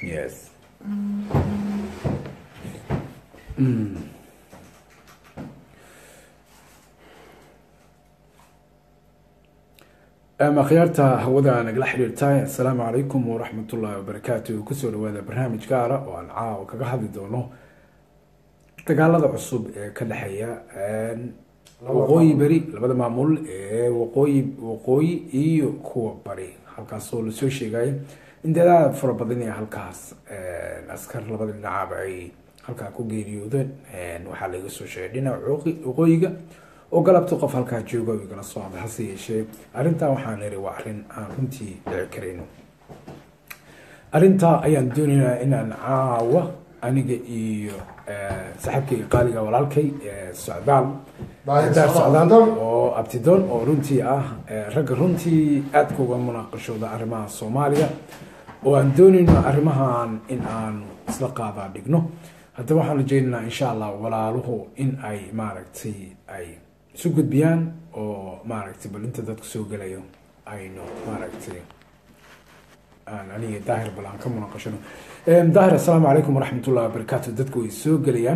Yes. Mm. ama khiyaarta hawada nagala xiriirtahay assalaamu calaykum waraxmat ullaahi wabarakaatu kusoo dhawaada barnaamij gaara oo aan caawa kaga hadli doono dagaalada cusub ee ka dhexeeya waqooyi beri labada maamul ee waqooyi waqooyi iyo kuwa bari halkaasoo lasoo sheegaya in dadaal fara badan ee halkaas askar labada dhinacaaba ay halkaa ku geeriyoodeen waxaa laga soo sheegay dhinaca waqooyiga oo galabta qof halkaa jooga igala soo hadlay hase yeeshee arrintaa waxaan iri waa arrin aan runtii dhici karayno arrintaa ayaan doonaynaa inaan caawa aniga iyo saaxiibkayga qaaliga walaalkay socdaal daar socdaal oo abtidoon oo runtii ah ragga runtii aadka uga munaaqashooda arrimaha soomaaliya oo aan doonayno arrimahan in aanu isla qaadaa dhigno haddaba waxaan rajeynaynaa insha allah walaaluhu in ay maaragtay ay isu gudbiyaan oo maaragtay bal inta dadku soo gelayo aynu maaragtay aan aniga daahir bal aan ka munaaqashano daahir assalaamu calaykum waraxmatullahi wabarakaatu dadku way soo gelayaan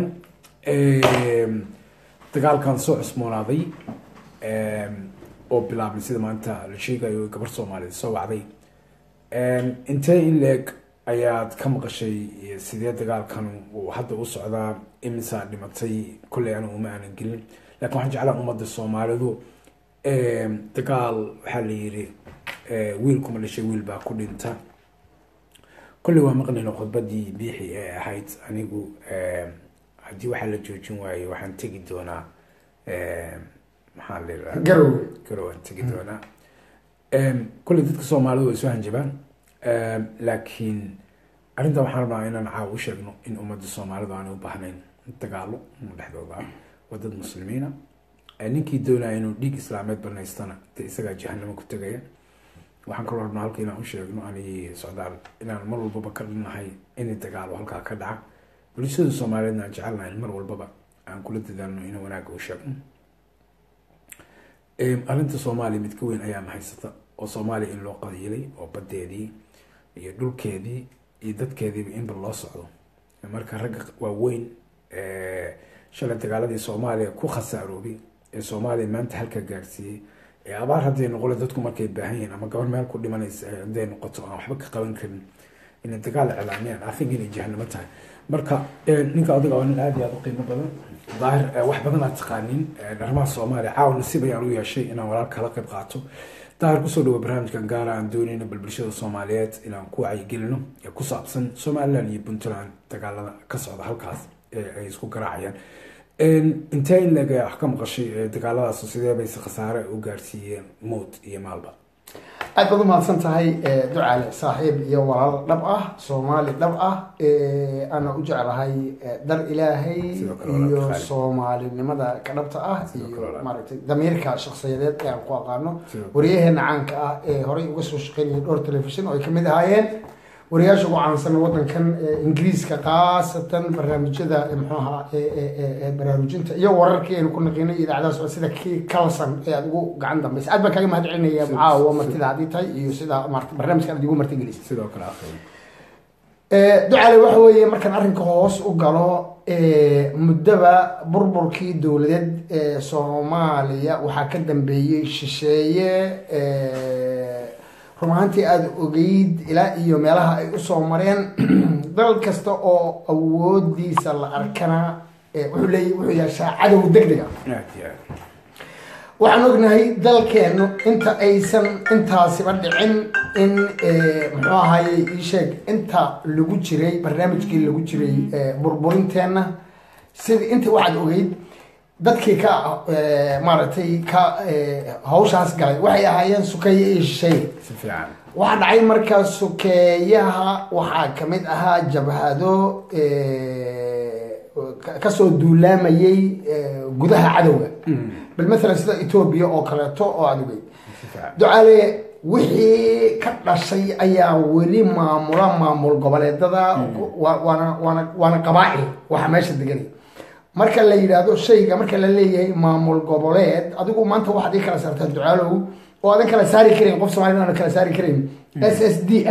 dagaalkan soo cusmoonaaday oo bilaabmay sida maanta la sheegayo gabar soomaaliyeed soo wacday intee in leeg ayaad ka maqashay sidee dagaalkan uu hadda u socdaa imisaa dhimatay kolley anigu uma aanan gelin lakin waxaan jeclaa ummadda soomaalidu dagaal waxaa la yiri wiilkuma dhashay wiil baa ku dhinta kolley waa maqlayna khudbadii biixi ee ahayd anigu haddii waxaa la joojin waayo waxaan tegi doonaa maxaa la yidhaha garow garow aan tegi doonaa kolley dadka soomaalidu way soo hanjabaan laakiin arrintan waxaan rabnaa inaan caawa u sheegno in ummadda soomaalidu aanay u baahnayn dagaalo dhexdooda ah waa dad muslimiina ninkii doonaya inuu dhiig islaameed banaystana dee isagaa jahanamo ku tegaya waxaan kaloo rabnaa halka inaan u sheegno anigii socdaal inaan mar walbaba ka dhinnahay inay dagaalo halkaa ka dhaca bulshada soomaaliyeedna aan jecelnahay mar walbaba aan kula dadaalno inaan wanaagga u sheegno arrinta soomaaliya mid ka weyn ayaana haysata oo soomaaliya in loo qadiilay oo badeedii iyo dhulkeedii iyo dadkeediiba inba loo socdo marka ragga waaweyn shalay dagaaladii soomaaliya ku khasaaroobay ee soomaaliya maanta halka gaarsiiyey ee abaar hadday noqole dadku markay baahan yihiin ama gabar meel ku dhimanaysa hadday noqoto aan waxba ka qaban karin inay dagaal iclaamiyaan afig inay jahanamo tahay marka ninka adiga waa nin aada iyo aada u qiimo badan daahir wax badan aad taqaanin arrimaha soomaaliya caawa nasiib ayaan u yeeshay inaan walaal kala qayb qaato daahir kusoo dhawo barnaamijkan gaara aan doonayno bal bulshada soomaaliyeed inaan ku wacyigelino ee ku saabsan somaliland iyo puntland dagaalada ka socda halkaas ee ay isku garaacayaan intee in leeg wax ka maqashay dagaaladaas sidee bayse khasaare u gaarsiiyeen mood iyo maalba aad baad u mahadsan tahay ducaale saaxiib iyo walaal dhab ah soomaali dhab ah ana u jeclahay dar ilaahay Sidoo kale walaal iyo Khaalid. soomaalinimada ka dhabta ah Sidoo kale iyo walaal. maaragtay damiirka shakhsiyadeed ee aan ku aqaano Sidoo kale. waryaheena caanka ah ee horey uga soo shaqeynayay dhowr telefishin oo ay kamid ahaayeen wariyaasha ugu caansan wadankan ee ingiriiska khaasatan barnaamijyada ee muxuu ahaa ee- ee- ee- ee baraarujinta iyo wararkii aynu ku naqiinay iyo idaacadahaas oo sida kii calson ee aad ugu gacan dambaysa aad baan kaaga mahad celinaya Sidoo- caawa martida haddii tahay iyo sida maarata barnaamijkan aad igu martigelisay sidoo kale akhay ducale waxa weeye markaan arrinka hoos u galo eh, muddaba burburkii dowladeed ee soomaaliya waxaa ka dambeeyey shisheeye eh, run ahaantii aada ogeyd ilaa iyo meelaha ay usoo mareen dal kasta oo awoodiisa la arkana eh, wuxuu leeya wuxuu yeeshaa cadow deg deg ah aad iyo aad waxaan ognahay dalkeenu inta aysan intaasiba dhicin in eh, muxuu ahaye ii sheeg inta lagu jiray barnaamijkii lagu jiray eh, burburinteenna sida inta waxaad ogeyd dadkii ka eh, maaragtay ka eh, hawshaas galay waxay ahaayeen sukeeye iyo shisheeye si fiican waxaa dhacay markaa sukeeyaha waxaa kamid ahaa jabhado eh, ka- kasoo duulaamayay eh, gudaha cadowga bal maalan sida etoobiya oo kaleeto oo aada ogeyd si fiican ducaale wixii ka dhashay ayaa weli maamula maamul goboleedada wa- waana waana waana qabaa'il waxa meesha deganay marka la yidhaahdo shayga marka la leeyahay maamul goboleed adigu maanta waxaad ii kala saartaa ducaalow oo aadan kala saari karin qof soomaalida aan kala saari karin s s d f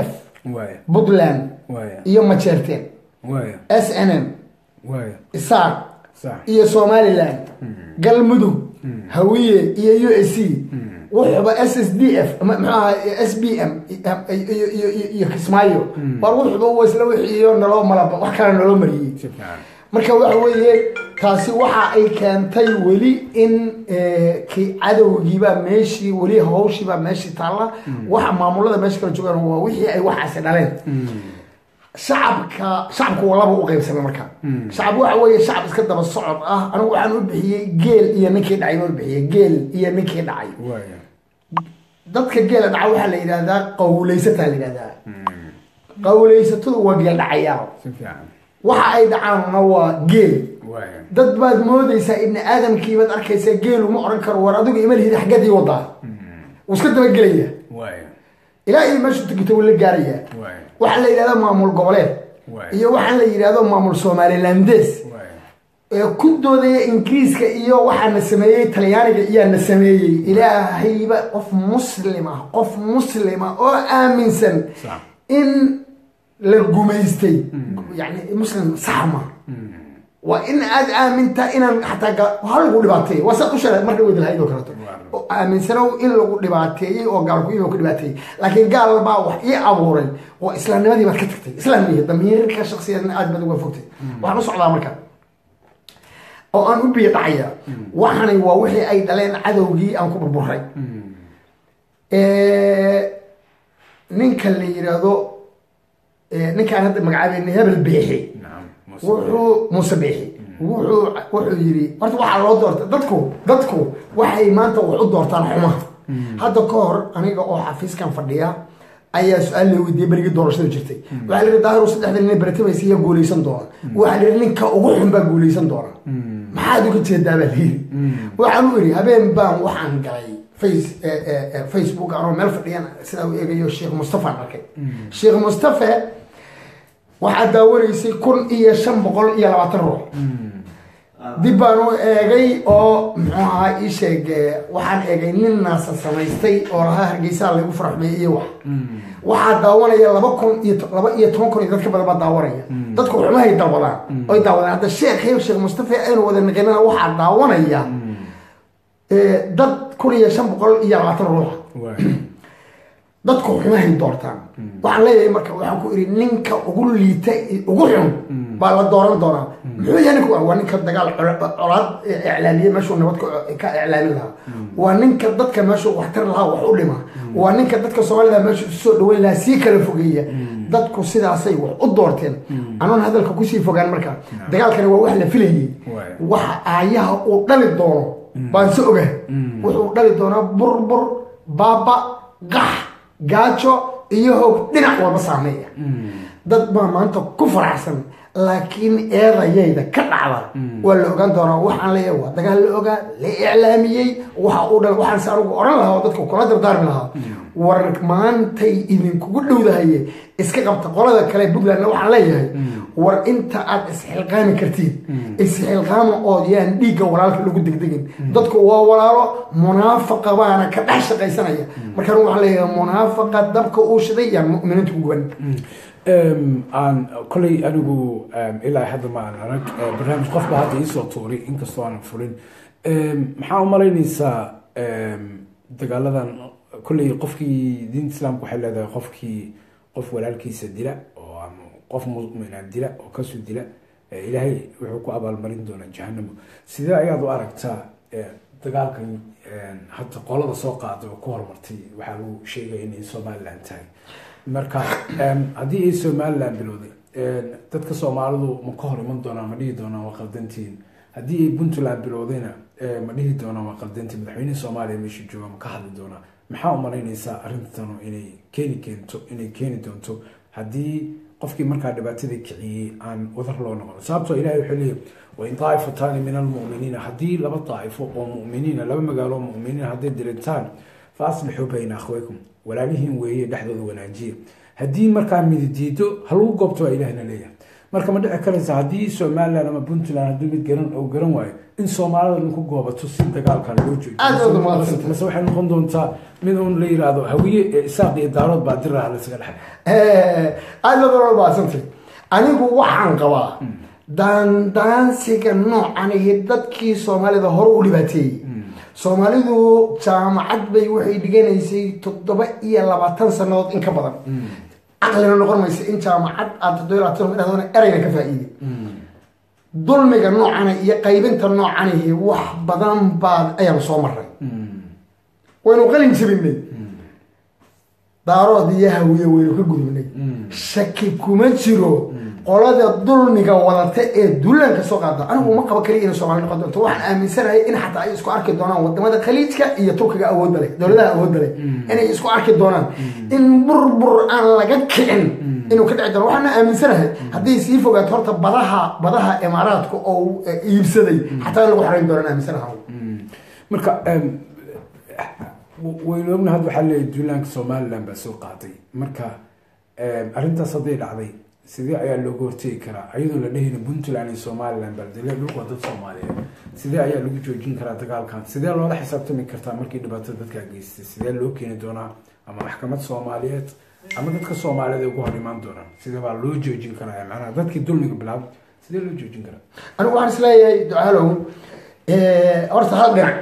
waaya puntland waaya iyo majeerteen waaya s n m waaya isaaq sax iyo somaliland galmudug hawiye iyo u s c wuxuba s s d f ma- muxuu ahaa s b m iyo- iyo- iyo- iyo kismaayo war wuxuba wa isla wixiiyo naloo malaba wax kale naloo mariyey si fiican marka waxa weeye taasi waxa ay keentay weli in eh, ki cadowgiiba meeshii weli hawshiiba meeshii taalla waxa maamulada meesha kala joogaan waa wixii ay waxaasi dhaleen shacabka shacabku waa laba u qaybsamay marka shacab waxa weeye shacab iska daba socod ah anigu waxaan u bixiyey geel iyo ninkii dhacay baan u bixiyey geel iyo ninkii dhacay waaya dadka geela dhaca waxaa la yidhahdaa qawleysataa la yidhahdaa qawleysatadu waa geel dhacayaal si fiican waxa ay dhacaanna waa geel waaya dad baad moodaysaa ibni aadamkii baad arkaysaa geelu ma oran karo war adigu ima lihid xaggeed ii wadaa wuu iska dabagelaya waaya ilaa iyo meeshu tegito wuu la gaarayaa waaya waxaa la yidhahdaa maamul goboleed waaya iyo waxaa la yidhahdo maamul somalilandes waaya ee ku doodaya ingiriiska iyo waxaa na sameeyey talyaaniga iyaa na sameeyey ilaahayba qof muslim ah qof muslim ah oo aaminsan sax in la gumaystay yani muslim sax ma waa in aad aamintaa inaan xataa ga- ha lagu dhibaateeyey waa saad u sheegay mar dhaweyd lahayd oo kaleeto oo aaminsanow in lagu dhibaateeyey oo gaalku inuu ka dhibaateeyey laakiin gaal baa wax ii abuuray oo islaamnimadii baad ka tagtay islaamniya damiirka shaksiyaedna aad baad uga fogtay waxaan u socdaa marka oo aan u biyo dhacaya waxani waa wixii ay dhaleen cadowgii aan ku burburay ninka la yidhaahdo ninkaan hadda magacaabeynay hebel beexi nacam wuxuu muuse beexi wuxuu wuxuu yidhi horta waxaa loo doorta dadku dadku waxay maanta wax u doortaan xumaha hadda ka hor aniga oo xafiiskan fadhiya ayaa su-aal la weydiiyey berigii doorashada jirtay waxaa la yidhi daahiru saddexda nin baratimaysa yaa guuleysan doona waxaa la yidhi ninka ugu xun baa guuleysan doona maxaad uga jeedaa baa la yidhi waxaan u idhi habeen baan waxaan galay face facebook anoo meel fadhiyan sidaa u eegayo sheekh mustafa aan arkay sheekh mustafa waxaa daawanaysay kun iyo shan boqol iyo labaatan ruux dib baan u eegay oo muxuu ahaa ii sheeg waxaan eegay nin naasa samaystay oo lahaa hargeysaa lagu faraxmeeyey iyo wax waxaa daawanaya laba kun iyo laba iyo toban kun iyo dadka badan baa daawanaya dadku xumahay daawadaan oy daawadaan hadda sheekh sheekh mustafa aynu wada naqinana waxaa daawanaya dad kun iyo shan boqol iyo labaatan ruuxa waaya dadku xumahay doortaan waxaan leeyahay marka waxaan ku idhi ninka ugu liita ugu xun baa la dooran doonaa muxuu yahay ninka waa ninka dagaal col- colaad iclaamiye meeshuu nabad ka ka iclaamin lahaa waa ninka dadka meeshuu waxtar lahaa wax u dhima waa ninka dadka soomaalida meeshuu isu soo dhaweyn lahaa sii kala fogeeya dadku sidaasay wax u doorteen anoon hadalka kusii fogaan marka dagaalkani waa wax la filayay Waay. waxa aayaha uu dhali doono baan si ogahay wuxuu dhali doonaa burbur baaba qax gaajo iyo hoog dhinac walba saameeya dad baa maanta ku faraxsan laakiin eedayayda ka dhacda waa la ogaan doonaa waxaan leeyahay waa dagaal la ogaa la iclaamiyey waxa uu dhal waxaan se anigu oran lahaa oo dadka kula dardaarmi lahaa war maantay idinkugu dhowdahaye iska qabta qolada kale puntlandna waxaan leeyahay war inta aad isxilqaami kartiin isxilqaama ood yaan dhiigga walaalka lagu degdegin dadku waa walaalo munaafaqa baana ka dhex shaqaysanaya markaan waxaan leeyahay munaafaqa dabka uu shiday yaan mu'miniinta ku guban Em, aan kolay anigu em, ilaa hadda ma aan arag eh, barnaamij qofba hadda iisoo tuuray inkastoo aanan furin Em, maxaa u malaynaysaa em, dagaaladan kolay qofkii diinta islaamka waxay leedahay qofkii qof walaalkiisa dila oo ama qof mumina dila oo kasoo dila eh, ilaahay wuxuu ku abaalmarin doonaa jahanamo sidee ayaad u aragtaa eh, dagaalkan em, hadda qolada soo qaada oo ku horumartay waxaa lagu sheegaya inay somaliland tahay marka em, haddii ay somaliland bilowday em, dadka soomaalidu ma ka hor iman doonaan ma dhihi doonaan waa qaldantiin haddii ay puntland bilowdayna em, ma dhihi doonaan waa qaldantiin madaxweynihii soomaaliya meesha jooga ma ka hadli doonaa maxaa u malaynaysaa arrintanu inay keeni keento inay keeni doonto haddii qofkii markaa dhibaatadii kiciyey aan wadar loo noqon sababtoo ilahay wuxuu leeyahy wain daaifataani min almu'miniina haddii laba daa'ifo oo mu'miniina laba magaalo oo mu'miniina hadday dirintaan fa aslixuu bayna akhwaykum walaalihiin weeye dhexdooda wanaajiye haddii markaa mididiido ha lagu goobto waa ilahna leeyahay marka ma dhici karaysa haddii somaliland ama puntland haddii mid garan oo garan waayo in soomaalida lagu goobato si dagaalka loo Aad baad u mahadsantahay. joojiyo mase waxay noqon doontaa mid uun la yiraahdo hawiye ee isaaq iyo daarood baa diraha laysaga dhex aada badan oo baasantay anigu waxaan qabaa daandaansiga noocan iyo dadkii soomaalida hore u dhibaateeyey soomaalidu jaamacad bay waxay dhiganaysay toddoba iyo labaatan sanadood in ka badan caqlina noqon maysa in jaamacad aad toddoba iyo labaatan sanadood dhahdoona erayna ka faa'iiday dulmiga noocana iyo qaybinta noocanihi wax badan baad ayaan soo maray waynu qalin jabinay daarood iyo hawiye waynu ka gudubnay shaki kuma jiro qolada dulmiga wadata ee duulaanka soo qaada anigu ma qaba kaliya inay soomaali noqon doonto waxaan aaminsanahay in xataa ay isku arki doonaan wadamada khaliijka iyo turkiga awoodda leh dowladaha awoodda leh inay isku arki doonaan in burbur aan laga kicin inuu ka dhici doono waxaana aaminsanahay hadday sii fogaato horta badaha badaha imaaraadka oo eh, iibsaday xataa in lagu xarayn doonaan aaminsanahay marka em, waynu ogna hadda waxaa leeyahay duulaanka somaliland baa soo qaaday marka em, arrintaas hadday dhacday sidee ayaa looga hortegi karaa ayadoo la dhehayna puntland iyo somaliland baldile dhulku waa dad soomaaliyeed sidee ayaa lagu joojin karaa dagaalkan sidee loola xisaabtami kartaa markii dhibaatada dadkaa geystay sidee loo keeni doonaa ama maxkamad soomaaliyeed ama dadka soomaaliyeed ay ugu hor imaan doonaan sidee baa loo joojin karaa macnaha dadkii dulmiga bilaabay sidee loo joojin karaa anigu waxaan isleeyahay ducaalow eh, horta hal dhinac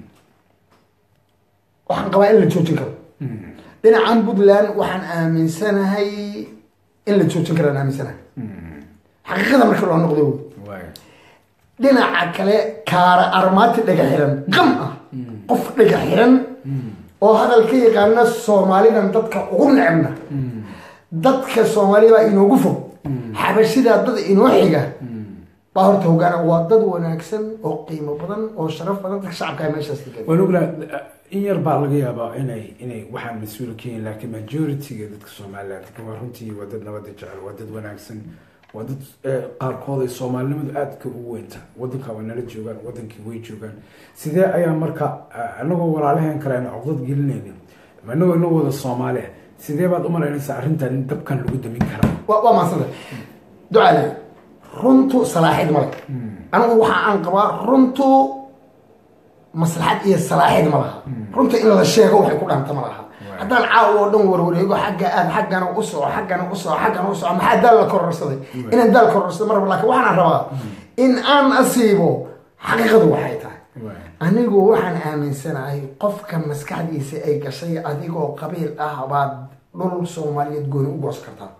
waxaan qabaa in la joojin karo dhinacan puntland waxaan aaminsanahay in la joojin karaan aaminsanahay xaqiiqada marka loo noqdo wey waay dhinaca kale kaara armaati dhaga xiran qam ah qof dhaga xiran oo hadal ka yaqaana soomaalidan dadka ugu necebna dadka soomaalida baa inoogu fog xabashidaa dad inoo xiga baa horta hogaana waa dad wanaagsan oo qiimo badan oo sharaf badan dadka shacabka meeshaas degan waan ognaa in yar baa laga yaabaa inay inay waxaan mas-uul ka yihiin laakiin majority-ga dadka somaliland waa runtii waa dad nabada jecel waa dad wanaagsan waa dad eh, qaarkood ay soomaalinimadu aadka ugu weynta wadanka way nala joogaan wadankii way joogaan sidee ayaa marka eh, anagoo walaalaheen kale ayna cogdad gelinaynin ama anagoo inoo wada soomaali ah sidee baad u malaynaysaa arrintan in dabkan lagu damin karaa waa waa mahadsanta ducale runtu salaaxid male anigu waxa aan qabaa runtu maslaxad iyo salaaxid ma laha runta in la sheego waxay ku dhaanta ma laha haddaan caawa oo dhan warwareego xagga aad xaggana u soco xaggana u soco xaggana u soco maxaa daal la kororsaday inaan daal kororsado maraba laakiin waxaan rabaa in aan asiibo xaqiiqadu waxay tahay anigu waxaan aaminsanahay qofka maskaxdiisa ay gashay adigoo qabiil ah baad dhul soomaaliyeed gooni u goos kartaa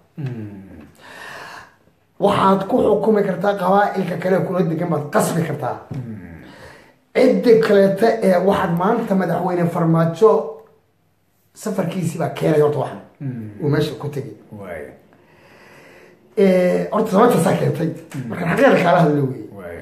waxaad ku xukumi kartaa qabaa-ilka kale kula degan baad qasbi kartaa cidda kaleeta ee waxaad maanta madaxweyne farmaajo safarkiisii baa keenay horta waxan uu meesha ku tegay waay horta sababtaasaa keentay markaan xaqiiqa kaala hadlo wey waay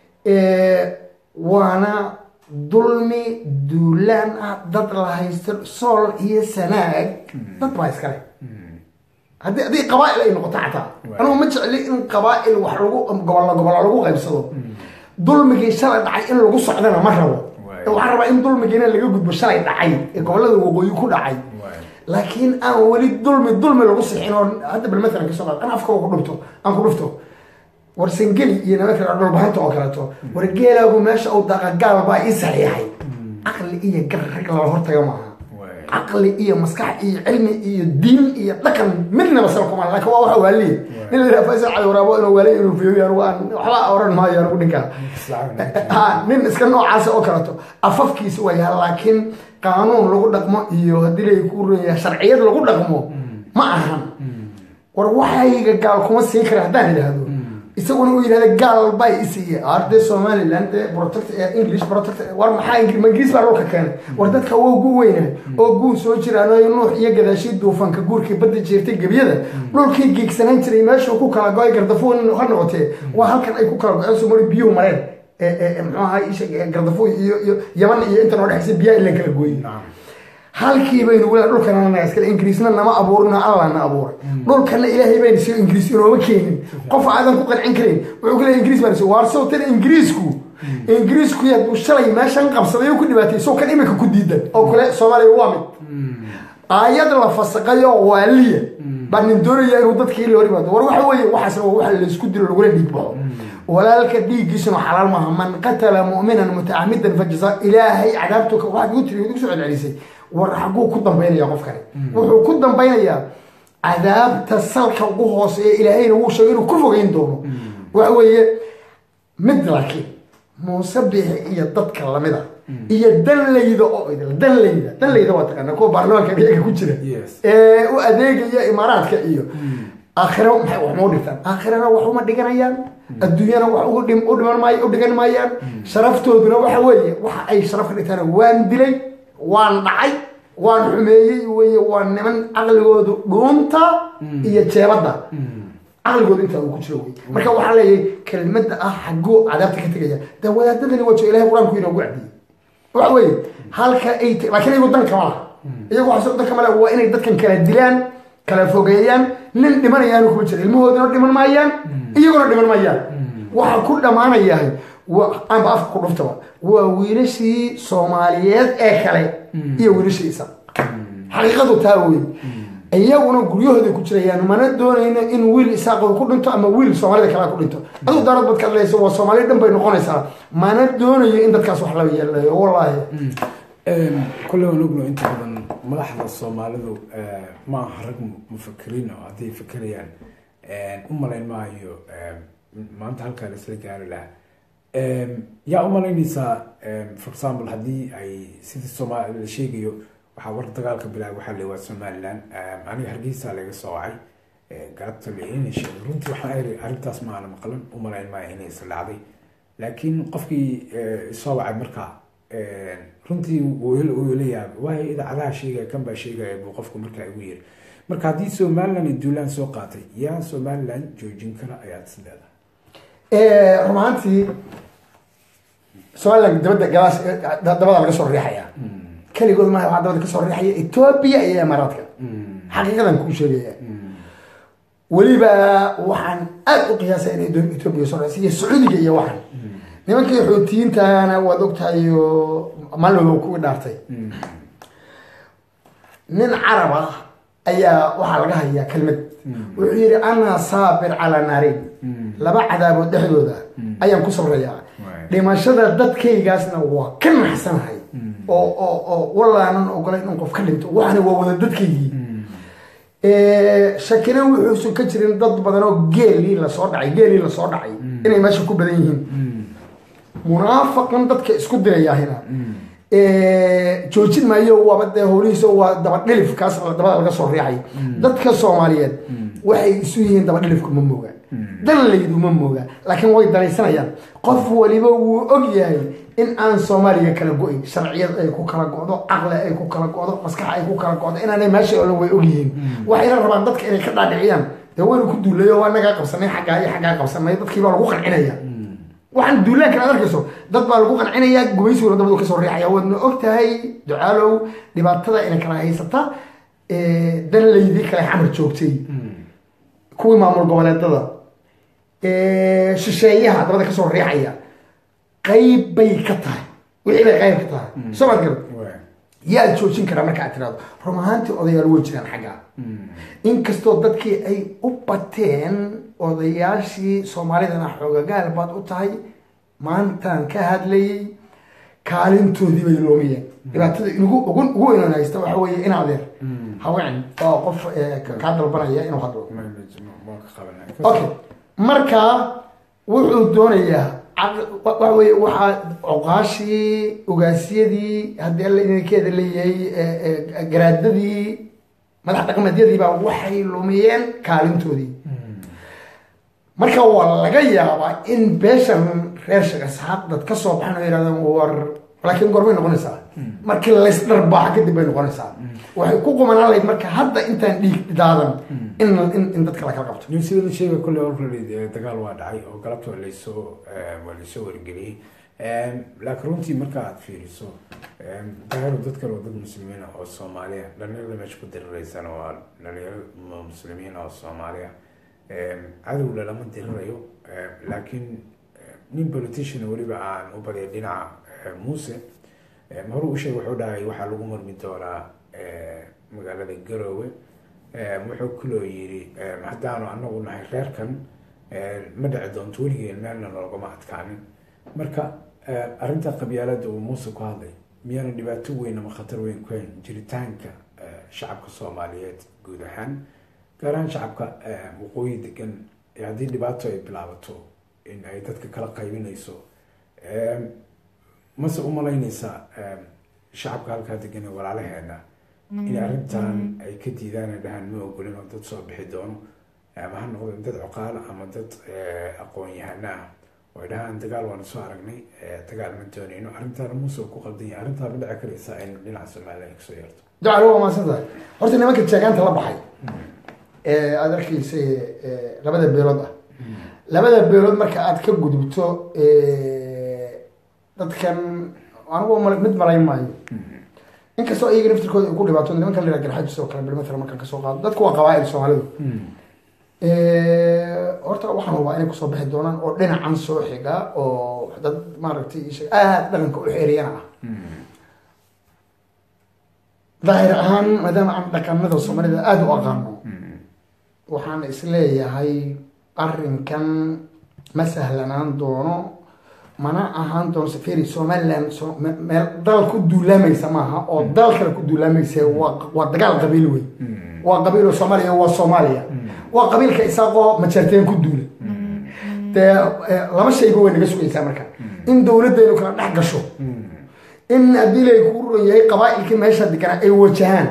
waana dulmi duulaan ah dad la haysto sool iyo sanaag dad baa iskale haddii haddii qabaa-il ay noqoto xataa anigu ma jecli in qabaa-il wax lagu gobollo gobollo lagu qaybsado dulmigii shalay dhacay in lagu socdana ma rabo Waay. waxaan rabaa in dulmigiina laga gudbo shalay dhacay ee gobollada waqooyi ku dhacay waay laakiin aan weli dulmi dulmi lagu sixin oo hadda bal maalan kasoo qaad an afka ku dhufto aan ku dhufto war sangeli iyo nimanka dhulbahanta oo kaleeto war geelaagu meesha uu daaqa gaal baa ii saxiixay caqli iyo gar rag lala hortaga maaha waay caqli iyo maskax iyo cilmi iyo diin iyo dhaqan midnaba salkuma laakiin waa waxa waaliye nin la yidhaha faysal cali waraabo inuu waaliye inuu fiiriyo anigu aan waxba oran maayo anigu ninkaa ha nin iska noocaasa oo kaleeto afafkiisa waa yaha laakiin qaanuun lagu dhaqmo iyo haddii lay ku runyaha sharciyad lagu dhaqmo ma ahan war waxayga gaal kuma siin kara haddaan idhaahdo isaguna uu yidhahda gaal baa isiiye arde somaliland dee protect ee english protect war maxaa ingri- ma ingiriis baa dhulka keenay war dadka waa ugu weyna oo guun soo jiraan oo nuux iyo gadaashii duufanka guurkii badda jeertay gebyada dhulkii geegsanaan jiray meeshuu ku kala go-ay gardafuun ha noqotee waa halkan ay ku kala go-een somali biyuhu mareen ee ee muxuu ahaa isha gardafuun iyo iyo yaman iyo inta noo dhexaysa biyaha ilan kala gooyey nacam halkii baynu wela dhulkana naga iskale ingiriisna nama abuurino allah na abuuray dhulkana ilaahay bayna siyo ingiriis inooma keenin qof aadan ku qancin karin wuxuu ku leeyahay ingiriis baan siyo waar sow tan ingiriisku ingiriisku yaduu shalay meeshan qabsaday oo ku dhibaatay sow kan imika ku diidan oo kale soomaaliya waa mid aayad la fasaqayo waaliya baa nin doonaya inuu dadkii la hor yimaado war waxa weeye waxaasna waa waxa laysku dilo lagula dhiig baxo walaalka dhiiggiisuna xalaal maaha man qatala mu'minan mutacamidan fajasa ilaahay cadaabtu waxaad igu tiri igu soo celcelisay war xaguu ku dambaynaya qofkani wuxuu ku dambaynayaa cadaabta salka ugu hooseeya ilaahayna wuu sheegay inuu ku fogeyn doono waxa weeye mid laakiin muuse bixi iyo dadka lamida iyo danlayda oo idil danlayda danlayda waa taqaana kuwa baarlamaanka iyaga ku jira Yes. ee u adeegaya imaaraadka iyo aakhira maxay wax ma u dhigtaan aakhirana wax uma dhiganayaan adduunyana wax ugu dhim- u dhiman maayo u dhigan maayaan sharaftooduna waxa weeye waxa ay sharaf ka dhigtaan waan dilay waan dhacay waan xumeeyey weye waa niman caqligoodu dhuunta iyo jeebadda caqligooda intaa uu ku jiro wey marka waxaa leeyahay kelmadda ah xaguu cadaabta ka tegaya de wadaadadani wajo ilahay qur-aanku inoogu cadiyey waxa weeye halka ay t- laakiin iyagu dan kama laha iyagu waxaa dan kama laha waa inay dadkan kala dilaan kala fogeeyaan nin dhimanayaanu kuma jira ilmahooduna dhiman maayaan iyaguna dhiman maayaan waxa ku dhammaanayahay waa aanba afka ku dhuftaba waa wiilashii soomaaliyeed ee kale iyo wiilashii isa xaqiiqadu taa wey iyaguna guryahooda ku jirayaan mana doonayno in wiil isaaqooda ku dhinto ama wiil soomaalida kale ku dhinto aduu daarad bad ka hadlaysa waa soomaaliya dhan bay noqonaysaa mana doonayo in dadkaas wax la yeelayo wallaahi kule waan ogno inta badan madaxda soomaalidu eh, ma aha rag mu- mufakiriin oo hadday fekerayaan u malayn maayo eh, maanta halkaa la isla gaari lahaa Em, yaa u malaynaysaa em, for example haddii ay sidii soomaali la sheegayo waxaa war dagaalka bilaabay waxaa la waa somaliland Em, aniga hargeysa laga soo wacay eh, galabta la inay sheegay runtii waxaan iri arrintaas ma aana maqlan u malayn maayo inay isla dhacday laakiin qofkii eh, soo wacay markaa eh, runtii wuu la yaabay waayo idaacadaha sheegaya kan baa sheegaya buu qofku markaa igu yiri marka haddii somaliland iyo duulaan soo qaatay yaa somaliland joojin kara ayaad is leedahay run ahaantii somaliland dabadda galaas dabada laga soo riixaya keligood maaha waxaa dabada kasoo riixaya etoobiya iyo imaaraadka xaqiiqadan kuu sheegaya weliba waxaan aad u qiyaasay in Edo- etoobiya soo riixaysa iyo sacuudiga iyo waxan nimankii xuutiyiintana waad ogtahay oo maalin kuwii dhaartay nin carab ah ayaa waxaa laga hayaa kelmad wuxuu yidhi ana saabir calaa naarin laba cadaabood dhexdooda ayaan ku sabrayaa Right. dhimashada dadkaygaasna waa ka naxsanahay oo oo oo wallaanan ogolayn in qof ka dhinto waxana waa wada dadkaygii shakina wuxuusan ka jirin dad badan oo geelii lasoo dhacay geelii lasoo dhacay inay meesha ku badan yihiin munaafaqan dadka isku dirayaahina joojin maayo waaba dee howlihiisa waa dabadhilif kaas dabada laga soo riixay dadka soomaaliyeed waxay isu yihiin dabadhilifku ma mooga danlaydu ma mooga laakiin way daraysanayaan qof waliba wuu og yahay in aan soomaaliya kala go-in sharciyad ay ku kala go'do caqli ay ku kala go'do maskax ay ku kala go'do inaanay meesha olan way og yihiin waxayna rabaan dadka inay ka dhaadhiciyaan dee waynu ku duulayo waa nagaa qabsanay xaggaa iyo xaggaa qabsanay dadkii baa lagu qancinaya waxaan duulaanka aad arkayso dad baa lagu qancinayaa gumaysiguna dabadu kasoo riixaya waadna og tahay ducaalow dhibaatada inay kala haysata danlaydii kale xamar joogtay kuwii maamul goboleedada shisheeyaha dabada kasoo riixaya qayb bay ka tahay wixii bay qayb ka tahay soo maad garad yaa joojin karaa marka aad tirahdo run ahaantii odayaal way jiraan xaggaa inkastoo dadkii ay u bateen odayaashii soomaalidana xoogagaal baad u tahay maantaan ka hadlayay kaalintoodii bay loomiyeen dhibaatada inugu ugu ugu weynaan haysta waxa weeye in adeer haween oo qof kaa dalbanaya inuu hadlo okay marka wuxuu doonayaa waxa weye waxaa coqaashii ogaasyadii haddii alla idinkeeda leeyahay garaadadii madax dhaqameedyadiibaa waxay lumiyeen kaalintoodii marka waa laga yaabaa in beeshan reer shaqasaaq dad ka soo baxan oo yidhahdaan war laakiin gormay noqonaysaa markii laysdharbaaxa kadib bay noqonaysaa waxay ku qumanaan lahayd marka hadda intaan dhiig daadan in in dadka la kala qabto nin sida la sheegay kolley already dagaal waa dhacay oo galabta waa laysoo waa laysoo wargeliyey laakiin runtii marka aad fiiriso dagaalo dadkan waa dad muslimiin ah oo soomaaliya dhalinyarada meesha ku diriraysana waa dhalinyaro muslimiin oo soomaaliya cadowna lama dirirayo laakiin nin politician weliba aan u badiyay dhinaca muuse hore u sheeg wuxuu dhahay waxaa lagu marmi doonaa magaalada garoowe wuxuu kaloo yidhi haddaanu anagu nahay reerkan ma dhici doonto weligeen meelna noogama adkaanin marka arrinta qabyaalada uu muuse ku hadlay miyaana dhibaato weyn ama khatar weyn ku hayn jiritaanka shacabka soomaaliyeed guud ahaan gaar ahaan shacabka waqooyi degan haddii dhibaato ay bilaabato in ay dadka kala qaybinayso mase u malaynaysaa shacabka halkaa degan ee walaalaheena in arrintan ay ka diidaan ay dhahaan ma ogolin oo dad soo bixi doono ama ha noqdeen dad cuqaala ama dad aqoon-yahano ah oo ay dhahaan dagaal waana soo aragnay dagaal ma doonayno arrintaana muuse ku qaldan yahay arrintaa ma dhici karaysaa in dhinaca soomaaliya ay kasoo yeerto ducal waa maadsantahay horta nimanka jeegaanta la baxay ee aada arkeysa labada beelood ah labada beelood marka aad ka gudubto dadkan anigu mid malayn maayo inkastoo iyaga naftirkooda ay ku dhibaato nimanka la garxajis oo kale bilmatala markaan kasoo qaado dadku waa qabaa-il soomaalidu horta waxaan hubaa inay kusoo bixi doonaan oo dhinacan soo xiga oo dad maaragtay aada dhaqanka u xeeriyana ah daahir ahaan maadaama aan dhaqanada soomaalida aada u aqaano waxaan isleeyahay arrinkan ma sahlanaan doono mana ahaan doono saferi somaliland meel dal ku duulaamaysa maaha oo dal kale ku duulaamaysa waa dagaal qabiil wey waa qabiilo soomaaliya waa soomaaliya waa qabiilka isaaqoo majarteen ku duula dee laba shayba way naga sugaysaa marka in dowladdeenu kala dhex gasho in haddii lay kuu ron yahay qabaa-ilkii meesha deganaa ay wajahaan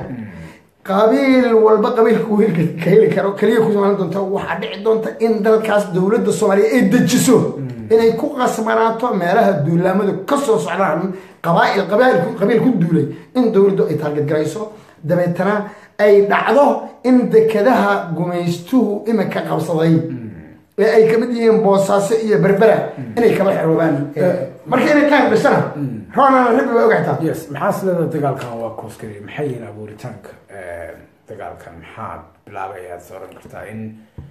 qabiil walba qabiilka wiilka ka heli karo keliya ku soomaali doonta waxaa dhici doonta in dalkaas dowladda soomaaliya ay dejiso inay ku qasbanaato meelaha duulaamadu kasoo socdaan qabaail qabiil ku duulay in dowladdu ay taarget garayso dabeetana ay dhacdo in dekedaha gumaystuhu iminka qabsaday ee ay kamid yihiin boosaaso iyo berbera inay kaba xeroobaan marka inay qaan dhashana roonana rabi waa ogaataa yes maxaa sileeda dagaalkan waa kooskari maxay yihiin abuuritaanka dagaalkan maxaa bilaabay ayaad oran kartaa in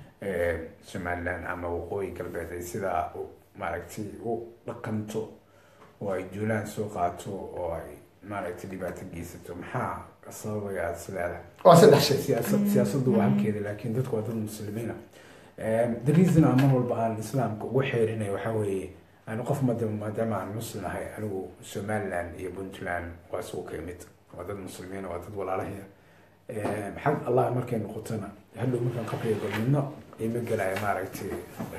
somaliland ama waqooyi galbeed ay sidaa maaragtay u dhaqanto oo ay duulaan soo qaato oo ay maaragtay dhibaato geysato maxaa sababaya aada is leedahay waa saddex shay siyaasad siyaasaddu waa halkeeda laakiin dadku waa dad muslimiina the reason aan mar walba aan islaamka ugu xeerinay waxaa weeye anu qof madama maadaama aan muslim ahay anigu somaliland iyo puntland waa isugu ka imid waa dad muslimiina waa dad walaalahaya xag allah markay noqotona hadhow markaan qabriga galmidno ima gelaya maaragtay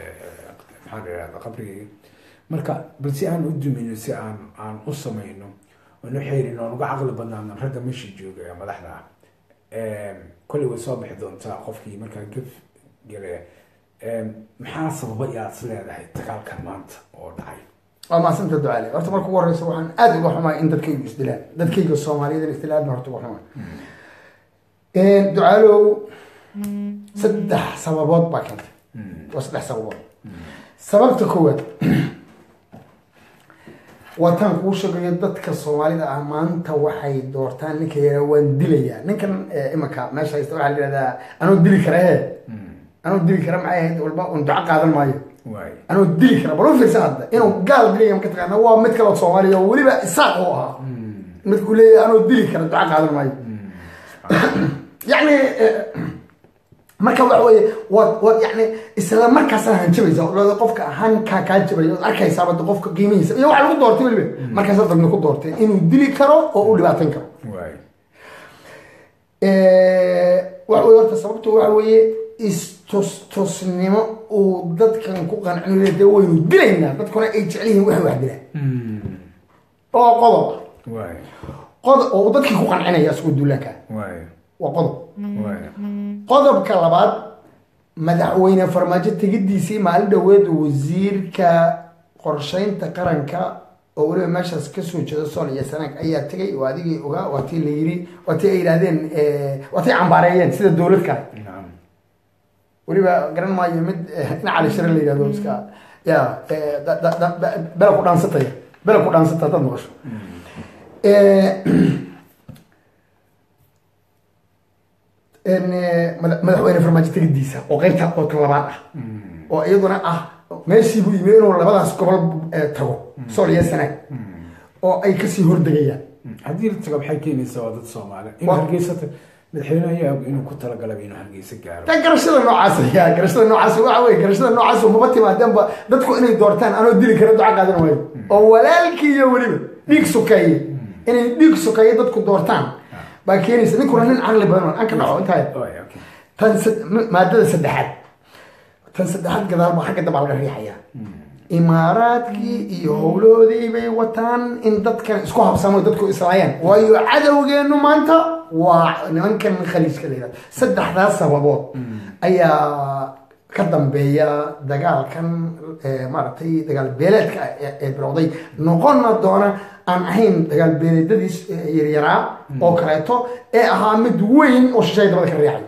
maxaan irahda qabrigayga marka bal si aan u dumino si aan aan u samayno oon u xeerin oon uga caqli badnaano ragga meesha jooga ee madaxda ah kolley way soo bixi doontaa qofkii markaa gef gelaya maxaa sababa yaad is leedahay dagaalkan maanta oo dhacay waa maasanta ducaale horta marka ugu horeysa waxaan aada uga xumaa in dadkaygu isdilaan dadkayga soomaaliyada in isdilaadna horta uga xumaa ducaalow saddex sababood baa keentay waa saddex sababood sababta koowaad waataan kuu sheegayo dadka soomaalida ah maanta waxay doortaan ninka yaraa waan dilayaa ninkan imanka meesha haysta waxaa la yihahdaa anoo dili kara he anoo dili kara maxay ahayd walba un duco qaadan maayo anoo dili kara bal u fiirsa hadda inuu gaal dilaya maka taqaana waa mid kaloo soomaaliya oo weliba isaaq u ahaa midkuu leeyahay anoo dili kara duco qaadan maayo yacni marka waxa weye waad waad yani isla markaasaan hanjabaysa olada qofka hankaa kaa jabaya ood arkaysaaba de qofka qiimihiisa iyo waxa lagu doortay weliba markaasa dadna ku doorteen inuu dili karo oo u dhibaatan karo waxa weye horta sababtu waxa weeye istustusnimo uu dadkan ku qancin de waynu dilaynaa dadkuna ay jecel yihiin waxa wax dilaan oo qodob qodob oo dadkii ku qancinaya isagoo duulaanka waa qodob qodobka labaad madaxweyne farmaajo tegidiisii maalin dhaweed wasiirka qorsheynta qaranka oo weliba meeshaas kasoo jeeda sool iyo sanaag ayaa tegay oo adigii ogaa waa tii la yiri waa tii ay yidhahdeen waa tii cambaareeyeen sida dowlad kale weliba garan maayo mid ina cali shire la yidhahdo iska ya bela ku dhaansataya bela ku dhaansata haddaad maqasho madaxweyne farmaajo tegidiisa oo qeybta oo talabaad ah oo iyaduna ah meeshii buu yimi inuu labadaas gobol tago sool iyo sanaag oo ay kasii hordegayaan haddii la tago maxay keenaysaa waa dad soomaali in hargeysa madaxweyne ayaa og inuu ku talagalaba inuu hargeysa gaaro ta garashada noocaas ayaa garashada noocaas waxa weye garashada noocaas maba timaadeenba dadku inay doortaan anoo dili kara duca qaadan waayo oo walaalkii iyo weliba dhiig sukeeye inay dhiig sukeeye dadku doortaan baa keenaysa ninkuna nin caqli badan aan ka dhaco intaa Oy, okay. tan sad- maadada saddexaad tan saddexaad gadaal baa xagga dambaa laga riixaya imaaraadkii iyo howlahoodii bay wataan in dadkan isku habsamo dadku islaayaan waayo cadowgeenu maanta waa nimankan khaliijka la yihahdo saddexdaas sababood ayaa ka dambeeya dagaalkan eh, maaragtay dagaal beeleedka ee ee bilowday noqonna doona aan ahayn dagaal beeleedadiis eh, yaryaraa oo kaleeto ee ahaa mid weyn oo shishay dabada ka riixay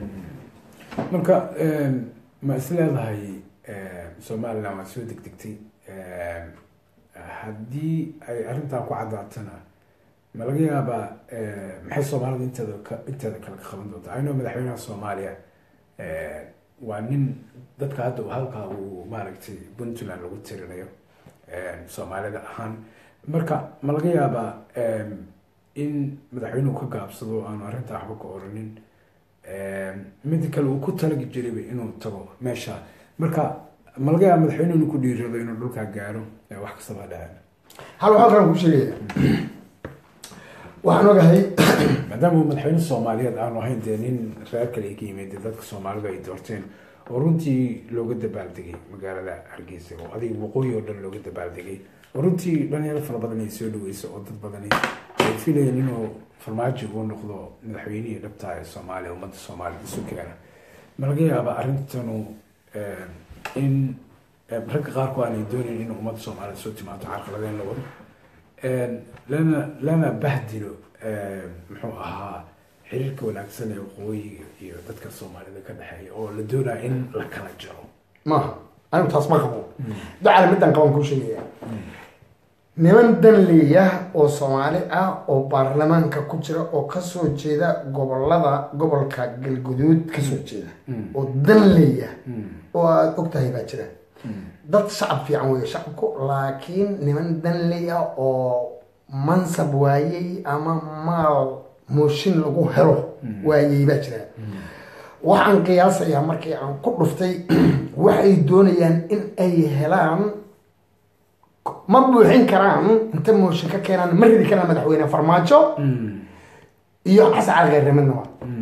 marka em, ma is leedahay em, somaliland waa soo degdegtay em, haddii ay arrintan ku caddaatana ma laga yaabaa em, maxay soomaalida inteeda ka- inteeda kale ka qaban doonta ayno madaxweynaha soomaaliya em, waa nin dadka hadda uu halkaa uu maaragtay puntland lagu tirinayo em, soomaalida ahaan marka ma laga yaabaa em, in madaxweynuhu ka gaabsado aanu arrintaa waxba ka oranin mida kale uu ku talagi jirayba inuu tago meesha marka ma laga yaaba madaxweynuhu inuu ku dhiirado inuu dhulkaa gaaro ee wax kastaba ha dhaceen hal waxaa kalan ku sheegaya waxaan ogahay maadaama uu madaxweyne soomaaliyeed aanu ahayn dee nin reer kale ay ka yimid dee dadka soomaalidu ay doorteen oo runtii looga dabaaldegay magaalada hargeysa oo adiga waqooyi oo dhan looga dabaaldegay oo runtii dhalinyaro fara badan ay soo dhaweyso oo dad badani ay filayeen inuu farmaajo uu noqdo madaxweynihii dhabtaa ee soomaaliya ummadda soomaalida isu keena ma laga yaaba arrintanu eh, in eh, ragga qaarku aanay doonayn in ummadda soomaalida soo timaado carqaladeen la wado Een, lana lana bahdilo een, muxuu ahaa xiriirka wanaagsan ee waqooyiga iyo dadka soomaalida ka dhexeeya oo la doonaya in la kala jaro maaha anigu taas ma qabo ducale midaan qaban kuu sheegaya niman danleeya oo soomaali ah oo baarlamaanka ku jira oo kasoo jeeda gobolada gobolka galguduud kasoo jeeda oo danleeya oo aada og tahay baa jira dad shacab fiican weeye shacabku laakiin niman danley ah oo mansab waayey ama maal mooshin lagu helo waayey baa jira waxaan qiyaasayaa markii aan ku dhuftay waxay doonayaan in ay helaan ma buuxin karaan inta mooshin ka keenaan ma ridi karaan madaxweyne farmaajo iyo xasan cali kheyre midnaba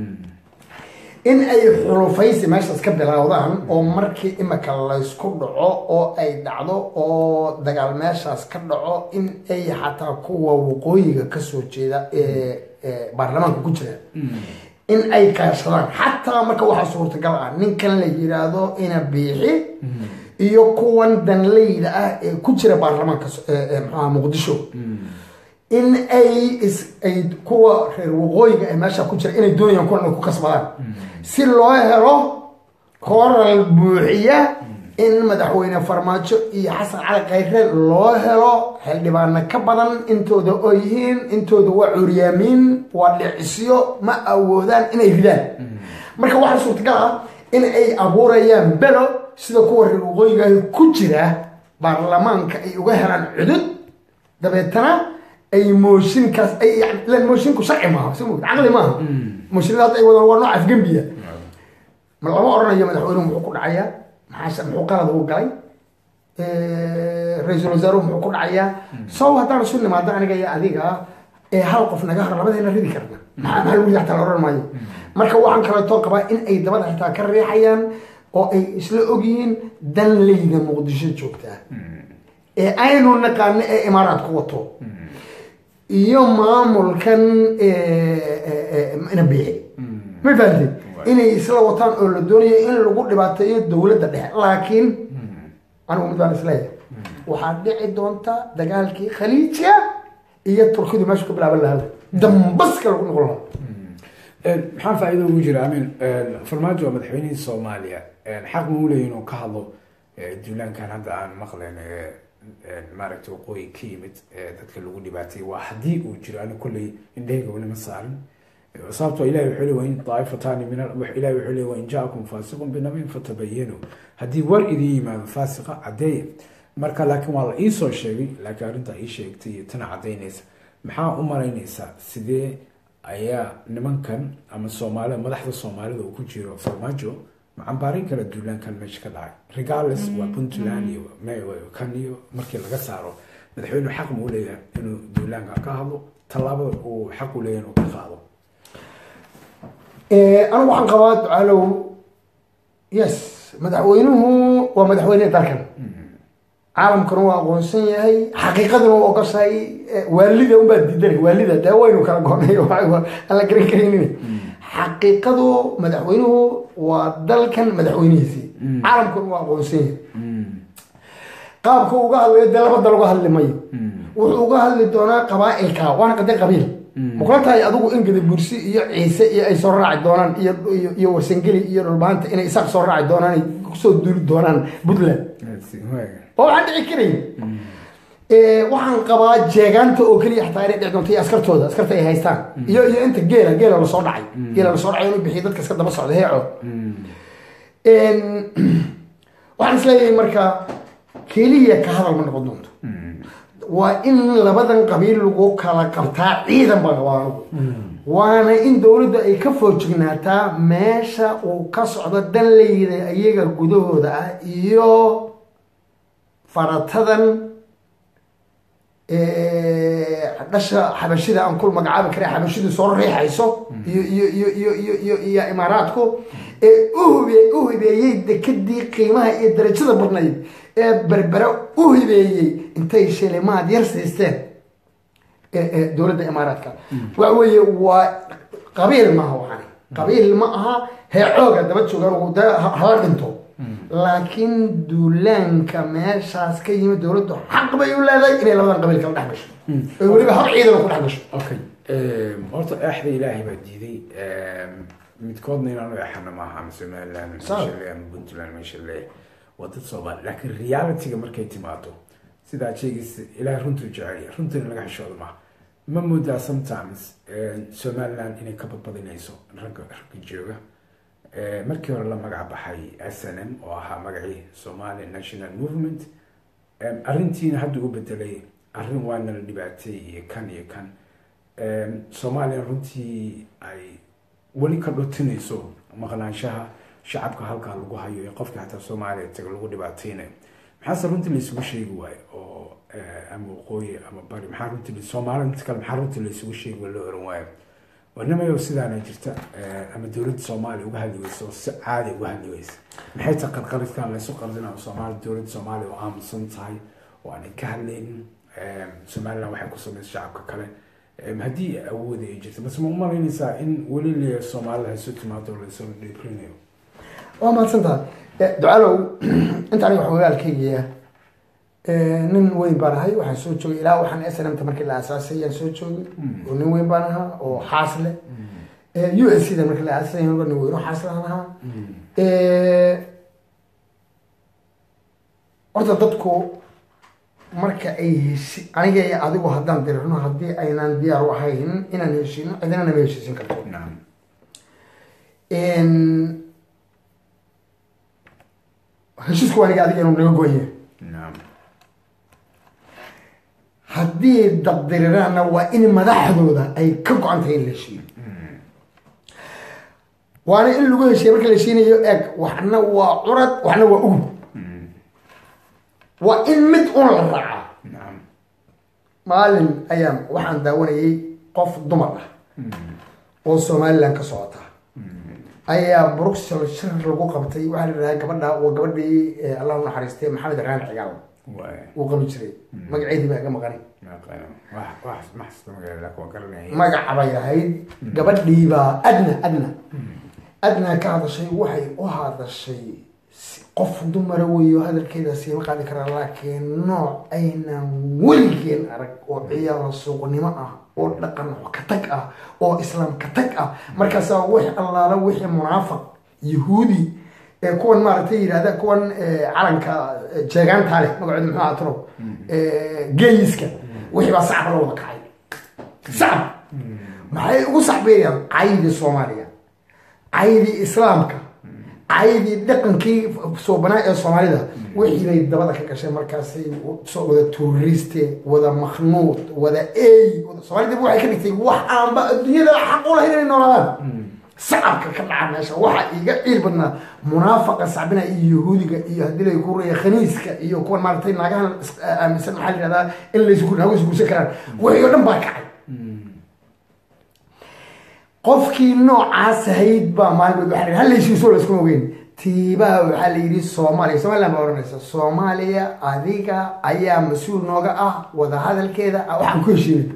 in ay xulufaysi meeshaas ka bilowdaan oo markii imika laysku dhaco oo ay dhacdo oo dagaal meeshaas ka dhaco in ay xataa kuwa waqooyiga kasoo jeeda ee ee baarlamaanka ku jira in ay kaashadaan xataa marka waxaa suurtagal ah ninkan la yiraahdo ina biixi iyo kuwan danleyda ah ee ku jira baarlamaanka so- ee- ee maxaha muqdisho in ay is ay kuwa reer waqooyiga ee meesha ku jira inay doonayaan kuwan inay ku kasbadaan si loo helo kooral buuxiya in madaxweyne farmaajo iyo xasan cali khayre loo helo xildhibaano ka badan intooda oo yihiin intooda waa curyaamiin waa dhicisyo ma awoodaan inay ridaan marka waxaa suurtagal ah in ay abuurayaan belo sida kuwa reer waqooyiga ah ku jira baarlamaanka ay uga helaan cudud dabeetana ay mooshinkaas ay yani ilan moshinku sharci maaha si moogid caqli maaha mooshinada hadda ay wadaan waa nooc afgembiya ma lama oranayo madaxweynuhu muxuu ku dhacayaa maxaa muxuu qalad uu galay ra-iisul wasaaruhu muxuu ku dhacayaa sow haddaan isu nimaado aniga iyo adiga ee hal qof naga hor labadeena ridi karna maxaa maxaa lagu ridi xataa la oran maayo marka waxaan kaleeto qabaa in ay dabada xitaa ka riixayaan oo ay isla ogyihiin danleyda muqdisho joogtaa ee aynu naqaano ee imaaraadku wato iyo maamulkan nabiixi ma fahamtid inay isla wataan oo la doonayo in lagu dhibaateeyo dowladda dhexe laakiin anigu mid baan isleeyahay waxaa dhici doonta dagaalkii khaliijka iyo turkidu meesha ku bilaaban lahaa dambaska lagu noqon lahaa maxaa faa'iido ugu jira amin farmaajo waa madaxweynihii soomaaliya xaq ma u leeyahin inuu ka hadlo duulaankan hadda aan maqlayn maaragtay waqooyi ka yimid dadka lagu dhibaateeyey waa haddii uu jiro ani kolley indhahayga weli ma saarin sababtoo ilahi wuxuu leey wain daa'ifatani min ilahi wuxuu leey wain jaakum faasiqun binabin fatabayanu haddii war idin yimaado faasiqa caddeeya marka laakiin waa la iisoo sheegay laakiin arrintaa ii sheegtay iyo tana caddaynaysa maxaa u malaynaysaa sidee ayaa nimankan ama soomaalida madaxda soomaalida uu ku jiro farmaajo macambaarin kala duulaankan meesha ka dhacay regardless waa puntland iyo kan iyo markii laga saaro madaxweynuhu xaq ma u leeyahay inuu duulaanka ka hadlo tallaabada uu xaq u leeyahay inuu ka qaado anigu waxaan qabaa ducaalow yes madaxweynuhu waa madaxweyne dalkan caalamkuna waa aqoonsan yahay xaqiiqaduna waa ogoshahay waalida unbaa diidanay waalida dee waynu kala goonay aan la garan karaynin xaqiiqadu madaxweynuhu waa dalkan madaxweynihiisii caalamkuna waa aqoonsan yahay qaabka uga hadlayo dee labada laga hadli mayo wuxuu uga hadli doonaa qabaailka waana qade qabiil makula tahay adigu in gadabursi iyo ciise iyo ay soo raaci doonaan iyo iyo warsangeli iyo dhulbaanta inay isaaq soo raaci doonaan ay kusoo duuli doonaan puntland oo waxaan dhici karayn waxaan qabaa jeegaanta oo keliya xataa inay dhici doonto iyo askartooda askarta ay haystaan iyo iyo inta geela geela lasoo dhacay geela lasoo dhacay inuu bixiyo dadka iska daba socda heeco waxaan isleeyahay marka keliya ka hadal ma noqon doonto waa in labadan qabiil lagu kala qabtaa ciidan baa qabaa anugu waana in dowladda ay ka foojignaataa meesha uu ka socdo danleyda iyaga gudahooda ah iyo faratadan dhasha xabashida aan kul magacaabi kara xabashidu soo riixayso iyo iyo iyo iyo iyo iyo iyo imaaraadku ee uhube u hibeeyey dekadii qiimaha iyo darajada badnayd ee berbere u hibeeyey intay shilimaad yar siisteen dowladda imaaraadka waxa weeye waa qabiil maaha waxani qabiil ma aha heecooga daba joogaan de hala dhinto laakiin duulaanka meeshaas ka yimid dowladdu xaq bay u leedahay inay labadan qabiil kala dhex gasho oy weliba hab ciidana ku dhex gasho okay horta eexda ilaahay baa diiday midkoodna inaanu exana maaha ama somaliland meeshale ama puntland meeshale waa dad soomaali laakiin realityga markay timaado sidaa sheegaysa ilaahay runtuu jeceliya runtiina laga xishooda maaha ma moodaa sometimes somaliland inay ka badbadinayso ragga ragga jooga markii hore la magac baxay s n m oo ahaa magacii somali national movement arrintiina hadda u bedelay arrin waana la dhibaatay iyo kan iyo kan soomaaliya runtii ay weli ka dhotinayso maqnaanshaha shacabka halkaa lagu hayo ee qofkii xataa soomaaliya taga lagu dhibaateynayo maxaase runtii laisugu sheegi waayo oo ama waqooyi ama bari maxaa runtii soomaalida inta kale maxaa runtii laisugu sheegi waa loo oran waayo warnimayo sidaana jirta ama dowladda soomaaliya uga hadli weysa oo si caadi uga hadli weysa maxay tahay qarqaridkan laysu qardinayo soomaali dowladda soomaaliya oo aamusan tahay oo aanay ka hadlaynin somaliland waxay ku samaysa shacabka kale haddii awoodi ay jirta base ma u malaynaysaa in weli le soomaalida hayso timaado oo laysoo dhibrinayo waa mahadsantaha ducalow inta aniga xogaalkaygiya nin weyn baan ahay waxaan soo joogay ilaa waxaan s n m ta markii la aasaasay ayaan soo joogay oo nin weyn baan ahaa oo xaas leh u s c da markii la aasaasay nin weyn oo xaas lahan ahaa horta dadku marka ay heshi aniga iyo adigu haddaan dirirno haddii aynaan diyaar u ahayn inaan heshiino cidina nama heshiisin karto heshiisku aniga adiga inuu naga goonyahay haddii dabdiriraanna waa in madaxdooda ay ka go-an tahay in la heshiiyo waana in lagu heshiiya marka la heshiinayo eeg waxna waa curad waxna waa ugub waa in mid un la raacaa maalin ayaan waxaan daawanayay qof dumar ah oo somaliland ka socota ayaa bruxel shir lagu qabtay waxaa la yidhahaa gabadha waa gabadhii allah u naxariistay maxamed raan cigaal uu qabi jiray magaceedii baa ga maqani magaca bay ahayd gabadhii baa adna adna adna ka hadashay waxay u hadashay qof dumara weeyo hadalkeeda siima qaadi karaa laakiin nooc aynan weligeen arag oo ciyaaro suuqnimo ah oo dhaqan ka tag ah oo islaam ka tag ah markaasaa wix allaala wixii munaafiq yahuudi ee kuwan maaragtay yidhahda kuwan calanka jeegaanta leh magaceedu muxuu ahaa tiro geeyiska wixii baa sacab la wada kacay sacab maxay ugu sacbeeyaan caydii soomaaliya caydii islaamka caydii dhaqankii soobanaa ee soomaalida wixii bay dabada ka gashay markaasay soo wada tuuriste wada maknuud wada ey soomaalida waxay ka dhigtay wax aanba adduunyada xaq u lahayn inay noolaadaan sacabka ka dhaca meesha waxaa iiga ciil badnaa munaafaqa sacbina iyo yahuudiga iyo haddii lay kureeya khaniiska iyo kuwan maaragtay naagahan aaminsan maxaa la yihahdaa in laysgu naago isguursan karaan wixii oo dhan baa kacay qofkii noocaas ahayd baa maalmood waxaa la hallaysiiso layskuma ogeyn tiibaa waxaa la yidhi soomaaliya somaliland baa oranaysa soomaaliya adiga ayaa mas-uul nooga ah wadahadalkeeda waxaan ku heshiinay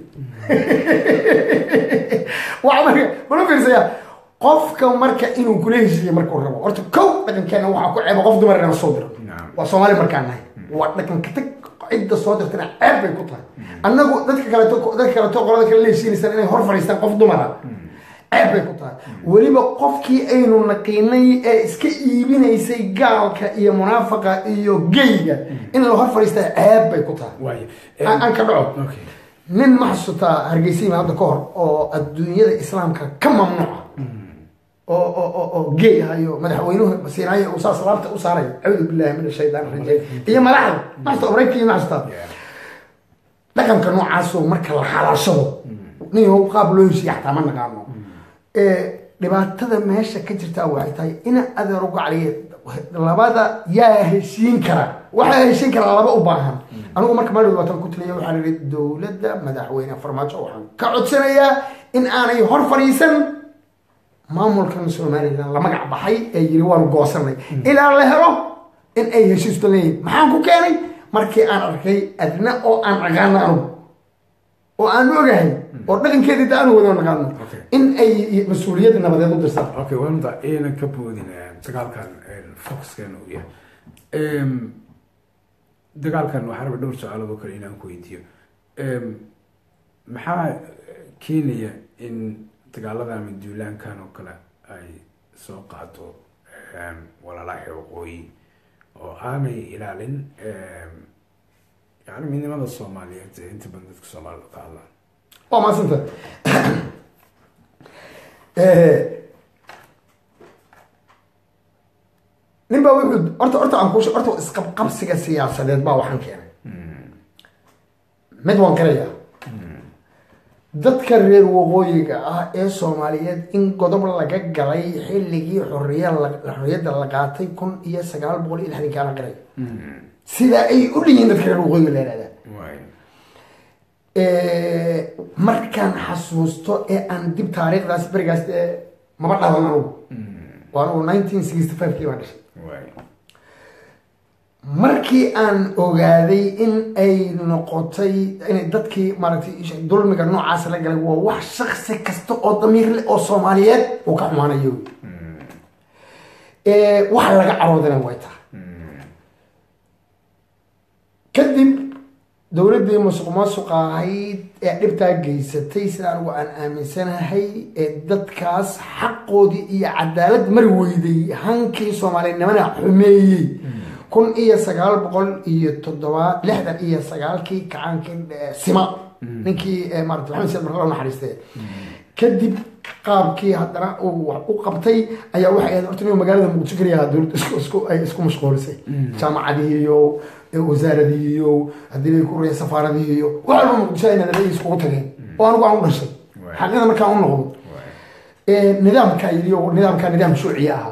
waa marka mala fiirsaya qofka marka inuu kula heshiiyo markuu rabo horta kow dhaqankeena waxaa ku ceeba qof dumar inaan soo diro waa soomaali markaan nahay waa dhaqanka tag cidda soo dirtana ceeb bay ku tahay annagu dadka kaleeto dadka kaleeto qolada kale la heshiinaysaan inay hor fadhiistaan qof dumara ceeb bay ku tahay weliba qofkii aynu naqiinay ee iska iibinaysay gaalka iyo munaafaqa iyo geyga in la hor fadhiista ceeb bay ku tahay aan ka dhaco nin ma xasuutaa hargeysa hadda ka hor oo adduunyada islaamka ka mamnuuca oo oo oo gey ahayo madaxweynuhu siinaayo uu saas laabta u saaray acuudu billahi min ashaytaan rajiim iyo madaxda ma xasuuta maraykanka ma xasuutaa dhaqanka noocaasoo marka la xalaashado nin qaab loo heshiiya xataa ma naqaano dhibaatada meesha ka jirtaa waxay tahay ina adeer uga caliya labada yaa heshiin kara waxaa heshiin karaa laba u baahan anigu marka maalid waatan ku taliya waxaan ihi dowladda madaxweyne farmaajo waxaan ka codsanayaa in aanay hor fadhiisan maamulkan somalilan la magac baxay ee yiri waanu goosanay ilaa la helo in ay heshiisto leeyihin maxaan ku keenay markii aan arkay adna oo aan aqaano anugu oo aan ogahay oo dhaqankeedii da aanu wada naqaano in ay mas-uuliyadda nabadeed u dirsan okay wanta aynan ka boodin dagaalkan foxkan uu yahay dagaalkan waxaa raba dhowr su-aalood oo kale inaan ku weydiiyo maxaa keenaya in dagaalada ama duulaankan oo kale ay soo qaado walaalaahi waqooyi oo aanay ilaalin yani midnimada soomaaliyeed ee inta badan dadka soomaalida ka hadlaan waa maasanta nin baa wuxuu horta horta aan kuushe horta isqabqabsiga siyaasadeed baa waxaan keenay mid waan garayaa dadka reer waqooyiga ah ee soomaaliyeed in godob laga galay xilligii xoriya xorriyadda la qaatay kun iyo sagaal boqol iyo lixdankaa la galay sidaa ay u dhiyiin dadka reer waqooyiga la yihahdaa markaan xasuusto ee aan dib taariikhdaas berigaas maba dhalan anugu waa anugu nineteen sixty five kii baan dhashay markii aan ogaaday in ay noqotay inay dadkii maaragtay dulmiga noocaas la galay waa wax shaksi kasta oo damiir leh oo soomaaliyeed uu ka xumaanayo wax laga caroodana way tahay kadib dowladdii musuq maasuqa ahayd ee dhibtaa geysatay sida anigu aan aaminsanahay ee dadkaas xaqoodii iyo cadaalad mari weyday hankii soomaalinimana xumeeyey kun iyo sagaal boqol iyo toddoba lixdan iyo sagaalkii kacaankii sima ninkii maarata maxamed said marka naxariiste kadib qaabkii haddana uu wax u qabtay ayaa waxay ahayd horta inuu magaalada muqdisho keliya dowladda isku isku ay isku mashquulisay jaamacadii iyo wasaaradii iyo haddii lay ku reeya safaaradii iyo wax walba muqdisho ay nadalay iskugu tageen oo anigu aan u dhashay xaqiiqda markaan u noqdo nidaamkaa yidhi oo nidaamkaa nidaam shuuciya ahaa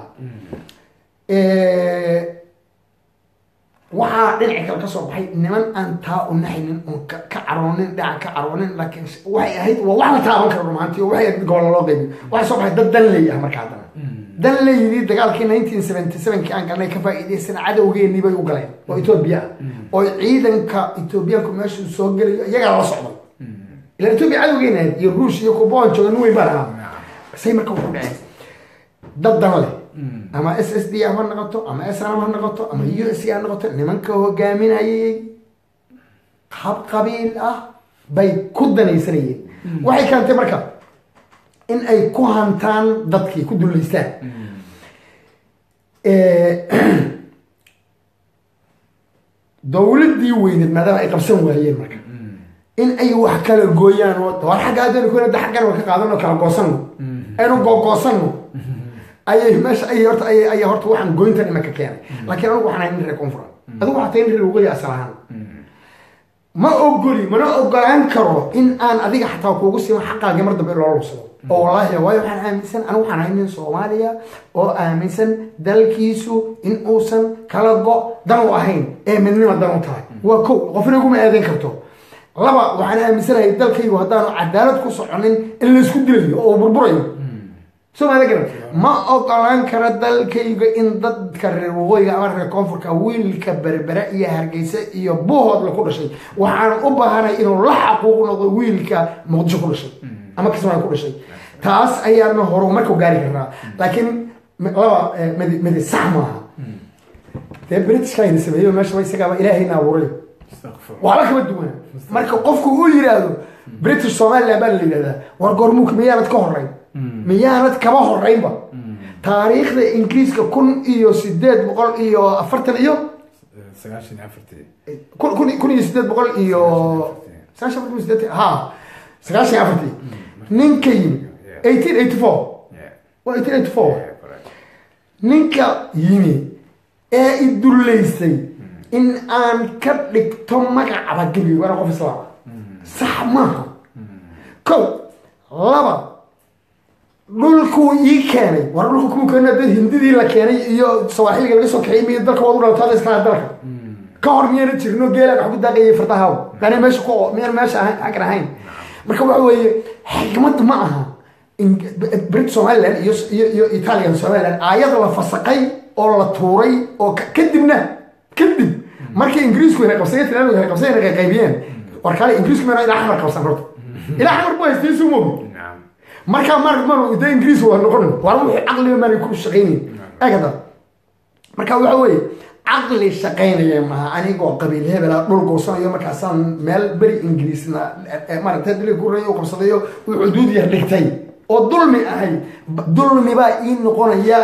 waxaa dhinaci kale ka soo baxay niman aan taa u naxaynin oon ka caroonin dhinaca ka caroonin laakiin waxay ahayd waa wax la taaban karo rumaantii oo waxay ahayd gobolla loo qaybiyo waxaa soo baxay dad dan leey ah marka haddana dan leeyidii dagaalkii nineteen seventy sevenkii aan galnay ka faa'iidaysana cadowgeenii bay u galeen oo etoobiya ah oo ciidanka etoobiyaanku meeshuu soo gelayo iyagaa la socday ilan etoobiya cadowgeena ahayd iyo ruush iyo kuboon jooga nin weyn baan ahaa say marka wuxuu dhaceen dad dan leh ama s s d ha noqoto ama snm ha noqoto ama u s ha noqoto nimanka hogaaminayay hab qabiil ah bay ku danaysanayeen waxay keentay marka in ay ku hantaan dadkii ku dullaystaan dowladdii weyneed maadaama ay qabsan waayeen marka in ay wax kala gooyaan oo war xagga adooni kuna da xaggan wa ka qaadano kala goosanno aynu googoosanno ayay meesha ayay horta ayay ayay horta waxaan goyntan imaka keenay laakiin anigu waxaan ahay nin reer koonfura adigu waxaa tahay nin reer waqooyi asal ahaan ma ogoli mana ogolaan karo in aan adiga xataa kuugu siman xaqaagii mar dambe loo lugsado oo wallaahi waayo waxaan aaminsan anigu waxaan ahay nin soomaaliya oo aaminsan dalkiisu in uusan kala go dan u ahayn ee midnima dan u tahay waa kow qofna iguma eedayn karto laba waxaan aaminsanahay dalkaygu haddaanu cadaalad ku soconin in laysku dilayo oo burburayo somaali garan ma ogolaan karo dalkayga in dadka reer waqooyiga ama reer koonfurka wiilka berbere iyo hargeysa iyo buuhoodla ku dhashay waxaan u baahanay inuu la xaquuq noqdo wiilka muqdisho ku dhashay ama kismaayo ku dhashay taas ayaana horumarku gaari karnaa laakiin laba midi midi sax maaha dee britishkayna sameeyo meeshaba isagaaba ilaahayna abuuray waxba kama duwana marka qofku uu yidhaahdo british somaliland baa la yidhahdaa war goormuuk miyaanad ka horeyn miyaanad kaba horeynba taariikhda ingiriiska kun iyo sideed boqol iyo afartan iyo sagaashan iyo afartii kun kun kun iyo sideed boqol iyo sagaashan kun iyo sideed ha sagaashan iyo afartii ninka yimi eighteen eighty four waa eighteen eighty four ninka yimi ee i dullaysay in aan ka dhigto magacaba gebiyo waana qof islaama sax maaha kow laba dhulkuu ii keenay war dhulku kuu keenay dad hindidii la keenay iyo sawaaxiliga laga soo kaxiyay miyo dalka waad u dhalataada iskala dalka ka hor miyayna jirno geelaan wax ku daaqayay fardahaw dani meesha ku miyaan meesha ahayn xaggan ahayn marka waxa weeye xikmad ma aha brit somaliland iyo iyo iyo italian somaliland aayada la fasaqay oo la tuuray oo kadibna kadib markii ingiriisku inay qabsadeen talyaanigu inay qabsadeen inay qaybiyeen war kale ingiriisku meena ilaa xamar qabsan horta ilaa xamar bu haystay suu mogi markaa mar mar de ingiriis waa noqon war wixii caqliga maanay ku shaqaynayn eegada marka waxa weeye caqli shaqaynaya maaha anigoo qabiil hebela dhul goosanayo markaasaan meel beri ingiriisna maaragtay dili guray u qabsadayo uu xuduud yar dhigtay oo dulmi ahay dulmi baa ii noqonaya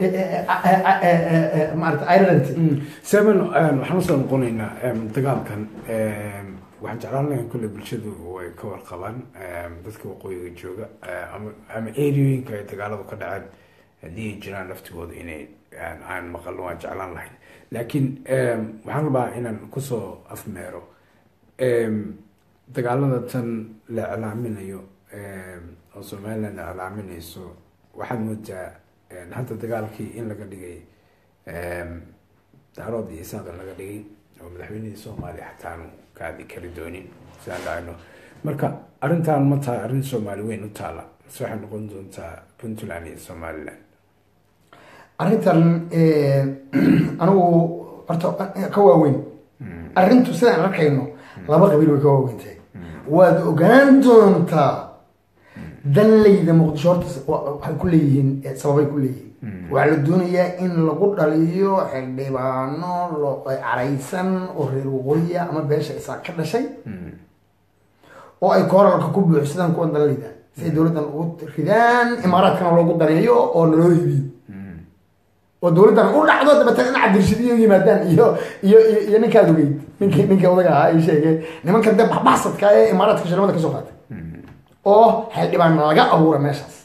maarata ireland seven waxaan usoo noqonaynaa dagaalkan waxaan jeclaan lahayn kulle bulshadu way ka warqabaan dadka waqooyiga jooga ama ama areoyinka ay dagaaladu ka dhaceen haddii ay jiraan laftigooda inay aan maqalno waan jeclaan lahayn laakiin waxaan rabaa inaan kusoo afmeero dagaalada tan la iclaaminayo oo somaliland iclaaminayso waxaad moodaa hadda dagaalkii in laga dhigay daarood iyo isaaq in laga dhigay oo madaxweynihii soomaaliya xataanu kaadi kari doonin sidaan dhahayno marka arrintan ma tahay arrin soomaali weyn u taala mase waxay noqon doontaa puntland iyo somaliland arrintan anigu horta ka waaweyn arrintu sidaan arkayno laba qabiil way ka waaweyn tahay waad ogaan doontaa danleyda muqdisho horta waxay ku leeyihiin sababay ku leeyihiin waxaa la doonayaa in lagu dhaliyo xildhibaano caraysan oo reer waqooyiya ama beesha isaa ka dhashay oo ay kooralka ku buuxsadaan kuwan danleyda si ay dowladdan ugu ridaan imaaraadkana loogu daneeyo oo naloo hibiyo oo dowladdan u dhacdo dabeetana in cabdirashidiyo yimaadaan iyo iyo iyo ninkaad ogeyd nink ninkii odaga ahaa ay sheegeen nimanka de baxbaxsadka ee imaaraadka shirmada kasoo qaatay oo xildhibaan laga abuura meeshaas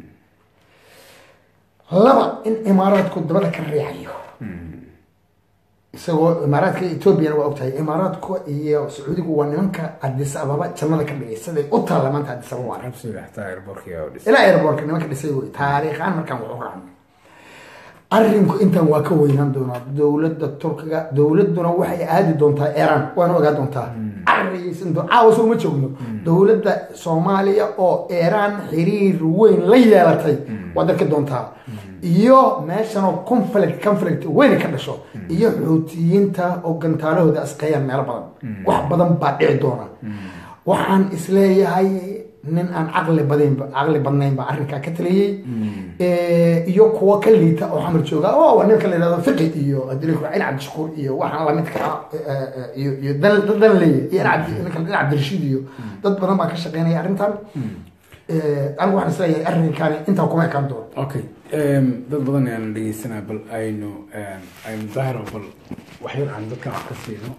laba in imaaraadku dabada ka riixayo isagoo imaaraadka ethoobiana waa ogtahay imaaraadku iyo sacuudigu waa nimanka adis ababa jannada ka dhigay siday u taalla maanta adis ababa ilaa airbortka nimanka dhisay wey taariikhaan markaan wax u raacno arrinku intan waa ka weynaan doonaa dowladda turkiga dowladduna waxay aadi doontaa iran waana ogaa doontaa carriyaysan caawa soo ma joogno dowladda soomaaliya oo iran xiriir weyn la yeelatay waad arki doontaa iyo meeshanoo conflict conflict weyna ka dhasho iyo xuutiyiinta oo gantaalahooda asqeeyaan meelo badan wax badan baa dhici doona waxaan isleeyahay nin aan caqli badaynba caqli badnayn baa arrinkaa ka taliyey iyo kuwo ka liita oo xamar jooga oo ninka la yidhahdo fiqi iyo adilku in cabdishakuur iyo waxaan lamidka ah iyo iyo dan dan leeya iyo ninka in cabdirashiid iyo dad badan baa ka shaqeynaya arrintan anigu waxaan isleeyahay arrinkaani intaa kuma ekaan doono okay dad badan ayaan dhegeysanaa bal aynu aynu daahiro bal waxyar aan dadkan wax ka siino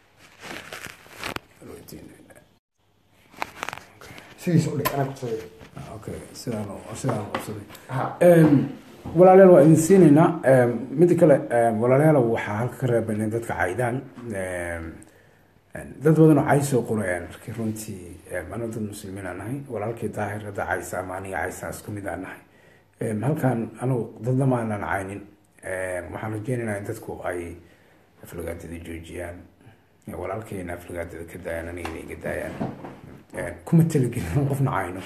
sidiisa udhig anaa kusameeyo okay sidaan sidaan qabsaday ha walaalayaal waa idin siinaynaa midda kale walaalayaal waxaa halka ka reeban in dadka caydaan dad badan oo cay soo qorayaan markii runtii anu dad muslimiin aan nahay walaalkii daahir hadda caysa ama aniga caysa isku mid aan nahay halkan anugu dadna ma aanan caynin waxaan rajeynaynaa in dadku ay aflagaadada joojiyaan walaalkayna aflagaadada ka daayaan aniga inay ga daayaan kuma talagelin qofna cayno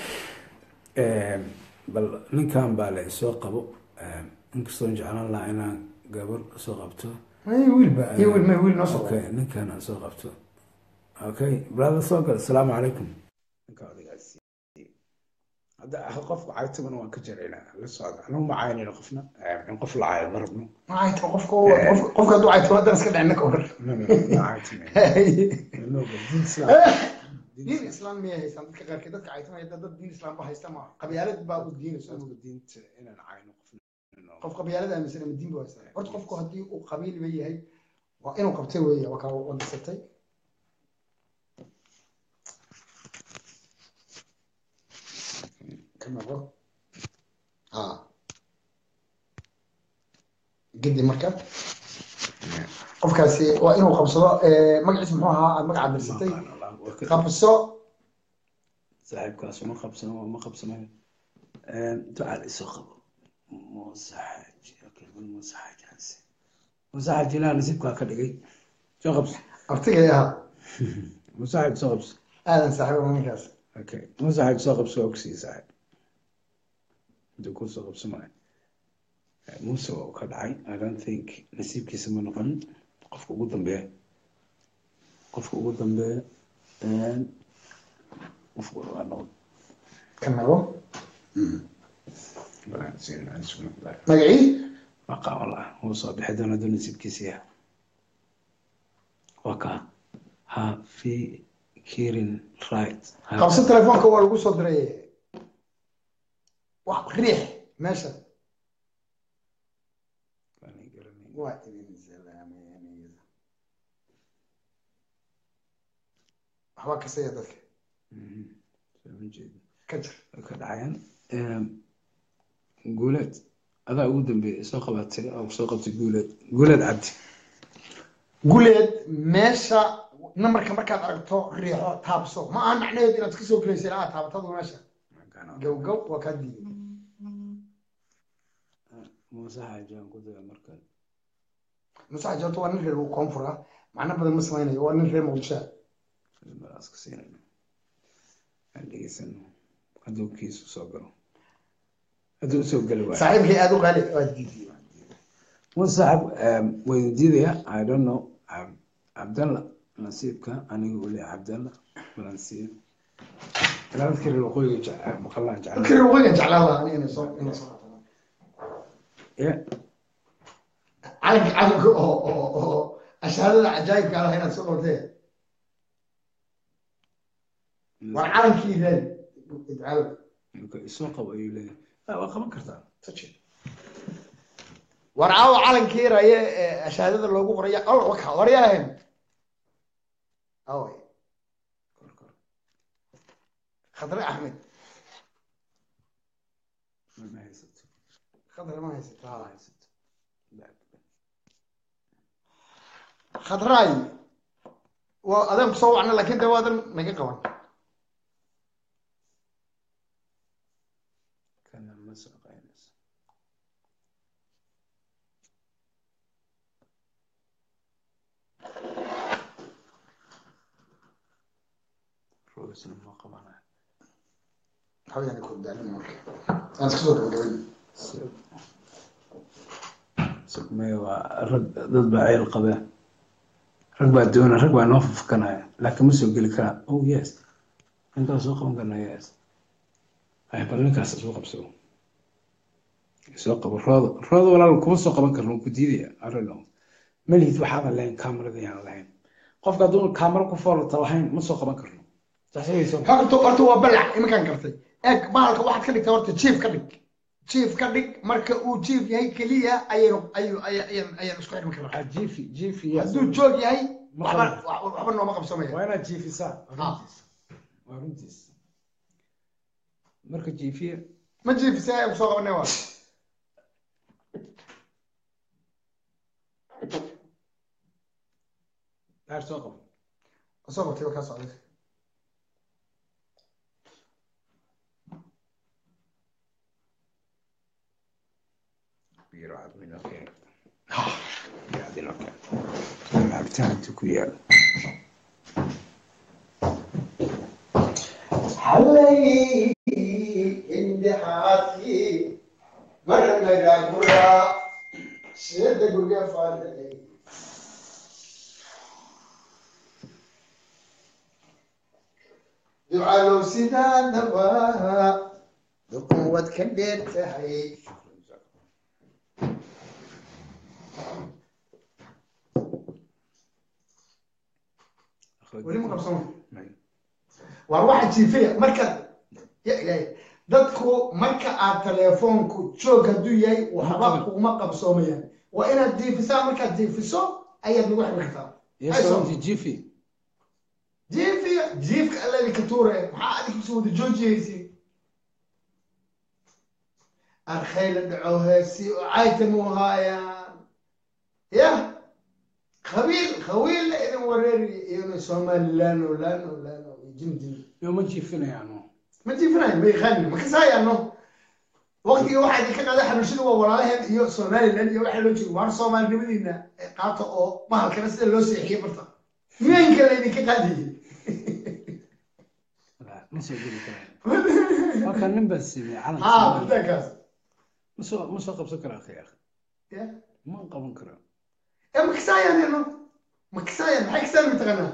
bal ninkan baa la isoo qabo inkastoon jeclaan lahaa inaan gabar soo qabto may wiilba iyo wiil may wiil noo soo okay ninkan aan soo qabto okay brother soo gal asalaamu calaykum ninka odayaas hadda qofka caytagana waan ka jaraynaa la socda anagu ma caynayno qofna in qof la caayo ma rabno cayto qofka qof- qofka hadduu cayto haddana iska dhicin ka war No, no, no, ma caytayno. No, but diin islaam- diin diin islaam miyay haystaan dadka qaarkeed dadka caytamaya dad dad diin islaam ba haysta ma qabyaalad baa u diinaysa islaamka diinta inaan cayno qofna qof qabyaalad aaminsan ama diin ba haysta horta qofku haddii uu qabiilba yahay waa inuu qabtay weeye waa kaa wadasatay ka noqo ha gedi marka qofkaasi waa inuu qabsado eh, magaciisa muxuu ahaa aad magaca dirsatay qabso saaxiibkaas ma qabsano ma qabsanayo ducaal isoo qabo musaxaj okay bal musaxajaas musaxaj ilaa nasiibkaa ka dhigay soo qabso abtigay ahaa musaxaj soo qabso aadan saaxiiba ninkaas okay musaxaj soo qabso waa kusii saaxib haduu ku soo qabso maayo muuse waa uu ka dhacay i don't think nasiibkiisa ma noqon qofka ugu dambeeya qofka ugu dambeeya qofka waa noqon ka nago magacii magacii maqaan wallah wuu soo bixi doona duu nasiibkiisa yaha waa kaa ha fi kirin right Ha- qabso telefoonka waa lagu soo diray wax riix meesha Baan i garanay. waa idin salaamay waxbaa kasaya dadka Mhm. Soo ma jeedo. ka jir Way ka dhacayaan guuleed adaa ugu dambeeyay soo qabatay oo soo qabtay guuleed guuleed cabdi guleed meesha namarka markaad aragto riixo taabso ma aha macnaheedu inaad iska soo gelaysa ilaa aad taabatadu meesha gow gow waa kaa diiday muuse xaajaan ku daya markan musaxa joorto waa nin reer koonfur ah macno badan ma samaynayo waa nin reer muqdisho ah maraas ka siinayno aan dhegeysano hadduu kiisu soo galo hadduu usoo geli waayo saaxiibkay aada u qaali waa diiday musaxab wayn diidaya i don't know Ab- cabdalla nasiibka aniga ule cabdalla balansiya ilaa dadka reer waqooyiga jecel maqalaan dadka jecel reer waqooyiga jeclaan lahaa aniga inay soo inay soo qaataan ya calanka calanka oo oo oo ashaarada cajaayibka ah inaad soo dhawtee waa calankii reer idcaal marka isoo qabo ayuu leeyahay Ah, waa qaban kartaa war caawa calankii raye ee ashaarada loogu qoraya al waka waryahan away kor kor khadre axmed ma haysato khadre ma haysata ma ha haysato Back. khadraay waa adaan kusoo wacna laakiin de waadan naga qaban kana ma soo qaynayso rogisna ma qabanayo hawyaani ku daalin marka aan iska soo gabagabayn sugmaya waa rag dad baa ceel qabeen rag baa doona rag baa noo fufkanaya laakiin ma soo geli karaa oh yes ninkaa soo qaban karna yes ay bal ninkaas soo qabso soo qabo roodo roodo walaal kuma soo qaban karno ku diidaya arino malihid waxaadan lahayn kaamarada yaan lahayn qofka hadduu kaamara ku foolata lahayn ma soo qaban karno saxigayso horta horta waa balac iminkaan gartay eeg bahalka waxaad ka dhigtaa horta jief ka dhig jief ka dhig marka uu jief yahay keliya ayaynu ayu ayaan ayaan isku xidhmi karnaa jiifi jiifi hadduu joog yahay Ma waxba qaban. wax- waxba nooma qabsamaya waa inaad jiifisaa Ah. waa runtiis marka jiifiye ma jiifisay ay kusoo qabanay waa daar soo qabo soo qabtay waa kaa socday biro cad minoo keen biro cad inoo keen cabitaan inta ku yaal حلي عندي حاتي مرة مرة مرة شد قرقة فالي دعاء لو سيدان نبا بقوة كبير تهي ولي ما قبصون waa waxa jiifaya marka ya ilaahay dadku marka aad teleefoonku joog hadduu yahay waxba kuma qabsoomayaan waa inaad jiifisaa markaad jiifiso ayaad lagu xiri kartaa yesoonti jiifi jiifiya jiifka alladi ka tuure maxaa adig kusoo wada joojiyaysi arkayla dhaco heesi oo caytan u haayaan ya qabiil qabiilla idin wareeri iyona somalilan oo lan oo lan oo jimjim yo ma jiifinayaano ma jiifinayo ma yaqaanin ma kasaayaano waqtiga waxaa idinka qada xabashida waa walaalaheen iyo somaliland iyo waxaa loo jeeda waar soomaalinimadiina qaata oo mahalkana sida loo seexiye barta miyanka laydinka qaadiyey ma soo geli karaan halkan nin baa siimay calanka haa Soomaaliya. butaankaas ma soo ma soo qabsan karaa akhi akhi ya ma qaban karaa ee ma kasaayaan ino ma kasaayaan maxay kasaan mataqaanaa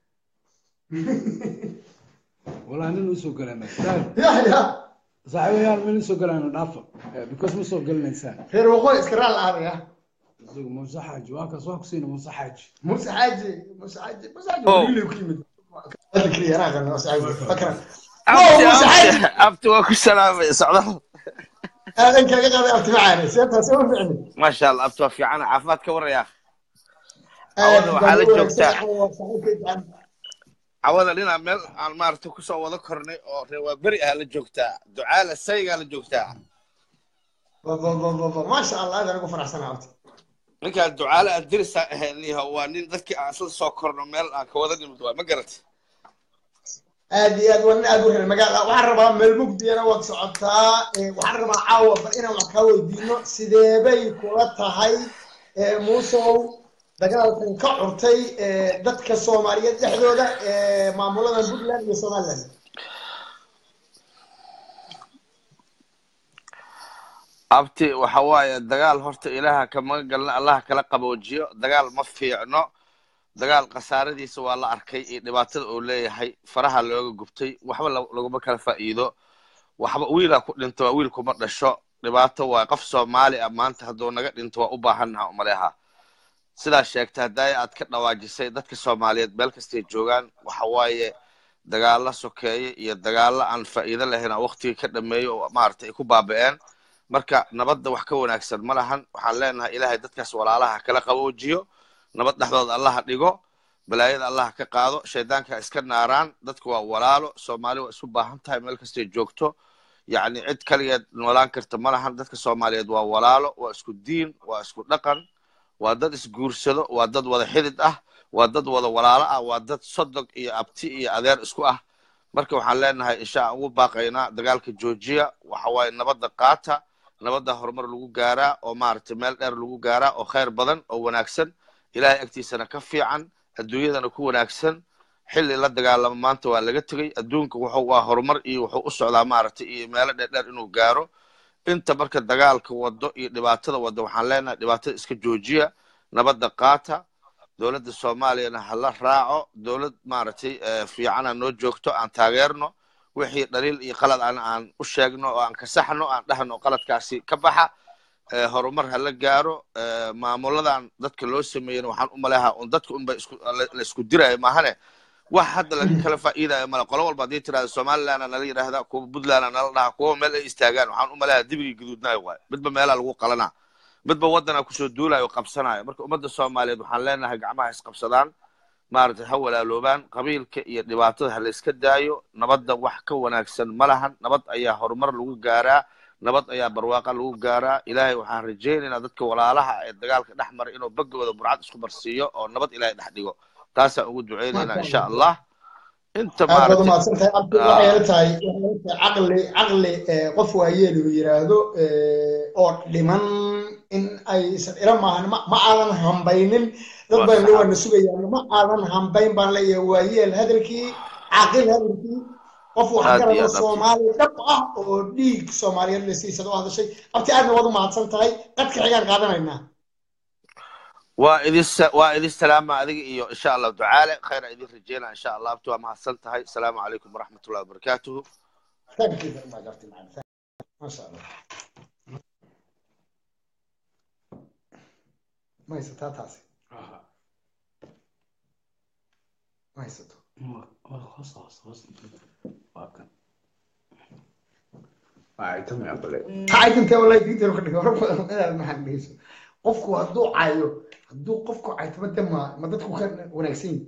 walaa nin usoo galanay daar ya ya saaxiibayaal ma nin soo galayno dhaafa Eh, because ma soo gelinaysaan reer waqooyi iska raal aadaya isagu muuse xaaji waa kaas waa ku siina muuse xaaji muuse xaaji muuse xaaji muuse xaaji Oh. wiilay ku yimid adkri yaraa qana muuse xaaji fakran abti muuse xaaji abti abti waa ku salaamay socdaal aadan kaga qaaday abtimacaane seetaas uma ficni maasha allah abti waa fiican caafimaad ka waraya Awada waxaa la joogtaa. cawada dhinaa meel aan maaragtay kusoo wada kornay oo reer waa beri ah la joogtaa ducaala saygaa la joogtaa maasha allah aadaan ugu faraxsanaa abti ninkaan ducaale aan dirisaa ahayniha waa nin dadkii aan isla soo korno meel aan ka wada nimid waa ma garatay aad iyo aad waa nin aad u reer magaala waxaan rabaa meel mugdiyana waad socotaa Eh, waxaan rabaa caawa bal inaan wax kaa weydiino sideebay kula tahay eh, muusow dagaalkan ka curtay eh, dadka soomaaliyeed dhexdooda eh, maamulada puntland iyo somaliland abti waxa waaye dagaal horta ilaaha kama galna allaha kala qaboojiyo dagaal ma fiicno dagaal khasaaradiisa waa la arkay iyo dhibaatada uu leeyahay faraha looga gubtay waxba la- laguma kala faa'iido waxba wiilaa ku dhinto waa wiil kuma dhasho dhibaato waa qof soomaali ah maanta hadduu naga dhinto waa u baahannaha umaleha sidaa sheegta haddaaya aad ka dhawaajisay dadka soomaaliyeed meel kastay joogaan waxa waaye dagaalla sokeeye iyo dagaalla aan faa'iido lahayn oo waqtiga ka dhameeyo oo maaragtay ay ku baaba'een marka nabadda wax ka wanaagsan ma lahan waxaan leenahay ilaahay dadkaas walaalaha kala qaboojiyo nabad dhexdooda allaha dhigo balaayada allaha ka qaado shaydaanka iska naaraan dadku waa walaalo soomaali waa isu baahan tahay meel kastay joogto yacni cid kaligeed noolaan karta ma lahan dadka soomaaliyeed waa walaalo waa isku diin waa isku dhaqan waa dad isguursado waa dad wada xidid ah waa dad wada walaalo ah waa dad sodog iyo abti iyo adeer isku ah marka waxaan leenahay insha aan ugu baaqaynaa dagaalka joojiya waxa waaye nabadda qaata nabadda horumar lagu gaaraa oo maaragtay meel dheer lagu gaaraa oo khayr badan oo wanaagsan ilaahay agtiisana ka fiican adduunyadana ku wanaagsan xilli la dagaalamo maanta waa laga tegey adduunka wuxuu waa horumar iyo wuxuu u socdaa maaragtay iyo meelo dheerdheer inuu gaaro inta marka dagaalka wado iyo dhibaatada wado waxaan leenahay dhibaatada iska joojiya nabadda qaata dowladda soomaaliyana hala raaco dowlad maaragtay eh, fiicana noo joogto aan taageerno wixii dhaliil iyo qalad aan aan u sheegno oo aan kasaxno aan dhahno qaladkaasi ka baxa eh, horumar hala gaaro eh, maamuladan dadka loo sameeyena waxaan u maleehaa un dadka unba isku la la isku diraayo maahane wax hadda laga kala faa'iidayo male qolo walba haddii tirahda somalilandna nala yidhaahda kuwa puntlandna nala dhaha kuwa meel ay istaagaan waxaan u maleeyaa dibigii guduudnaayo waay midba meelaa lagu qalanaa midba waddanaa kusoo duulayo o qabsanayo marka ummadda soomaaliyeed waxaan leenahay gacmaha isqabsadaan maaragtay ha walaaloobaan qabiilka iyo dhibaatada ha la iska daayo nabadda wax ka wanaagsan ma lahan nabad ayaa horumar lagu gaaraa nabad ayaa barwaaqa lagu gaaraa ilaahay waxaan rajaynaynaa dadka walaalaha ee dagaalka dhex maray inuu bagooda burcad isku marsiiyo oo nabad ilaahay dhex dhigo taasaan ugu ducaynaynaa insha allah inta aad baad maaragtay umahadsan tahay abdi waxay ila tahay waxay ila tahay caqli caqli eh, qof waayeel uu yiraahdo eh, oo dhiman in aysan ila maahan ma ma aadan hambaynin dad waa badan sax waana sugayaan ma aadan hambayn baan leeyahay waayeel hadalkii caaqil hadalkii qof wax aad iyo garado aad abti soomaali dhab ah oo dhiig soomaaliyeed la siisada u hadashay abti aadna waad umahadsan tahay qadka xigaan qaadanaynaa waa idin sa- waa idin salaama adiga iyo insha allah ducaale khayra idin rajeynaa insha allah abti waa mahadsan tahay asalaamu calaykum waraxmatullahi wabarakaatuhu thank you very much abti macalin masha allah ma haysataa taasi Aha. ma haysato Waa- waa hoos hoos hoos waa kan waa itami aqle tacaydintee wallahi diinteenu ka dhigay hore inaad maxaan dhegeyso qofku hadduu cayo hadduu qofku caytama de ma ma dadku ka wanaagsan yihin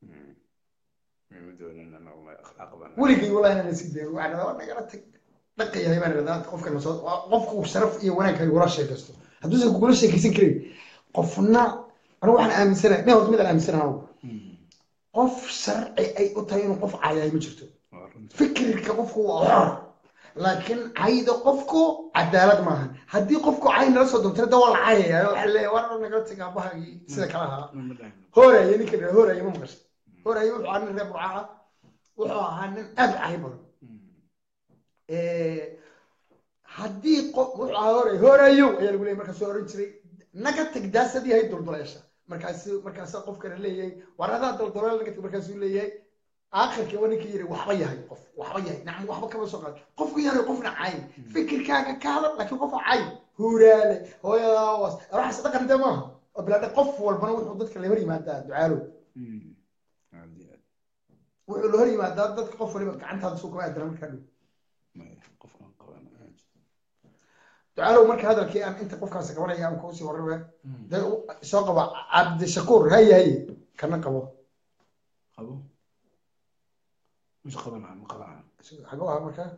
weligay wallahi inaan sii dayo waxaan dhadaa waa nagala tag dhaqayahay baan dhadaa qofka nasoo qofku sharaf iyo wanaag kagula sheekaysto hadduusan kugula sheekaysan karin qofna anigu waxaan aaminsanahay nin horta midaan aaminsanahay anigu qof sharci ay u tahay inuu qof cayahay ma jirto fikirka qofku waa xor laakiin cayda qofku cadaalad maahan haddii qofku cay nala soo dontay da waa la cayaya waxaa leeyahay waa nagala tag aabahagii sida kale ahaa hooraya ninka la hooraya ma maqashay hooraya wuxuu ahaa nin reer burca ah wuxuu ahaa nin aad u cay badan haddii qof wuxuu ahaa hooraya hoorayow ayaa lagu leeyahay markaasuu oran jiray naga tag daasadii hay dulduleesha markaasu markaasaa qofkana leeyahay war adaa dulduleel naga tag markaasuu leeyahay aakhirkii waa ninka yiri waxba yahay qof waxba yahay nacam waxba kama soo qaad qofku yahay qofna cayn fikirkaaga ka hadal laakiin qofa cayn huuraale hooyadaas waxaas dhaqan dee maaha oo bilaadhe qof walbana wuxuu dadka la hor yimaadaa ducaalow wuxuu la hor yimaadaa dadka qof waliba gacantaada suu kama aadana markaa dhow ducaalow marka hadalkii aan inta qofkaasi qabanaya aan kuusii warrabe dee u- soo qaba cabdishakuur haye haye kana qabo qabo مش قبل عن قبل عن xaguu ahaa markaa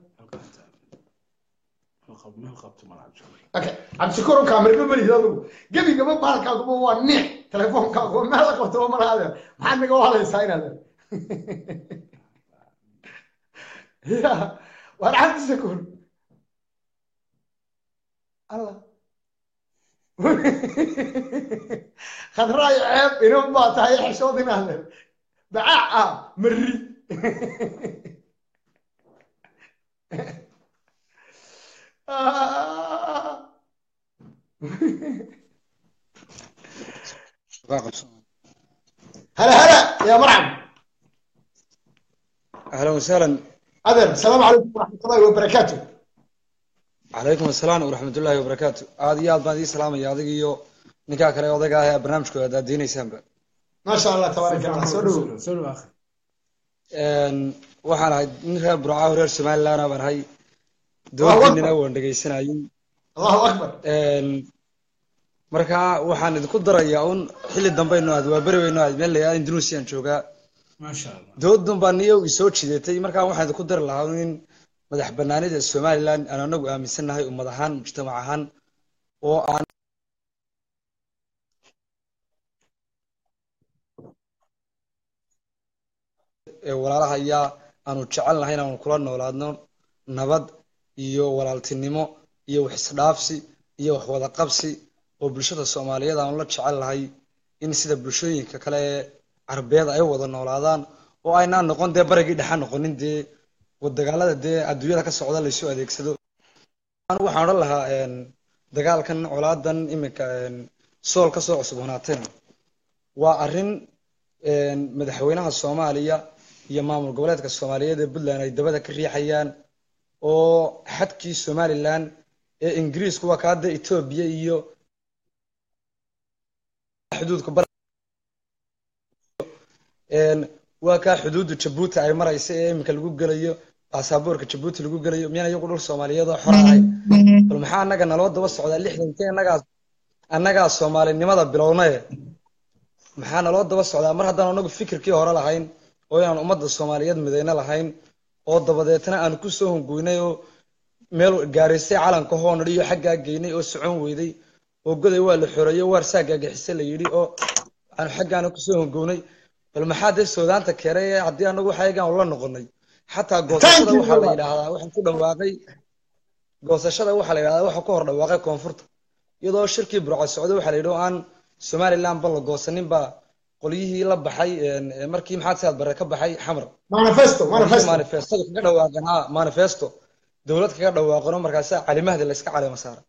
meel qabto ma laha okay cabdishakuur oo kaamirba malihid adigu gebigaba baalkaaguba waa niix telefonkaaguba meel la qabto ma laha adeer maxaad naga hadlaysaa in adeer ya waar cabdishakuur allah khadraayo ceeb inan baa tahay xishood in adeer bacaac ah marri Ah. هلا هلا يا مرحبا اهلا وسهلا أذر السلام عليكم ورحمة الله وبركاته calaykum asalaam waraxmat ullaahi wabarakaatu aad iyo aad baan idii salaamaya adig iyo ninkaa kale odayga ah ee barnaamijkooda haddaad diinaysaanba ما شاء الله تبارك الله سولو soo akhi waxaan ahay nin reer burcaaho reer somaliland baan ahay doorkiinina waan dhegaysanayay الله أكبر marka waxaan idinku darayaa un xilli dambaynu aad waa beri weyno aad meel layaa indonesian joogaa ما شاء الله doodun baa niyo isoo jidatay marka waxaan idinku dari lahaa un in madax banaanida somaliland aan anagu aaminsannahay ummad ahaan mujtamac ahaan oo aan ee walaalaha ayaa aanu jecel nahay inaanu kula noolaadno nabad iyo walaaltinimo iyo wax isdhaafsi iyo wax wada qabsi oo bulshada soomaaliyeed aanu la jecel nahay in sida bulshooyinka kale ee carbeed ay wada noolaadaan oo aynaan noqon dee barigii dhexa noqonin dee wadagaalada dee adduunyada ka socda laysu adeegsado anigu waxaan odhan lahaa een, dagaalkan colaadan iminka een, sool kasoo cusubnaatayna waa arrin een, madaxweynaha soomaaliya iyo maamul goboleedka soomaaliyeed ee puntland ay dabada ka riixayaan oo xadkii somaliland ee ingiriisku waa ka hadda etoobiya iyo xuduudka bar een, waa kaa xuduudda jabuuti ay maraysa ee iminka lagu gelayo baasaboorka jabuuti lagu gelayo miyaan iyagu dhul soomaaliyeed oo xor ahay bal maxaa annaga naloo daba socdaa lixdankii annagaa annagaa soomaalinimada bilownaye maxaa naloo daba socdaa mar haddaan anagu fikirkii hore lahayn oo inaan ummadda soomaaliyeed midayno lahayn oo dabadeetna aan ku soo hongoynay oo meel gaaraysay calanka hoonadhi iyo xaggaa geynay oo socon weyday oo goday waa la xoreeyey waar saa gaagixise la yidhi oo aan xaggaana kusoo hongownay bal maxaa dee soodaanta keenay ee haddii anagu waxayagaan ula noqonay xataa goosashada waxaa la yidhaahdaa waxaan ku dhawaaqay goosashada waxaa la yidhahdaa waxa ku hor dhawaaqay koonfurta iyadoo shirkii burco socday waxaa la yidhi oo aan somaliland ba la goosanin baa qolyihii la baxay markii maxaad saad bare ka baxay xamar manifesto manifesto manifestada kaga dhawaaqan ha manifesto dowlad kaga dhawaaqano markaasaa calimahda la iska caleema saara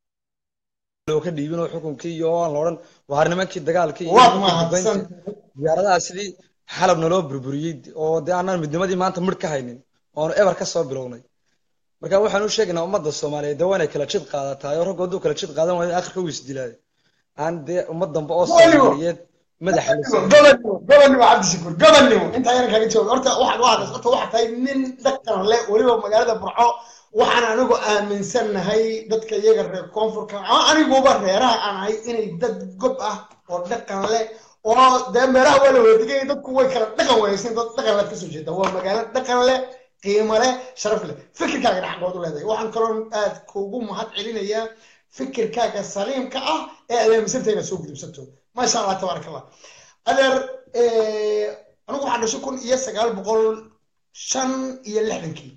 loo ka dhiibin oo xukunkii iyo aan la odhan waar nimankii dagaalkii iyo waad nimankii mahadsan duqeyntii diyaaradaha sidii xalab naloo burburiyey oo dee aanaan midnimadii maanta midh ka haynin oonu eber ka soo bilownay marka waxaan u sheegaynaa ummadda soomaaliyeed dee waa inay kala jid qaadataa oo raggu hadduu kala jid qaadan waayo akhirka wuu isdilaayo aan dee ummad dambe oo soomaaliyeed madaxa la siiyo gobonnimo gobonnimo cabdishakuur gobonnimo intaa yaran kaaga jooga horta waxaad waxaad horta waxaad tahay nin dhaqan leh weliba magaalada burco waxaan anigu aaminsannahay dadka iyaga reer koonfurka ama aniguba reeraha aan ahay inay dad gob ah oo dhaqan leh oo dee meelaha waa la wadadigay dadku way kala dhaqan wayaysan dad dhaqan leed kasoo jeeda waa magaalo dhaqan leh qiimo leh sharaf leh fikirkaaga dhexgood u leedahay waxaan kaloo aad kuugu mahad celinayaa fikirkaaga saliimka ah ee aad aaminsantay inaad soo gudubsato maasha allah tabaaraka allah adeer anigu waxaan dhashay kun iyo sagaal boqol shan iyo lixdankii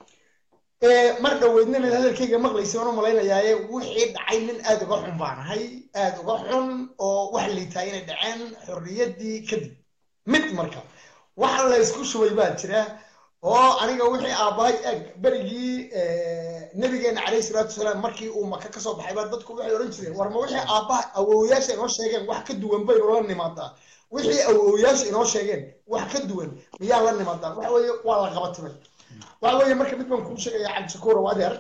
mar dhoweydna inaad hadalkayga maqlaysa waan u malaynayaaye wixii dhacay nin aad uga xun baan ahay aad uga xun oo wax liitaa inay dhaceen xorriyaddii kadib mid marka waxa la isku shubay baa jira oo aniga wixii aabbahay eg berigii nabigeena calayhi salaatu wasalaam markii uu maka ka soo baxay baa dadku waxay odhan jireen war ma wixii aabbaha awowyaasha inoo sheegeen wax ka duwan baynu la nimaadaa wixii awowyaasha inoo sheegeen wax ka duwan miyaa la nimaadaa waxa weeye waa la qabatimay waxa weeye marka mid baan kuu sheegaya cabdishakuur oo adeer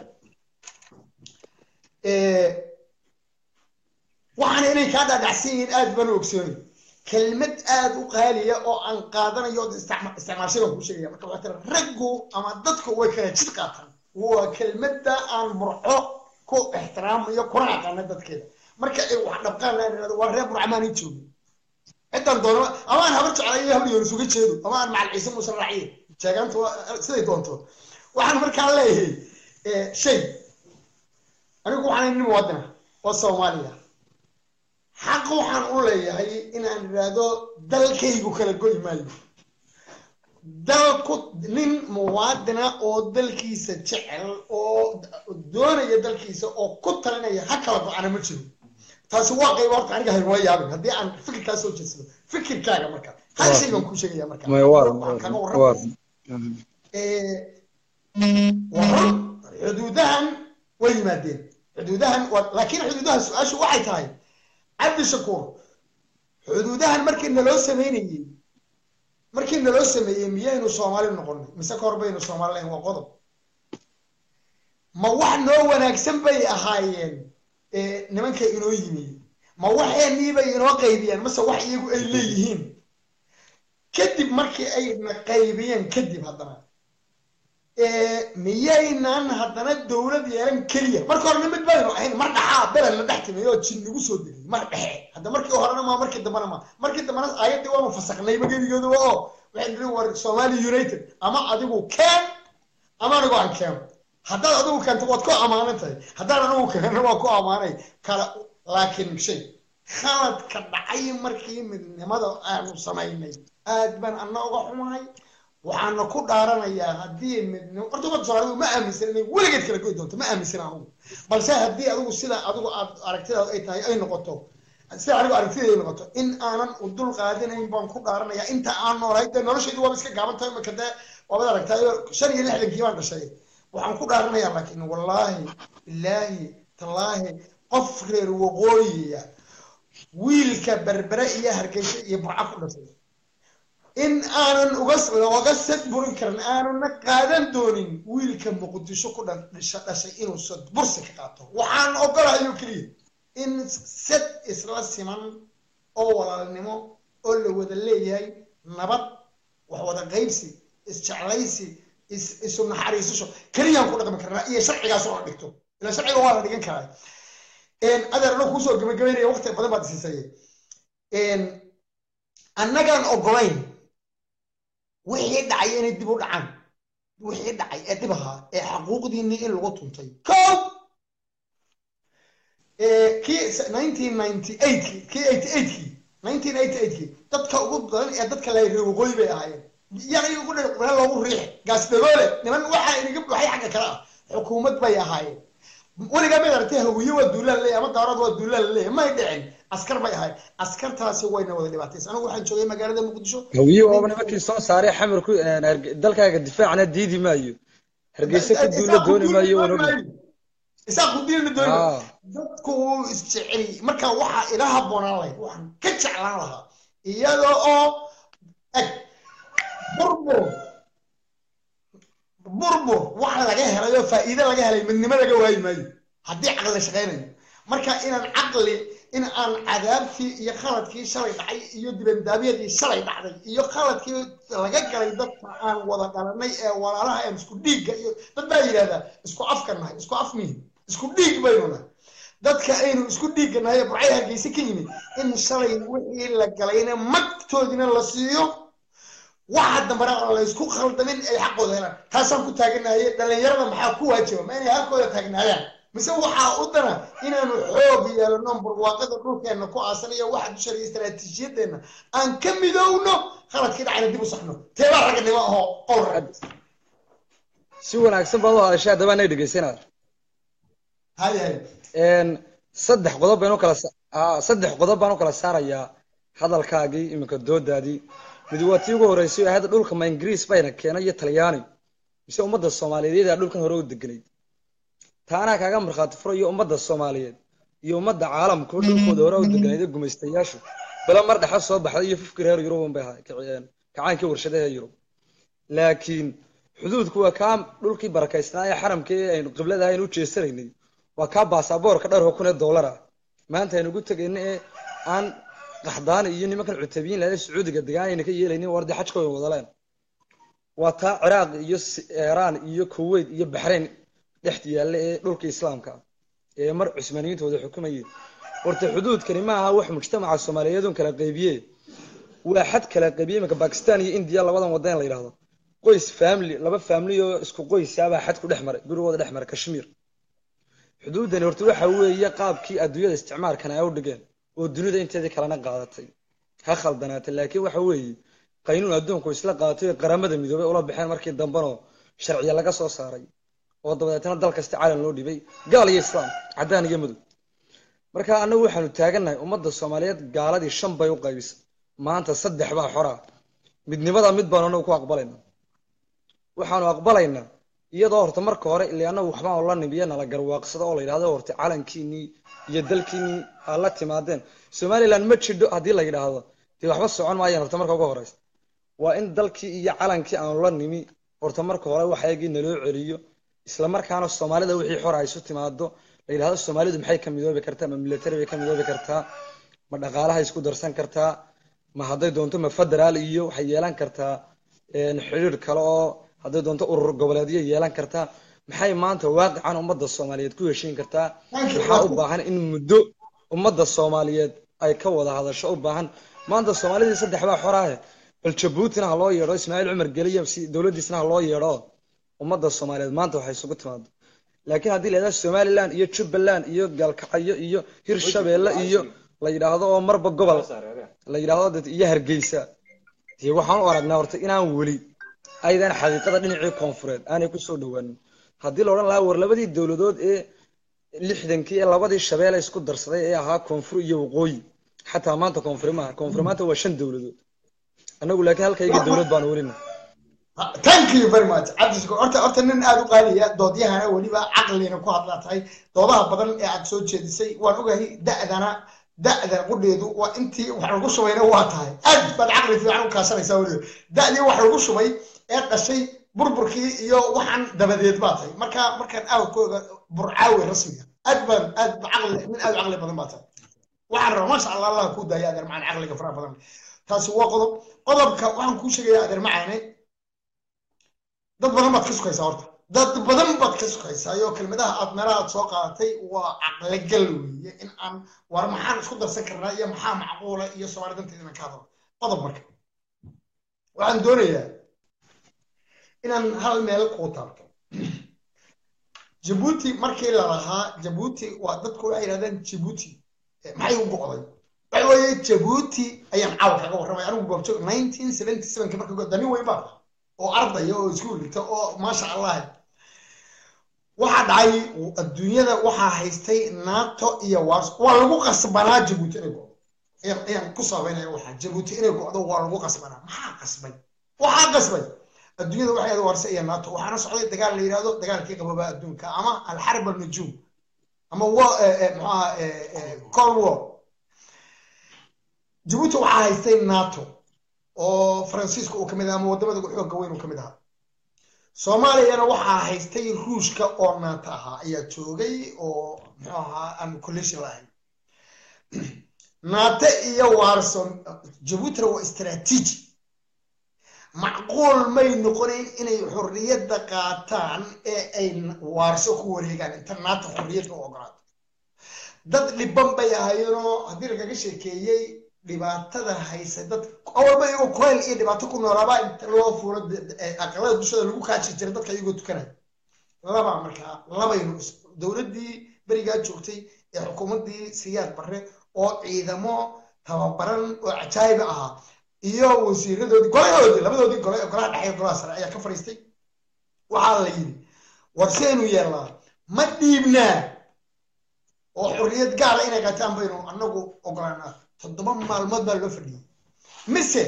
waxaana inay kaa dhaadhacsan yihiin aad baan u ogsoonay kelmad aad u qaaliya oo aan qaadanayo ood isticma- isticmaashay baan kuu sheegaya marka waxaa tira raggu ama dadku way kala jid qaataan waa kelmadda aan burco ku ixtiraamayo kuna aqaana dadkeeda marka ay wax dhabqaan laan irahdo waa reer burcamaan ii joogi cidan doono ama aan habar jeclayo habar yoon isuga jeedo ama aan macal ciise muuse raaciye sheegaanta waa siday doonto waxaan markaa leeyahay shay anigu waxaan nin muwaadina oo soomaaliya xaq waxaan u leeyahay inaan idhaahdo dalkaygu kala goy maayo dalku nin muwaadina oo dalkiisa jecel oo doonaya dalkiisa oo ku talinaya ha kala go-ana ma jiro taasi waa qayba horta aniga haynuma yaabin haddii aan fikirkaa soo jeedsado fikirkaaga marka hal shay baan kuu sheegaya marka Maya, waa- Waxaan kaga waa- warramaya. Eh, waa run xuduudahan way yimaadeen xuduudahan waa laakiin xuduudaha su-aashu waxay tahay cabdi shakuur xuduudahan markii naloo sameynayey markii naloo sameeyey miyaynu soomaali noqonay mise ka hor baynu soomaali lahayn waa qodob ma wax noo wanaagsan bay ahaayeen eh, nimanka inoo yimi ma waxeenii bay inoo qaybiyeen mase wax iyagu ay leeyihiin kadib markii ay na qaybiyeen kadib haddana miyaynan haddana dowlad yeelan keliya marka horena mid baynu ahayn mar dhaxaa beled la dhex timay oo jin nagu soo degay mar dhexe hadda markii horena ma markii dambena ma markii dambena ayaddii waanu fasaknayba gebigeeduba oo waxay nidhi war somali united ama adigu keen ama anigu aan keeno haddaad adigu keento waad ku ammaanan tahay haddaan anigu keeno waa ku ammaanay kala laakiin shay khaladka dhacay markii midnimada aanu samaynay aad baan anna uga xumahay waxaana ku dhaaranayaa haddii midnimo horta ummadda soomaalidu ma aaminsan inay weligeed kala goy doonto ma aaminsan anugu balse haddii adigu sida adigu aad aragtidaadu ay tahay ay noqoto sida anigu aragtidayda ay noqoto in aanan u dul qaadinayn baan ku dhaaranayaa inta aan noolahay dee noloshaydu waaba iska gaaban tahay imika dee waabad aragtaayo shan iyo lixdankii baan dhashay waxaan ku dhaaranayaa laakiin wallaahi bilaahi tallaahi qof reer waqooyiya wiilka berbere iyo hargeysa iyo burca ku dhashay in aanan uga uga sad burin karin aanuna qaadan doonin wiilka muqdisho ku dhisha dhashay inuu sad bursi ka qaato waxaan ogolahay oo keliya in sad isla siman oo walaalnimo oo la wada leeyahay nabad wax wada qaybsi isjeclaysi is isu naxariisasho keliyaan ku dhaqmi karnaa iyo sharcigaas oo la dhigto ila sharciga waa la dhigan karaa adeer anoo kuusoo gabagabeynaya waqti badan baad isiisay annagaan ogolayn wixii dhacay inay dib u dhacaan wixii dhacay ee dib ahaa ee xaquuqdiinii in lagu tuntay kow kii nineteen ninety eight kii eighty eight kii nineteen eighty eight kii dadka ugu badan ee dadka laayay waqooyi bay ahaayeen yana ugu dhan meel loogu riixi gaas dagoole niman waxaa inaga buuxay xagga kale ah xukuumad bay ahaayeen weligaa mid aragtay hawiye waa duulaan leeyahay ama daarad waa duulaan leeyahay may dhicin askar bay ahayd askartaasi wayna wada dhibaataysa anigu waxaan joogay magaalada muqdisho hawiye waaba nimankii soo saaray xamar ku dalkaaga difaacna diidi maayo hargeysa ku duula dooni maayo wan ognahay isaa ku diilna dooni dadku wuu isjeceli marka waxaa ila habboonaan lahayd waxaan ka jeclaan lahaa iyada oo eg burbur burbur wax laga helay oo faa'iido laga helay midnimo laga waayi maayo haddii caqli shaqaynayo marka inaan caqli in aan cadaabtii iyo khaladkii shalay dhacay iyo dibandaabyadii shalay dhacday iyo khaladkii laga galay dadka aan wada dhalanay ee walaalaha aan isku dhiigga iyo dad baa yidhahdaa isku afka nahay isku af mihin isku dhiig baynu nahay dadka aynu isku dhiigga nahay ee burcay hargeysa ka yimid in shalay wixii la galayna magtoodina la siiyo waxa dambana aan la isku khaldamin ay xaqooda helaan taasaan ku taaganahay dhalinyarada maxaa ku waajiba ma inay halkooda taagnaayaan mise waxaa u dana inaanu xoog yeelano barwaaqada dhulkeenna ku aasan iyo waxa dusha iyo istaraatiijiyadeenna aan ka midowno khaladkii dhacayna dib u saxno teebaa raganimo ahoo qowl rag si wanaagsan baad u hadashay haddaba anay dhegeysanaa hay hay saddex qodob baynu kala saddex qodob baan u kala saarayaa hadalkaagii iminka doodaadii mid waa tii ugu horreysay ahayd dhulka ma ingiriis bayna keenay iyo talyaani mise ummadda soomaaliyeed yaa dhulkan hore u deganayd taanaa kaaga markhaati furayo ummadda soomaaliyeed iyo ummadda caalamka dhulkooda hore u deganayd ee gumaystayaashu bala mar dhexa soo baxday iyo fufki reer yurub unbay ahay kacaankii warshadaha yurub laakiin xuduudku waa kaa dhulkii barakaysnaa ee xaramka ee aynu qiblada ahayn u jeesanaynay waa kaa baasaboorka dhowr kun ee dollar ah maanta aynu ugu tegayna ee aan qaxdaani iyo nimankan cutabiyin lahayd sacuudiga degaan ayna ka yeelaynin wardi xajkooda wadaleen waa taa ciraaq iyo iiraan iyo kuwait iyo baxrayn dhexda yaalla ee dhulka islaamka ee mar cusmaaniyiinta wada xukumayeen horta xuduudkani ma aha wax mujtamaca soomaaliyeed un kala qaybiye waa xad kala qaybiye iminka bakistan iyo indiya labadan wadan la yidhahdo qoys family laba family oo isku qoysaabaa xad ku dhex maray gurigooda dhex maray kashmiir xuduudani horta waxa weeye qaabkii adduunyada isticmaalkana ay u dhigeen oo dunida inteedii kalena qaadatay ha khaldanaatay laakiin waxa weeye qaynuun adduunku isla qaadatay oo qaramada midoobay ula baxeen markii dambanoo sharciya laga soo saaray oo dabadeetna dal kasta caalam loo dhibay gaal iyo islaam caddaan iyo madow marka annagu waxaanu taagannahay ummadda soomaaliyeed gaaladii shan bay u qaybisay maanta saddex baa xora midnimada mid baanu anagu ku aqbalayna waxaanu aqbalaynaa iyadoo horta marka hore ilaa annagu waxbaan la nimiya nala garwaaqsado oo la yidhahdo horta calankiinii iyo dalkiinii aa la timaadeen somaliland ma jidho haddii la yidhaahdo dee waxba socon maayaan horta marka uga horeysa waa in dalkii iyo calankii aanu la nimi horta marka hore waxayagii naloo celiyo isla markaana soomaalida wixii xor ay isu timaado la yidhahdo soomaalidu maxay ka midoobi kartaa ma military bay ka midoobi kartaa ma dhaqaalaha isku darsan kartaa ma hadday doonto ma federaal iyo waxay yeelan kartaa xiriir kale oo hadday doonto urur goboleedyo yeelan kartaa maxay maanta waaqican ummadda soomaaliyeed ku heshiin kartaa waxaa u baahan in muddo ummadda soomaaliyeed ay ka wada hadasho u baahan maanta soomaalidii saddex baa xoraahe bal jabuutina ha loo yeedho ismaaciil cumar geliya si dowladdiisna ha loo yeedho ummadda soomaaliyeed maanta waxay isugu timaado laakiin haddii la yidhahdo somaliland iyo jubbaland iyo galkacyo iyo hirshabeelle iyo la yidhaahdo oo marba gobol la yidhaahdo iyo hargeysa dee waxaan u aragnaa horta inaan weli aydan xaqiiqada dhinacii koonfureed aanay kusoo dhawaanin haddii la odhan lahaa war labadii dowladood ee lixdankii ee labadii shabeelle isku darsaday ee ahaa koonfur iyo waqooyi xataa maanta koonfuri maaha koonfur maanta waa shan dowladood annagu laakiin halkaygii dowlad baanu welina thank you very much cabdishakuur horta horta nin aada u qaaliya doodyahana weliba caqlina ku hadlaa tahay doodaha badan ee aad soo jeedisay waan ogahay da'dana da'da qudheedu waa intii wax lagu shubayna waa tahay aad baad caqli fiican u kaashanaysaa weliba da'dii wax lagu shubay ee dhashay burburkii iyo waxaan dabadeed baa tahay marka markaan aawkooga burcaawe rasmiga aad baan aad caqli nin aad u caqli badan baa tahay waxaan rabaa maasha allah allah kuu daaya adeer macaan caqliga faraha badan taasi waa qodob qodobka waxaan kuu sheegayaa adeer macaane dad badan baad ka sukaysaa horta dad badan baad ka sukaysaa iyo kelmadaha aad meelaha aad soo qaadatay waa caqligal weeye in aan war maxaan isku darsan karnaa iyo maxaa macquula iyo soomaali danteedina ka hadlo qodob marka waxaan doonayaa inaan hal meel kuu taabto jabuuti markii la lahaa jabuuti waa dadku waxay yidhahdeen jabuuti maxay u go'day waxa weeye jabuuti ayaan caawa kaga warramay anigu goobjoog nineteen seventy sevenka marka danin weyn baa oo ardaya oo iskuul dhigta oo maasha allah waxaa dhacay adduunyada waxaa haystay nato iyo wars waa lagu qasbanaa jabuuti inay go'do ayaan ku sabaynaya waxaa jabuuti inay go'do waa lagu qasbanaa maxaa qasbay waxaa qasbay adduunyada waxay ahayd warse iyo nato waxaana socday dagaal la yidhahdo dagaalkii qababa adduunka ama alxarb alnujuum ama maxaa cold war jabuuti waxaa haystay nato oo faransiiska uu kamid aha ama wadamada xooga weyn uu kamid ahaa soomaaliyana waxaa haystay ruushka oo nato ahaa ayaa joogay oo muxuu ahaa aan collision lahayn nato iyo warson jabuutina waa istaraatiiji macquul may noqonayn inay xorriyadda qaataan ee ay waarso ku wareegaan inta nato xorriyadda u ogolaato dad dhiban bay ahaayeenoo haddii lagaga sheekeeyey dhibaatada haysa dad awalba iyagoo kulayl iyo dhibaato ku noolaabaa inta loo fuulo aqalada dushada lagu kaaji jiray dadka iyagoo tukanaya laba markaa labaynu dowladdii berigaa joogtay ee xukuumaddii siyaad barre oo ciidamo tababaran oo cajaayiba ahaa iyo wasiiradoodii golahoodii labadoodii gole ee golaha dhexe golaha sare ayaa ka fadhiistay waxaa la yidhi war seenu yeelnaa ma dhiibnaa oo xorriyad gaala inay qaataan baynu annagu ogolaanaa toddoba maalmood baa loo fadhiyey mise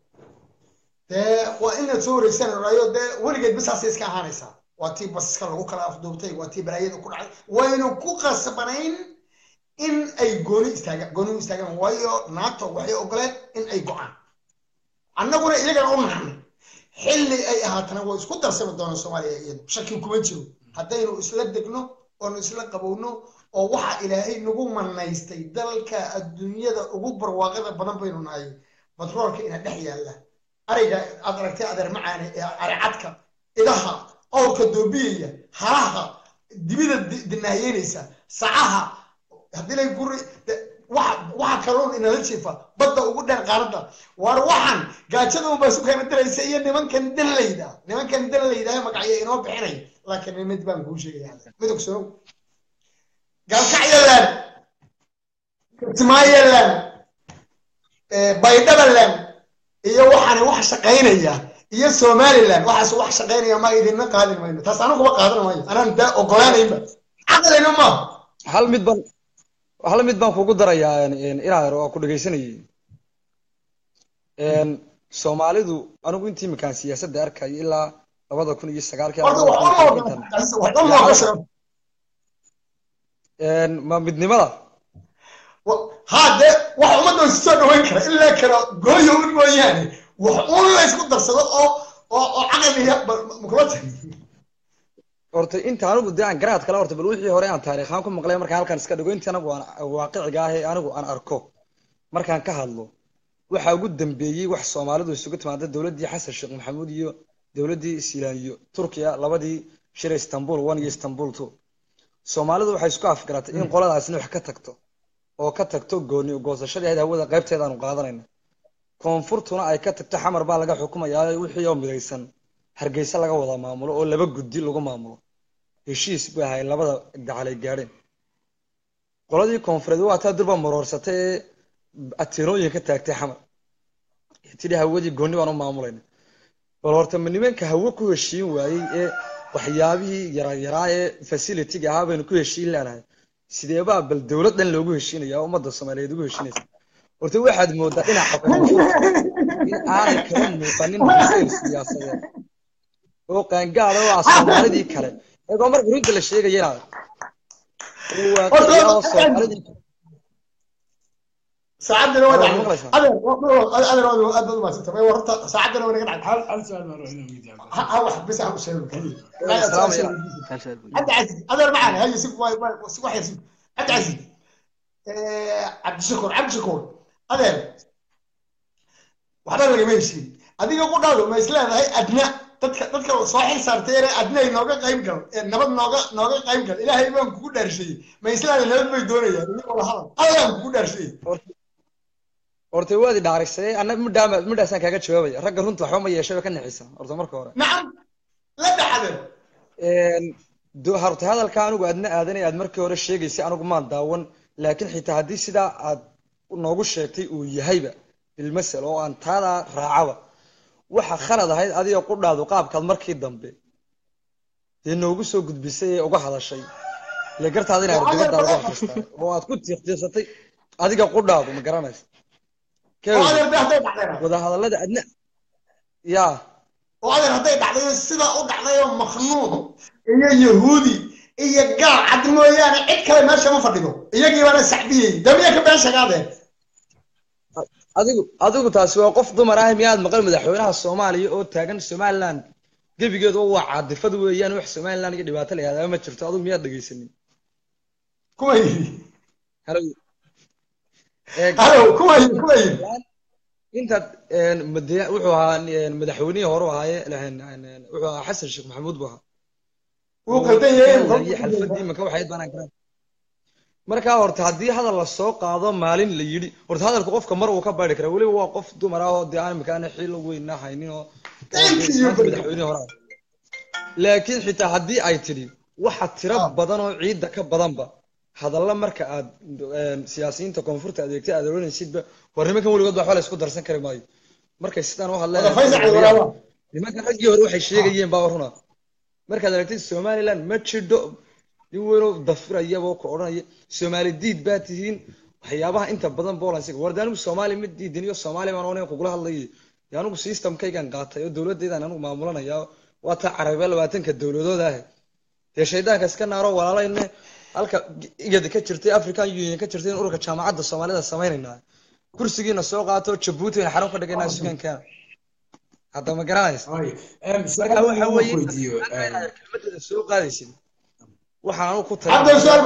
dee waa inaad soo wareegsan raayo dee weligeed basaasay iska ahaanaysaa waa tii basaska lagu kala afduubtay waa tii balaayada ku dhacay waynu ku qasbanayn in ay gooni istaagaan gooni u istaagaan waayo nato waxay ogoleen in ay go-aan annaguna iyagana u naxnay xilli ay ahaatana way isku darsami doonaan soomaaliya iyadu shaki kuma jiro haddaynu isla degno oonu isla qabowno oo waxa ilaahay nagu manaystay dalka adduunyada ugu barwaaqada badan baynu nahay batroolka ina dhex yaalla ariga aad aragtay adeer macaane ee aricadka idaha awrka doobiyaya halaha dibida dinaayeynaysa sacaha haddii lay guri waxa kalluun inala jiifa badda ugu dheer qaaradda waar waxaan gaajada unbaa isu keena diraysa iyo nimankan danlayda nimankan danlayda magacyo inoo bixinay laakiin mid baan kuu sheegaya midog soo galkacyaland kismaayaland baydhabaland iyo waxaan wax shaqaynaya iyo somaliland waxaas wax shaqaynaya ma idinna qaadin mayno taas anaguba qaadan maayo anaan daa ogolaanayba caqlina maaha hal mid baan hal mid baan kugu darayaa inaar oo ku dhegaysanayay soomaalidu anigu intii iminkaan siyaasadda arkayo ilaa labada kun iyo sagaalkii ma midnimada ha de wax ummadda isu soo dhaweyn kara ilaa kara gooyo un mooyaane wax un la isku darsado oo oo oo caqliga makula tagi horta inta anigu dee aan garaad kale horta bal wixii hore aan taariikhaan ku maqlay markaan halkaan iska dhigo intii anigu aan waaqiciga ah ee anigu aan arko markaan ka hadlo waxaa ugu dambeeyey wax soomaalidu isugu timaada dowladdii xasan sheekh maxamuud iyo dowladdii siilaan iyo turkiya labadii shira istanbul one iyo istanbul two soomaalidu waxay isku afgaratay in qoladaasina wax ka tagto oo ka tagto gooni goosashadii ahayd hawada qaybteeda aanu qaadanayna koonfurtuna ay ka tagto xamar baa laga xukumayaa wixii oo midaysan hargeysa laga wada maamulo oo laba guddi lagu maamulo heshiis bay ahay labada gacalay gaadheen qoladii koonfureed waa taa durba maroorsatay ee atirooyin ka taagtay xamar tidhi hawadii gooni baan u maamulayna bal horta ma nimanka hawo ku heshiin waayey ee waxyaabihii yaryaraa ee facilitiga ahaa baynu ku heshiin leenahay sideebaa bal dowlad dhan loogu heshiinaya oo ummadda soomaaliyeed ugu heshiinaysa horta waxaad moodaa dhinaca koonfurta in aanay kala muuqanin bisayl siyaasadeed oo qaangaada oo ah soomaalidii kale iyagoo marka runta la sheegaya inaad oo waaqiya oo soomaalidii saacadana waa dhacday adeer adeer aad baad umaadsan tahay horta saacadana waa naga dhacday hal hal su-aal baan rabaa inaan weydiiyo ha ha wax bis aan u sheego kaliya عبد العزيز هذا معنا هاي سيب واي واي واحد يسيب عبد العزيز عبد الشكور عبد الشكور هذا waxba lagama heshiin adiga ku dhaado ma isleedahay adna dadka dadka soo xil saartay adna inooga qayb gal nabad nooga nooga qayb gal ilaahay baan kugu dhaarshay ma isleedahay nabad bay doonayaan iyago la hadal allaan kugu dhaarshay horta waadi dhaarisay ana midhaa midhaasaan kaaga jawaabaya ragga runta waxba ma yeeshay ka nixisa horta marka hore nacam la dhaxden do- horta hadalka anigu aadna aadanay aad markii hore sheegaysay anigu maan daawan laakiin xitaa haddii sidaa aad noogu sheegtay uu yahayba bilmasel oo aan taadaa raacaba waxa khalad ahayd adiga qudhaadu qaabkaad markii dambe dee noogu soo gudbisay ee uga hadashay ile gartaada inaad dibadda uga akristay oo aad ku tiiqtiiqsatay adiga qudhaadu ma garanaysa oo adeer de hadday dhacdayna wadahadallada adna yaa oo adeer hadday dhacdayo sidaa u dhacdayo makhnuuc iyo yahuudi iyo gaal cad mooyaane cid kale meesha ma fadhido iyagii baana sacbiyey damiya ka been sheegaadeen adigu adigu taasi waa qof dumar ah miyaad maqal madaxweynaha soomaaliya oo taagan somaliland gebigeedu waa caadifad weeyaan wax somaliland iyo dhibaato la yihahdaa ma jirto adigu miyaad dhegaysanin kuma yidhi halow Eeg, halow kuma yidhi kuma yidhi intaad een, made- wuxuu ahaa een, madaxweynihii hore u ahaaye een, een, een, wuxuu ahaa xasan sheekh maxamuud buu ahaa wuu qaldan yahay iyo xalfadii imanka waxayd banaan karaan markaa horta haddii hadal la soo qaado maalin la yidhi horta hadalku qofka mar uu ka baari karaa weliba waa qof dumar ah oo dee aan imikaana xiil weynna haynin oo oo Thank dee you, maanta baby. madaxweynihii hore ah laakiin xitaa haddii ay tidhi waxa tiro badan oo ciidda ka badanba hadalla marka aad een, siyaasiyiinta koonfurta adeegtay aad oranaysidba war nimankan weligood waxba la isku darsan kari maayo markay sidaan u wada faysal cali hadleen walaala nimanka raggii hore waxay sheegayeen baa runa markaad aragtid somaliland ma jidho nin weynoo dafirayaboo ku odhanaya soomaali diid baa tihiin waxyaabaha inta badan bolansiga warda anigu soomaali ma diidin iyo soomaali baan onayn kugula hadlayay dee anigu systemkaygan qaatay oo dowladaydan anigu maamulanaya waa taa carabiya labaatanka dowladood ah dee shaydaanka iska naaro walaalayne halka igada ka jirtay african union ka jirtay in ururka jaamacadda soomaalida samaynayna kursigiina soo qaato jabuuti ayna xarun ka dhiganaa sugankeena hadda ma garanaysa Ay, em, marka su'aal waxa aan weeye weydiiyo, em, inaad kelmadeeda soo qaadaysid waxaan anu ku Hadda su'aal-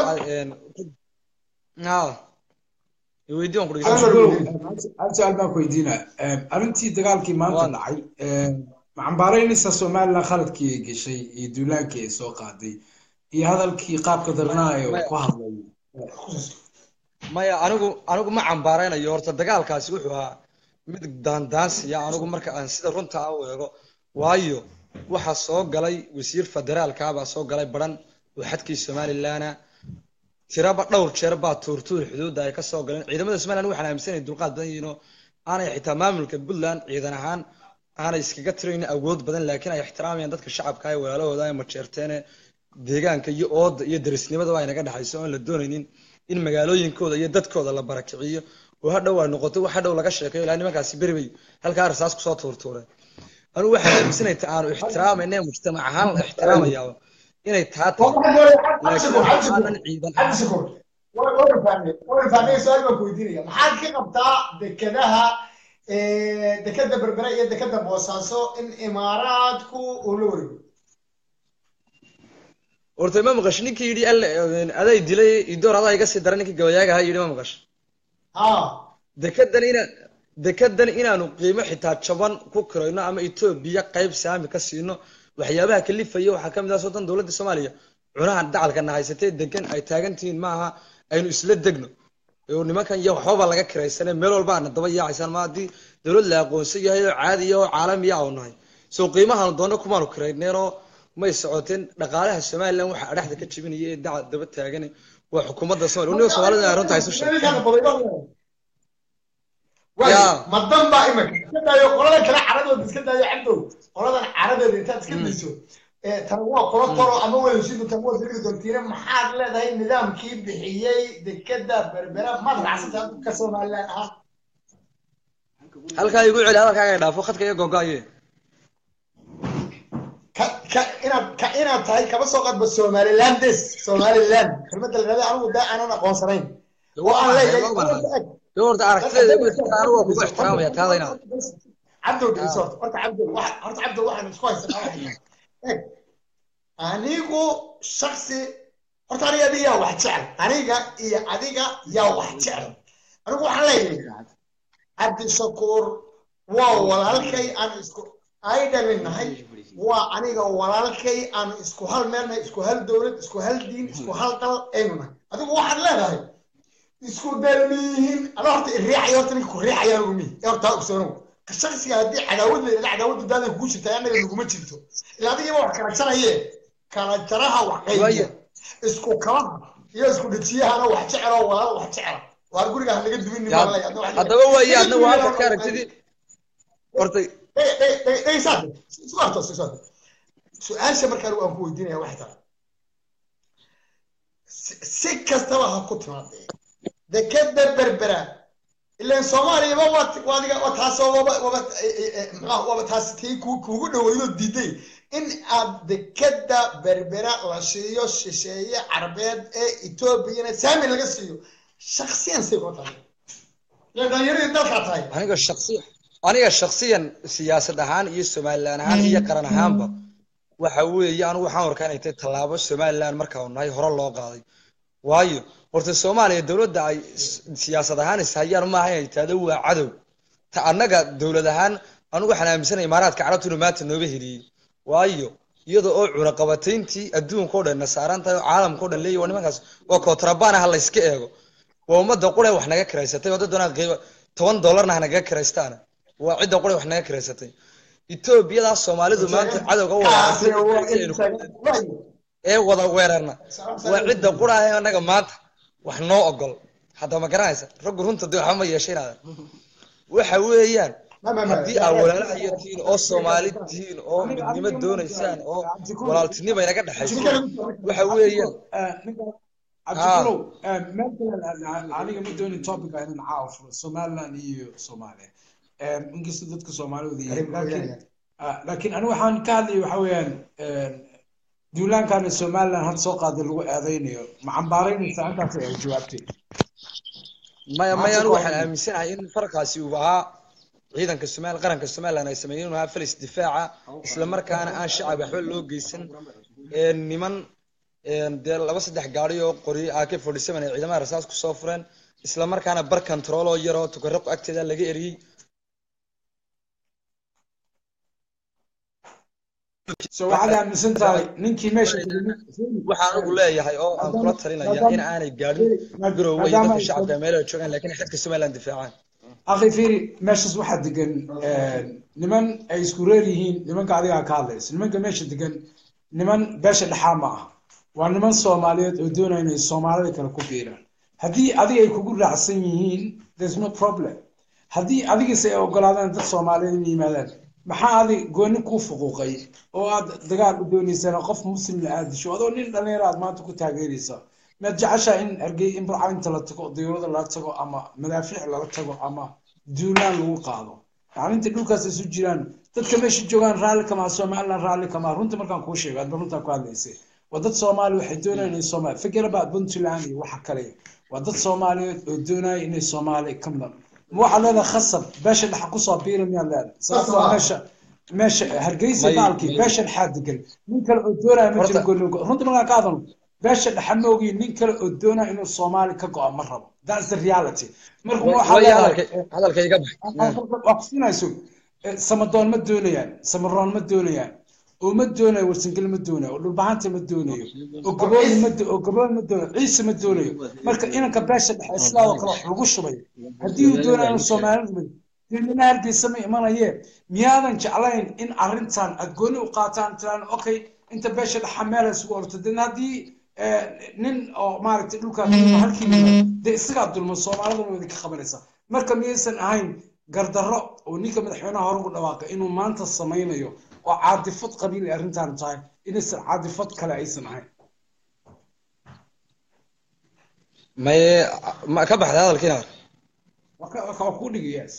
weydii waan ku Hal dhegeysan mar- Cabdigow, hal su'aal baan ku weydiinaa Em, arrintii dagaalkii maanta Waan. dhacay em, ma cambaaraynaysaa somaliland khaladkii ay gashay iyo duulaankii ay soo qaaday iyo hadalkii qaabka darnaa ee uu Maya. ku hadlay maya anigu anigu ma cambaaraynayo horta dagaalkaasi wuxuu ahaa mid daandaansiya anigu marka aan sida runta ah u eego waayo waxaa soo galay wasiir federaalka baa soo galay baran oo xadkii somalilandna tiraba dhowr jeer baa tuurtuur xuduudda ay ka soo galeen ciidamada somaliland waxaan aaminsanay dulqaad badan yihiin oo aanay xitaa maamulka puntland ciidan ahaan aanay iskaga tirayn awood badan laakiin ay ixtiraamayaan dadka shacabka ee walaalahooda ee majeerteene deegaanka iyo ooda iyo derisnimadaba ay naga dhexayso oon la doonaynin in magaalooyinkooda iyo dadkooda la barakiciyo oo hadhow ay noqoto wax hadhow laga sheekeeyo ilaa nimankaasi beri bay halkaa rasaas kusoo tuurtuureen anigu waxaan aaminsanay ta aanu ixtiraamayna ee mujtamac ahaan la ixtiraamayaa inay taa tahay laakiin waxaanan ciidan cabdi shakuur wa- waan fahmay waan fahmay su-aal baan ku weydiinaya maxaad ka qabtaa dekedaha eh, dekeda berbere iyo dekeda boosaaso in imaaraadku uu la wareego horta ma maqash ninkii yidhi alle aday dilay idoor adaa iga sii dara ninkii gabayaaga ahaa yidhi ma maqash ha dekedan inaan dekedan inaanu qiimo xitaa jaban ku kirayno ama etoobiya qayb saami ka siino waxyaabaha kalifaya waxaa ka mid ah sodan dowladda soomaaliya cunaha dacalkana haysatee degan ay taagan tihiin maaha aynu isla degno oo nimankan iyo waxbaba laga kiraysane meel walba aana daba yaacaysaan ma haddii dowlad la aqoonsan yahay oo caadiya oo caalamiya aanu nahay soo qiimahaanu doonno kumaanu kirayneenoo may socoteen dhaqaalaha somaliland waxa adhaxda ka jebinaya ee dacal daba taagan waa xukuumadda somalia uniga soomaalida ay runta haysu sheegtay Waay, Yaa. ma dan baa imika iska daayo qolada kale caradooda iska daayo cabdow qoladan caradeeda intaad iska dayso ee tan waa kula toro ama waa heshiidu tan waa dirigi doontiina maxaad leedahay nidaamkii bixiyey dekeda berbera maad raacsantaa ka somaliland ahaan halkaa igu celi hadalkaaga ay dhaafo khadka iyo gogoaye ka ka inaad ka inaad tahay kaba soo qadba somalilandes somaliland kelmadda la dhahda anigu daa aanan aqoonsanayn oo aan leeyahay de horta aragtideeda igu ixtiraam anigu waa kugu ixtiraamaya taadayna cabdow dhegeyso horta horta cabdow waxa horta cabdow waxaan isku haysanaa waxay tahay eeg anigu shaksi horta aniga adiga yaa wax jecel aniga iyo adiga yaa wax jecel anigu waxaan leeyahay cabdishakuur waa walaalkay aan isku ay dhaminahay waa aniga walaalkay aan isku hal meel nahay isku hal dowlad isku hal diin isku hal dal aynu nahay adigu waxaad leedahay isku dalmiyihiin ada horta iriixaya horta ninka ku riixayaan ugu mihi ee horta ogsoonow shaksiga haddii cadaawad la yidhahda cadaawadu daada kugu jirta annaga naguma jirto ilaa adigaba wax kala jaraye kala jaraha wax qaybiya isku kalaha iyo isku dhejiyahana wax jecelo walaalo wax jecela waar guriga ha naga duwin haddaba waaye adna waa halka ka aragtidii horta su-aasha markaa aan ku weydiinaya waxay tahay si kastaba ha ku timaadee dekeda berbera ilan soomaaliyaba waadiga waa taasoo waba waba maxaa waba taas tii kugu dhaweydoo diiday in aad dekeda berbera la siiyo shisheeye carbeed ee etoobiyana saami laga siiyo shaksiyan say kula tahay ilan dhalinyaradii dalkaa tahay aniga shaksiyan aniga shaksiyan siyaasad ahaan iyo somalilan ahaan iyo qaran ahaanba waxa weeye anigu waxaan warkaa inay tahay tallaabo somalilan markaanu nahay hore loo qaaday waayo horta soomaaliya dowladda ay siyaasad ahaan ishayaan maaha inay tahdo waa cadow ta annaga dowlad ahaan anigu waxaan aaminsanay imaaraadka carabtu inuu maanta nooga heliyey waayo iyada oo cunaqabatayntii adduunka o dhan na saaran tahay oo caalamka o dhan leeyahy waa nimankaas waa kootrabaan ah layska eego waa ummadda qure wax naga kiraysatay oo dad doonaan qiimo toban dollarna ha naga kiraystaana waa cidda qure wax naga kiraysatay etoobiyadaas soomaalidu maanta cadowga wada ee wada weerarna waa cidda qura ah annaga maanta wax noo ogol hadda ma garanaysa raggu runta dee waxba ma yeeshaynaada waxa weeyaan haddii aa walaalaha iyo tihiin oo soomaali tihiin oo midnimo doonaysaan oo walaaltinimo inaga dhexayso waxa weeyaan cabdikulow aniga ma doonin topica inaan caawa furo somaliland iyo soomaaliya inkasta dadka soomaalida yihiin laakiin laakiin anigu waxaan ka hadlaya waxa weeyaan duulaankaana somaliland hadda soo qaaday lagu eedaynayo ma cambaaraynaysaa intaas ay jawaabtay maya maya anigu waxaan aaminsanahay in farkaasi uu ahaa ciidanka somali qaranka somaliland ay sameeyeen inuu ahaa falis difaaca isla markaana aan shacab waxba loo geysan niman dee laba saddex gaari oo qoriyo ak forty seven ay ciidamada rasaas kusoo fureen isla markaana bar control oo yaroo tukaraq agteeda laga eriyey so waxaad aaminsan tahay ninkii meesha waxaan ugu leeyahay oo aan kula talinaya in aanay gaadhin garoowe iyo dadka shacabka meelaha joogaan laakiin xadka somaliland difaacaan akhi fiiri meeshaas waxaa degan niman ay isku reer yihiin nimanka adigaa ka hadlaysa nimanka meesha degan niman beesha dhexaa ma ah waa niman soomaaliyeed oo doonaya inay soomaalida kale ku biiraan haddii adiga ay kugu raacsan yihiin there's no problem haddii adigiise ay ogolaadaan dad soomaaliyeed inay yimaadaan maxaa adi gooni kuu fuquuqay oo aad dagaal u doonaysana qof muslimna aad disho adoo nin dhalinyaro aad maanta ku taageeraysa maad jeceshaa in argey in barcaynta la tago diyuurada lala tago ama madaafiic lala tago ama duulaan lagu qaado yani inta dhulkaas isu jiraan dadka meesha joogaan raalli kamaa somaliland raalli kamaa runta markaan kuu sheego aadba runtaa ku hadlaysay waa dad soomaali waxay doonayaan inay soomaali fikir about puntland iyo waxa kale waa dad soomaaliyeed oo doonaya inay soomaali ka midan ma waxaad leedahay khasab beesha dhexa kusoo biira miyaad leedahay sababtoo meesha meesha hargeysa baalkii beesha dhexaa degan nin kale oo doonaya ma jiro goonigo runta markaan ka hadalno beesha dhexa ma ogiin nin kale oo doonaya inuu soomaali ka go-a ma rabo that's the reality marka waxaa leedahay waa kusinayso samadoon ma doonayaan samaroon ma doonayaan oo ma doonayo warsangeli ma doonayo oo dhulbahanta ma doonayo oo gabooyi ma oo gabooyi ma doonayo ciise ma doonayo marka inanka beesha dhexe islaam oo kale wax lagu shubay haddii uu doonayo inuu soomaalida mid dilnina hargeysa ma imanayee miyaadan jeclayn in arrintan aad gooni u qaataan tiraan okay inta beesha dhexa meel isugu orto dena haddii nin oo maaragtay dhulkaa halkii dee isagaa dulma soomaalidana waa idinka qabanaysa marka miyaysan ahayn gardarro oo ninka madaxweynaha hore ugu dhawaaqay inuu maanta samaynayo oo caadifad qabiil ay arrintan tahay inaysan caadifad kale aysan ahayn maye ma ka baxday hadalkiina waa ku dhigayaas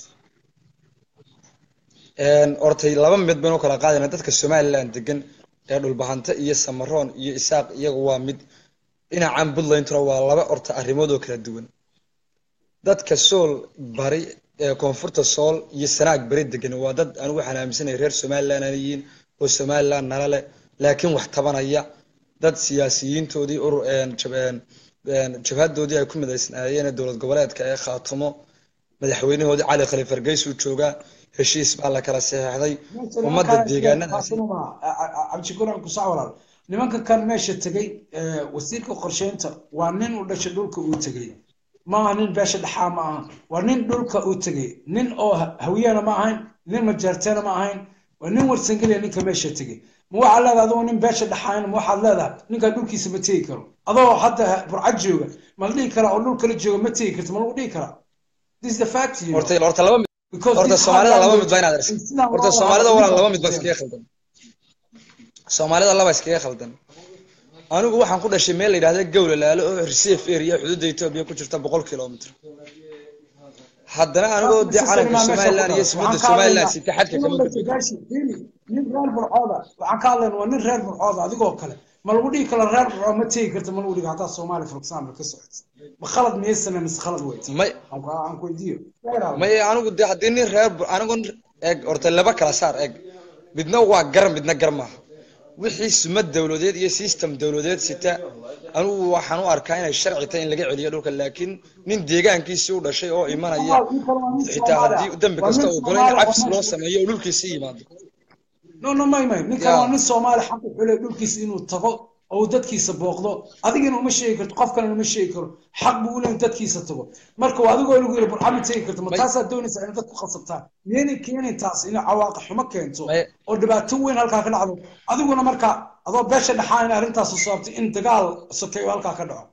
ortay laba mid baynu kala qaadayna dadka somaliland degan ee dhulbahante iyo samaroon iyo isaaq iyagu waa mid dhinacan puntlandna waa laba orta arrimood oo kala duwan dadka sool bari ee koonfurta sool iyo sanaag beri degan waa dad anigu waxaan aaminsanaya reer somaliland aan yihiin oo somaliland nala leh laakiin wax tabanaya dad siyaasiyiintoodii urur jabhadoodii ay ku midaysnaayeen dowlad goboleedka ee khaatumo madaxweynahoodii cali khaliif hargeys uu joogaa heshiis baa la kala saxeexday ummadda deegaanadaasi cabdishakuur kusac walaal nimanka kan meesha tegay wasiirka qorsheynta waa nin u dhashay dhulka uu tegay maaha nin beesha dhexaa ma aha waa nin dhulka u tegay nin oo ha- hawiyana ma ahayn nin majeerteena ma ahayn waa nin warsangeliya ninka meesha tegay ma waxaad leedahay adoo nin beesha dhexayn ma waxaad leedahay ninkaa dhulkiisa ma tegi karo adoo hadda burcad jooga ma la dhihi karaa oo dhul kala jooga ma tegi karto ma lagu dhihi karaa this is the fact you know. horta horta laba mid Because horta this soomaalida hard laba language mid baa inaad is aragtid sidaan horta loo soomaalida wada walaan laba hadlo. mid baa iskaga khaldan soomaalida laba iskaga khaldan anigu waxaan ku dhashay meel la yidhahda gowla laalo oo reserve area xuduudda etoobiya ku jirta boqol kilomitr haddana anigoo dee calanka somaliland iyo sibadda somaliland sita xadka kama gudbin nin reer burcooda waxaan ka hadlayna waa nin reer burcooda adigoo kale ma lagu dhihi karo reer burcood ma tegi karta ma lagu dhihi hataa soomaali for example ka socota ma khalad miyaysana mise khalad weyt may aan ku weydiiyo may anigu dee haddii nin reer Bu- anigu eeg horta laba kala saar eeg midna waa gar midna gar maaha wixii sumad dowladeed iyo system dowladeed sita anigu waxaan u arkaa inay sharci tahay in laga celiyo dhulka laakiin nin deegaankiisii u dhashay oo imanaya xitaa haddii dembi kasta uu galo in cabsi loo sameeyo oo dhulkiisii yimaado no no may may ninkan Yeah. waa nin soomaali xaq u xulay dhulkiisa inuu tago oo uu dadkiisa booqdo adigana uma sheegi karto qof kalena uma sheegi karo xaq buu u leeyahay in dadkiisa tago marka waa adigoo lagu yiri burxama tegi karto ma May- taasaa doonaysaa in dadku khasabtaan miyaynay keenin taas inay cawaaqa xumo keento May- oo dhibaato weyn halkaa ka dhacdo adiguna marka adoo beesha dhexaa in arrintaas u sababtay in dagaal sokeeyo halkaa ka dhaco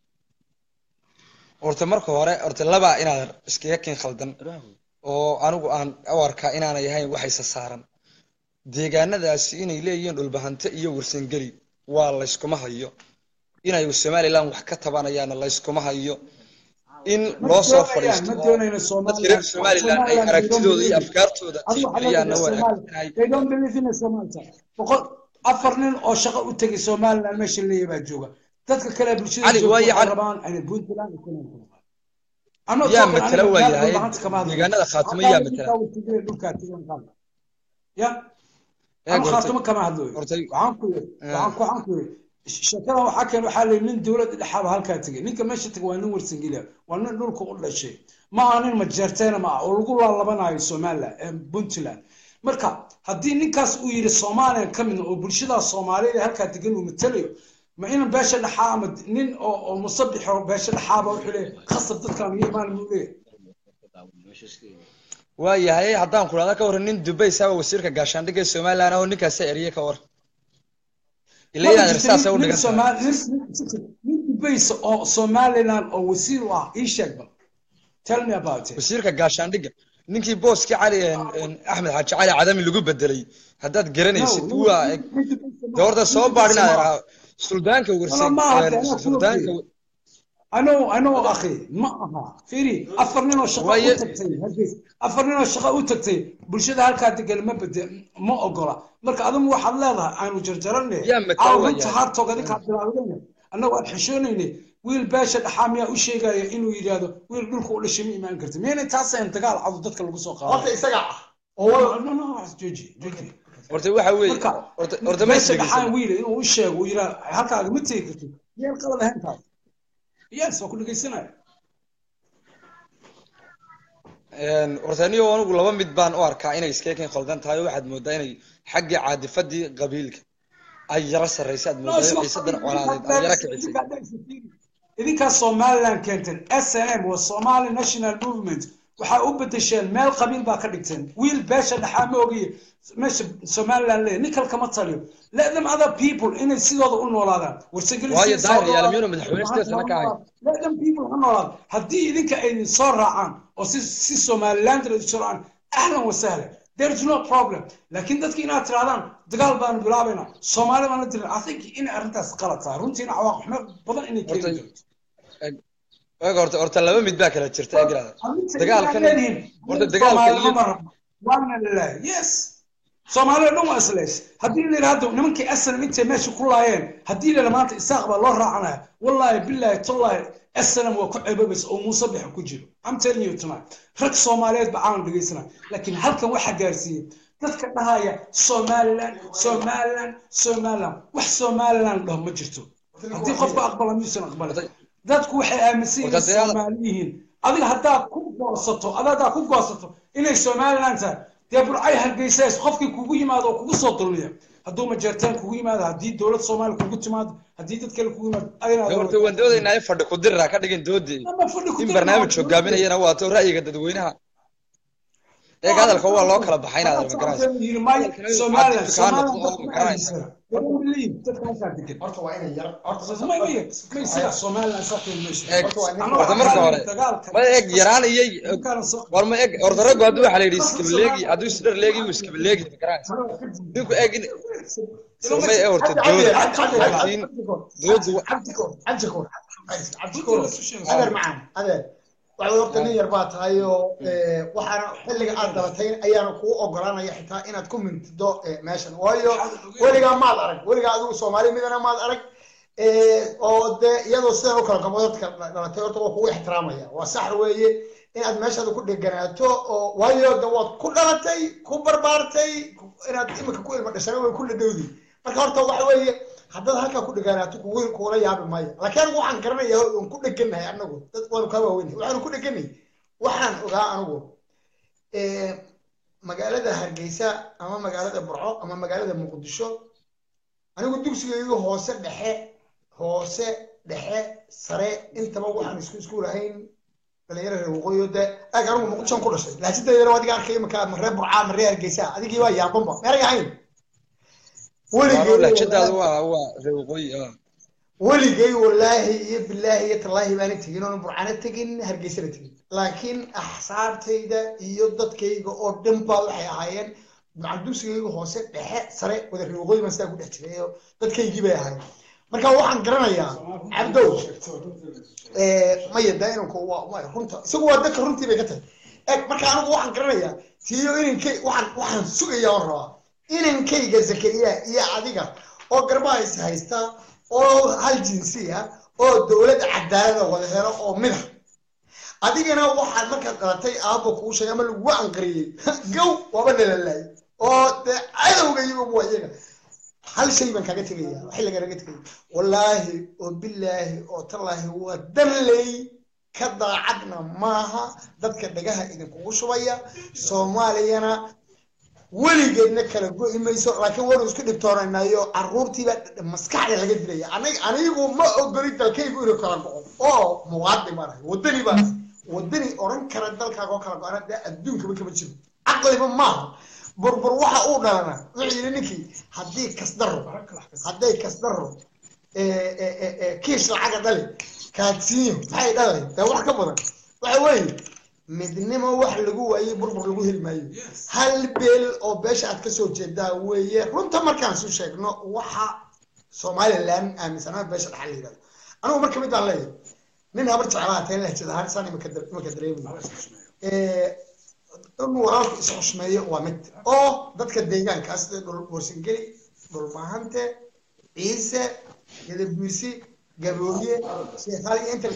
horta marka hore horta laba inaad iskaga kin khaldan oo anigu aan u arkaa inaanay ahayn waxaysa saaran deegaanadaasi inay leeyihiin dhulbahante iyo warsangeli waa layskuma hayo inay somaliland wax ka tabanayaana layskuma hayo in loo soo fadhiisto ma oo doonayno dadka reer somaliland ay aragtidooda iyo afkaartooda adigu waxaa tixgeliyaanna leedahay waa Soomaali- inay they don't believe in Somalia. boqol afar nin oo shaqo u tegay somaliland meesha leeyahay baa jooga dadka kale ee bulshada Cali, joogta waayo waxay Cali- rabaan inay puntland iyo Kenya ku noqdaan. I'm not yaa talking matala aniga waa meel yahay dhulbahanta kama hadlayo. deegaanada khaatimo Hataa yaa ninkaa matala watigay dhulkaa tigan qaada. ya Eeg ama horta- khaatimo kama hadlayo horta- waxaan ku yiri waxaan ku waxaan ku yiri shakada waxaa keen waxaa leeyahay nin dowladda dhexaaba halkaa tegay ninka meesha tegay waa nin warsangeliya waa nin dhulka u dhashay ma aha nin majeerteena ma ah oo lagu laalabanayo somaliland ee puntland marka haddii ninkaas uu yidhi soomaaliya ka midna oo bulshada soomaaliyeed ee halkaa degan uu matalayo ma inan beesha dhexaa ama nin oo oo musabixo beesha dhexaaba wuxuu leeyahay khasab dadkaan iyo imaan muu leeyahay waa yahay haddaan ku dhahda ka waran nin dubay saaba wasiirka gaashaandhigga ee somaliland ah oo ninkaasa eriye ka war ila inaad irsaasa u dhigan tahay nin dubaysa oo somaliland oo wasiir u ah ii sheeg bal tell me about it wasiirka gaashaandhigga ninkii booskii cali een- een axmed xaaji cali cadami lagu bedelay haddaad garanaysid No, waa eg de horta soo baadh inaad iraa suldaanka Wala warsan ma aha, de, anaa suldaanka kula ano ano akhi ma aha fiiri afar nin oo shaqo Waaye- u tagtay hargeys afar nin oo shaqo u tagtay bulshada halkaa degan ma bede ma ogola marka adigu waxaad leedahay aanu jarjaranay Yaa matala aaw waa runta yahay. haartoog adinkaa bilaawdayna annagu aan xishoonaynay wiil beesha dhaxaa miyaa u sheegaya inuu yidhaahdo wiil dhulka u dhashay ma imaan karta miyaynay taasayn dagaal cadu dadka lagu soo qaado horta isaga ah oo no no jooji jooji horta waxa weeye marka horta horta ma meesha dhaxaan isdhegeysan wiil inuu u sheego uu yidhaah halkaaga ma tegi kartid miyaan qalad ahayn taas yes waa ku dhegeysanaya Een, horta anigo anigu laba mid baan u arkaa inay iskaga khaldan tahay oo waxaad moodaa inay xaggii caadifadii qabiilka ay yara sarraysa aad moodaa xiisadan colaadeed ay yara kicisay idinkaa somaliland keenteen s n m waa somali national movement waxaa u bedesheen meel qabiil baa ka dhigteen wiil beesha dhexaa ma ogiye meesha somaliland leeyahay nin kale kama taliyo let them other people inay sidooda u noolaadaan warsageli Waayo daahir yaal miyuuna madaxweyne sidaas lama ka ahayn? let them people ha noolaadaan haddii idinka ay soo raacaan oo si si somaliland ay soo raacaan ahlan wa sahlan there is no problem laakiin dadki inaad tirahdaan dagaal baanu bilaabaynaa soomaali baan la dirin i think inay arrintaas qalad tahay runtiina cawaaq xumo badan inay keeni Horta- karto eeg horta horta laba mid baa kala jirta egrada dagaalkan horta dagaalka iyo waana lalahay yes soomaalida dhan waa isleys haddii la yidhahdo nimankii aslam intay meesha ku laayeen haddii la maanta isaaq baa loo raacanaya wallaahi billaahi tallahi aslam waa ku ceebabeysa oo muuse bixa ku jiro i'm telling you tonight rag soomaaliyeed ba caawan dhegeysana laakiin halkan waxaa gaarsiiyey dadka dhahaya somaliland somaliland somaliland wax somaliland dhaho ma jirto haddii qofka aqbala miyuusan aqbalin dadku waxay aaminsan yihiin Horta dee- soomaali yihiin adiga haddaad ku goosato ada haddaad ku goosato inay somaliland tahay dee burcay hargeysays qofkii kugu yimaado oo kugu soo dulmiya hadduu majeertaan kugu yimaado haddii dowlad soomaaliya kugu timaado haddii dad kale kugu yimaado adina horta waan doodaynaa in fadhi ku dirra ka dhigin doodii in barnaamij hogaaminayana waato ra'yiga dadweynaha eeg hadalka waa loo kala baxay inaad magaranaysa horta waa inay yar horta horta marka hore ma eeg yaraan iyo war ma eeg horta raggu hadduu waxaa la yidhi iskabaleegi hadduu isdhar leegi wuu iskabaleegi magaranaysa ninku eeg in ma ee horta dooda laakiin doodu adeer macaan adeer waxaad horta nin yar baa tahay oo waxaana xilliga aad dalatay ayaana kuu ogolanaya xitaa inaad ku mintido meeshan waayo weligaa maad arag weligaa adigu soomaali midana maad arag oo dee iyadoo sidan u kala gabo dadka dhalatay horta waa kugu ixtiraamaya waa sax weeye inaad meeshaada ku dheganaato oo waayo de waad ku dhalatay ku barbaartay inaad imika ku ilma dhashana way ku dhadhowdi marka horta waxa weeye haddaad halkaa ku dhegaanaato kugu kugula yaabi maayo laakiin anigu waxaan garanaya waan ku dheganahay anagu dad waanu kaa waaweynay waxaanu ku dheganay waxaan ogaa anigu magaalada hargeysa ama magaalada burco ama magaalada muqdisho anigu dugsigaygu hoose dhexe hoose dhexe sare intaba waxaan isku isku lahayn dhalinyaro reer waqooyi de aag anigu muqdishoan ku dhashay laasidaydana adiga arkay imika ma reer burca ma reer hargeysa adigii baa yaabanba meeray ahayn weligay wallaahi iyo bilaahi iyo tallaahi baana tegin oona burcana tegin hargeysana tegin laakiin axsaabtayda iyo dadkayga oo dhan baa waxay ahaayeen macdusigayga hoose dhexe sare wada reer waqooyi baan sidaa ku dhex jiray oo dadkaygii bay ahaayeen marka waxaan garanayaa cabdow maya daa inanku waa runta isagu waa dadka runtii bay ka tahay eg marka anigu waxaan garanayaa tiyo inankay waxaan waxaan sugaya oon rabaa inankayga zakariya iyo adiga oo garbaha is haysta oo hal jinsi ah oo dowlad cadaalada wada helo oo mida adigana waxaad markaad dhalatay aabo kuu sheegay ama lagugu anqariyey gow waaba nalalaay oo dee cadowga iyagu waa iyaga hal shay baan kaaga tegaya xilliga naga tegaya wallaahi oo bilaahi oo tallaahi waa danley ka daacadna maaha dadka dhagaha idinkugu shubaya soomaaliyana weligeedna kala go'i mayso laakiin waanu isku dhibtoonaynayo caruurtiibaa maskaxda laga dilaya anigu ma ogoli dalkaygu inuu kala go'o oo muwaadin baan ahay wadani baan ahay wadani odhan kara dalkaaga oo kala go'ana dee adduunkaba kama jiro caqliba maaha burbur waxa uu dhalana wuxuu yidhi ninkii haddii kasdaro hadday kasdaro kiish lacaga dhali kaadsiinyo maxay dhalay dee wax ka badan waxa weeye midnimo wax lagu waayey burbur lagu heli maayo hal beel oo beesha aad kasoo jeedaa weeye runta markaan su sheegno waxa somaliland aaminsanaa beesha dhaxal la yidhahdo anigu marka mid baan leeyahay nin habar jeclaa teen lahjada ahaan saan imaka dareemayo in walaalku isxushmeeyo waa mid oo dadka deegaankaas sida dhul borsingeli dhulmahante ciise gadabuisi gabooye sheekhaali inta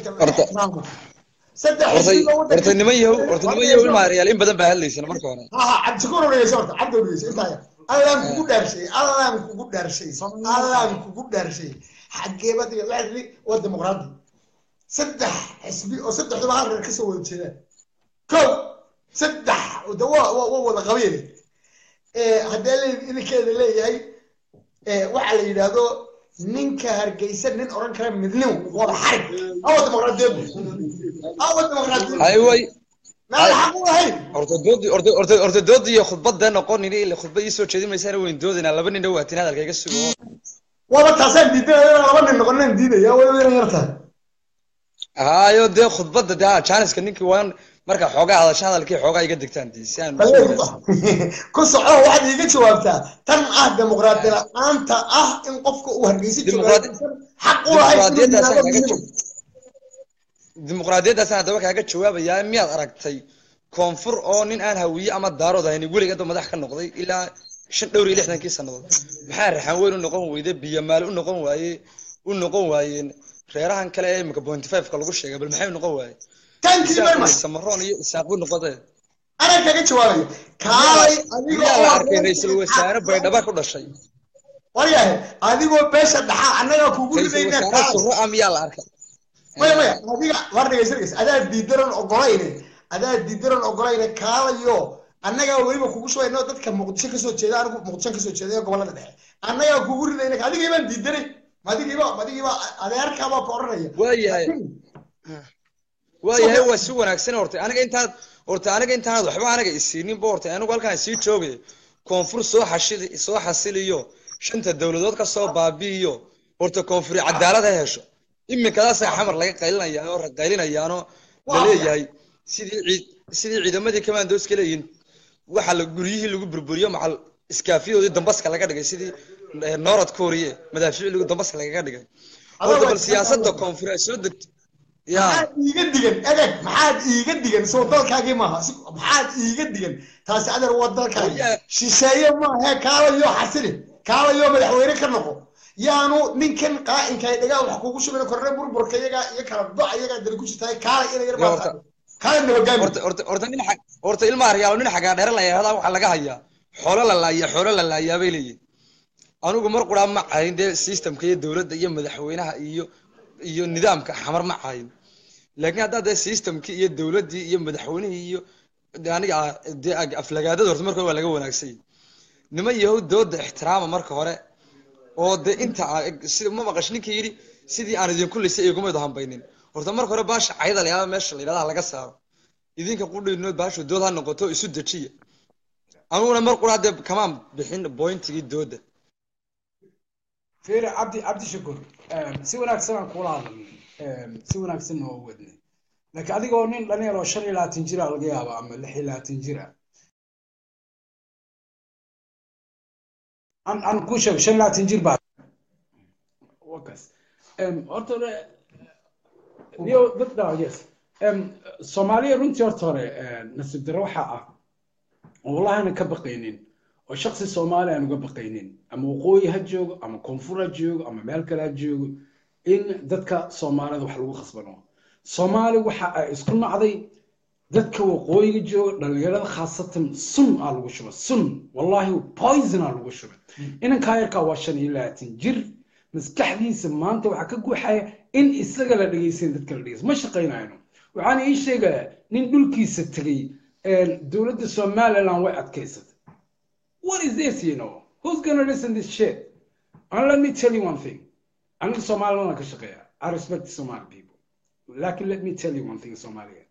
horta niman yahow horta niman yahow ilmaa reyaal in badan baa hadlaysana marka hore ha cabdishakuur odhegeysa horta cabdi odhegeysa intaa yar allaan kugu dhaarshay allaan kugu dhaarshay allaan kugu dhaarshay xageeba diga waxaa tiri waa dimuqraadi saddex xisbi oo saddexduba hal reer kasoo wada jeedaan kow saddex de waa waa wada qabiil haddee le idinkeeda leeyahay waxaa la yidhaahdo ninka hargeysa nin oran kara midnimo wada xarig awa dimuqraadiyadu awa dimuqraadiyadu hay way meel xaq u lahayn horta doodi horta horta horta doodi iyo khudbadda noqonin ile khudbad ii soo jeedin maysaan weyn doodina laba nin dhawaatin hadalka iga sugo waaba taasaan diidanaya laba nin noqonan diidaya weliba inay yar tahay hayo dee khudbadda dee janiska ninkii waan marka xoogaa hadasha hadalkii xoogaa iga degtaan dee si aan ku soco waxaad iiga jawaabtaa tan ah dimuqraadi la-aanta ah in qofka uu hargeysa xaq u lahayn dimuqraadiyaddaasaan haddaba kaaga jawaabayaa miyaad aragtay koonfur oo nin aan hawiye ama daarood ahayn weligeedba madax ka noqday ilaa shan dhowr iyo lixdankii sannadood maxaa raxan weyn u noqon weyde biyamaal u noqon waaye u noqon waayeen reerahan kale ee imika pointy five-ka lagu sheegay bal maxay u noqon waaye samaroon iyo isaaq buu noqodee anaa kaga jawaabayo kaalay miyaa la arkay ra-iisul wasaare baydhaba ku dhashay waryahay adigoo beesha dhaxaa annagaa kugu ra-iisul wasaare suro ah miyaa la arkay maya maya adiga war dhegeysa dhegeysa adaa diidaran ogolayne adaa diidaran ogolayne kaalayo annagaa weliba kugu shubayno dadka muqdisho kasoo jeeda anigu muqdisho kasoo jeeda ee gobolada dhexe annagaa kugu ridayna adigii baan diidanay madigiiba madigiiba adeerkaabaa ku oranaya waayahay waayahay waa si wanaagsan horta aniga intaad horta aniga intaanad waxba anaga isiininba horta anigu halkaan sii joogay koonfur soo xashili soo xasiliyo shanta dowladood ka soo baabi'iyo horta koonfuri cadaalad ha hesho iminkadaasa xamar laga qaylinaya oo qaylinayaanoo laleeyahay sidii ciid sidii ciidamadii commandoska leeyihin waxa la guryihii lagu burburiyo macal iskaafiyadoodii dambaska laga dhigay sidii norad korea madaafiicii dambaska lagaga dhigay horta bal siyaasadda koonfur ay soo degto ya maxaad iiga digan egeg maxaad iiga digan soo dalkaagii maaha Si- maxaad iiga digan taasi adeer waa dalkaagi Oya. shisheeye maahe kaalayo xasili kaalayo madaxweyne ka noqo yaanu ninkan qaa'inka ay dhagaa wax kugu shubin korre burburka iyagaa iyo kala doc iyagaa dali ku jirtaa kaala ina yar Ya, horta- baa kaala nabagaami horta horta horta nin xag horta ilma aryaalo nin xagaa dheere la yidhahdaa waxaa laga hayaa xoolo la laaya xoolo la laayaa bay leeyihin anigu mar quraa ma cayin dee systemka iyo dowladda iyo madaxweynaha iyo iyo nidaamka xamar ma cayin laakiin haddaa dee systemkii iyo dowladdii iyo madaxweynihii iyo dee aniga ah, dee ag- aflagaadada horta marka hore waa laga wanaagsanyay niman yahow dooda ixtiraama marka hore oo dee inta aa- si ma maqash ninkii yidhi sidii aan idinku lisay iguma hambaynin horta marka hore baasha cayda la yidhahda meesha la yidhahda laga saaro idinka qudhinood baashu dood ha noqoto isu dejiya aniguna mar quraa dee kamaan bixin bointigii dooda fiiri cabdi cabdi shukur si wanaagsan aan kula hadalnay si wanaagsan oo wadnay laakiin adigoo nin dhalinyar oo shan iyo labaatan jira laga yaaba ama lix iyo labaatan jira aan aan kuu sheego shan iyo labaatan jir baa wakas horta hore iyo dad dhaa yes soomaaliya runtii horta hore nasiib darro waxaa ah oo wallahi aanan ka baqaynin oo shaksi soomaali aan uga baqaynin ama waqooyi ha joogo ama koonfur ha joogo ama meel kale ha joogo in dadka soomaalida wax lagu khasbano soomaali waxa ay isku nacday dadka waqooyiga jooga dhalinyarada khaasatan sun aa lagu shuba sun wallahi poison aa lagu shuba inankaa yarkaa waa shan iyo labaatan jir maskaxdiisa maanta waxaa ka guuxaya in isaga la dhegeysan dadka la dhegeysan ma shaqaynayno waxaan ii sheegayaa nin dhulkiisa tegey dowladda somaliland way adkaysatay what is this you know who's gonna listen this shit and let me tell you one thing aniga somaliland ka shaqeeya i respect the somali people lakin let me tell you one thing somalia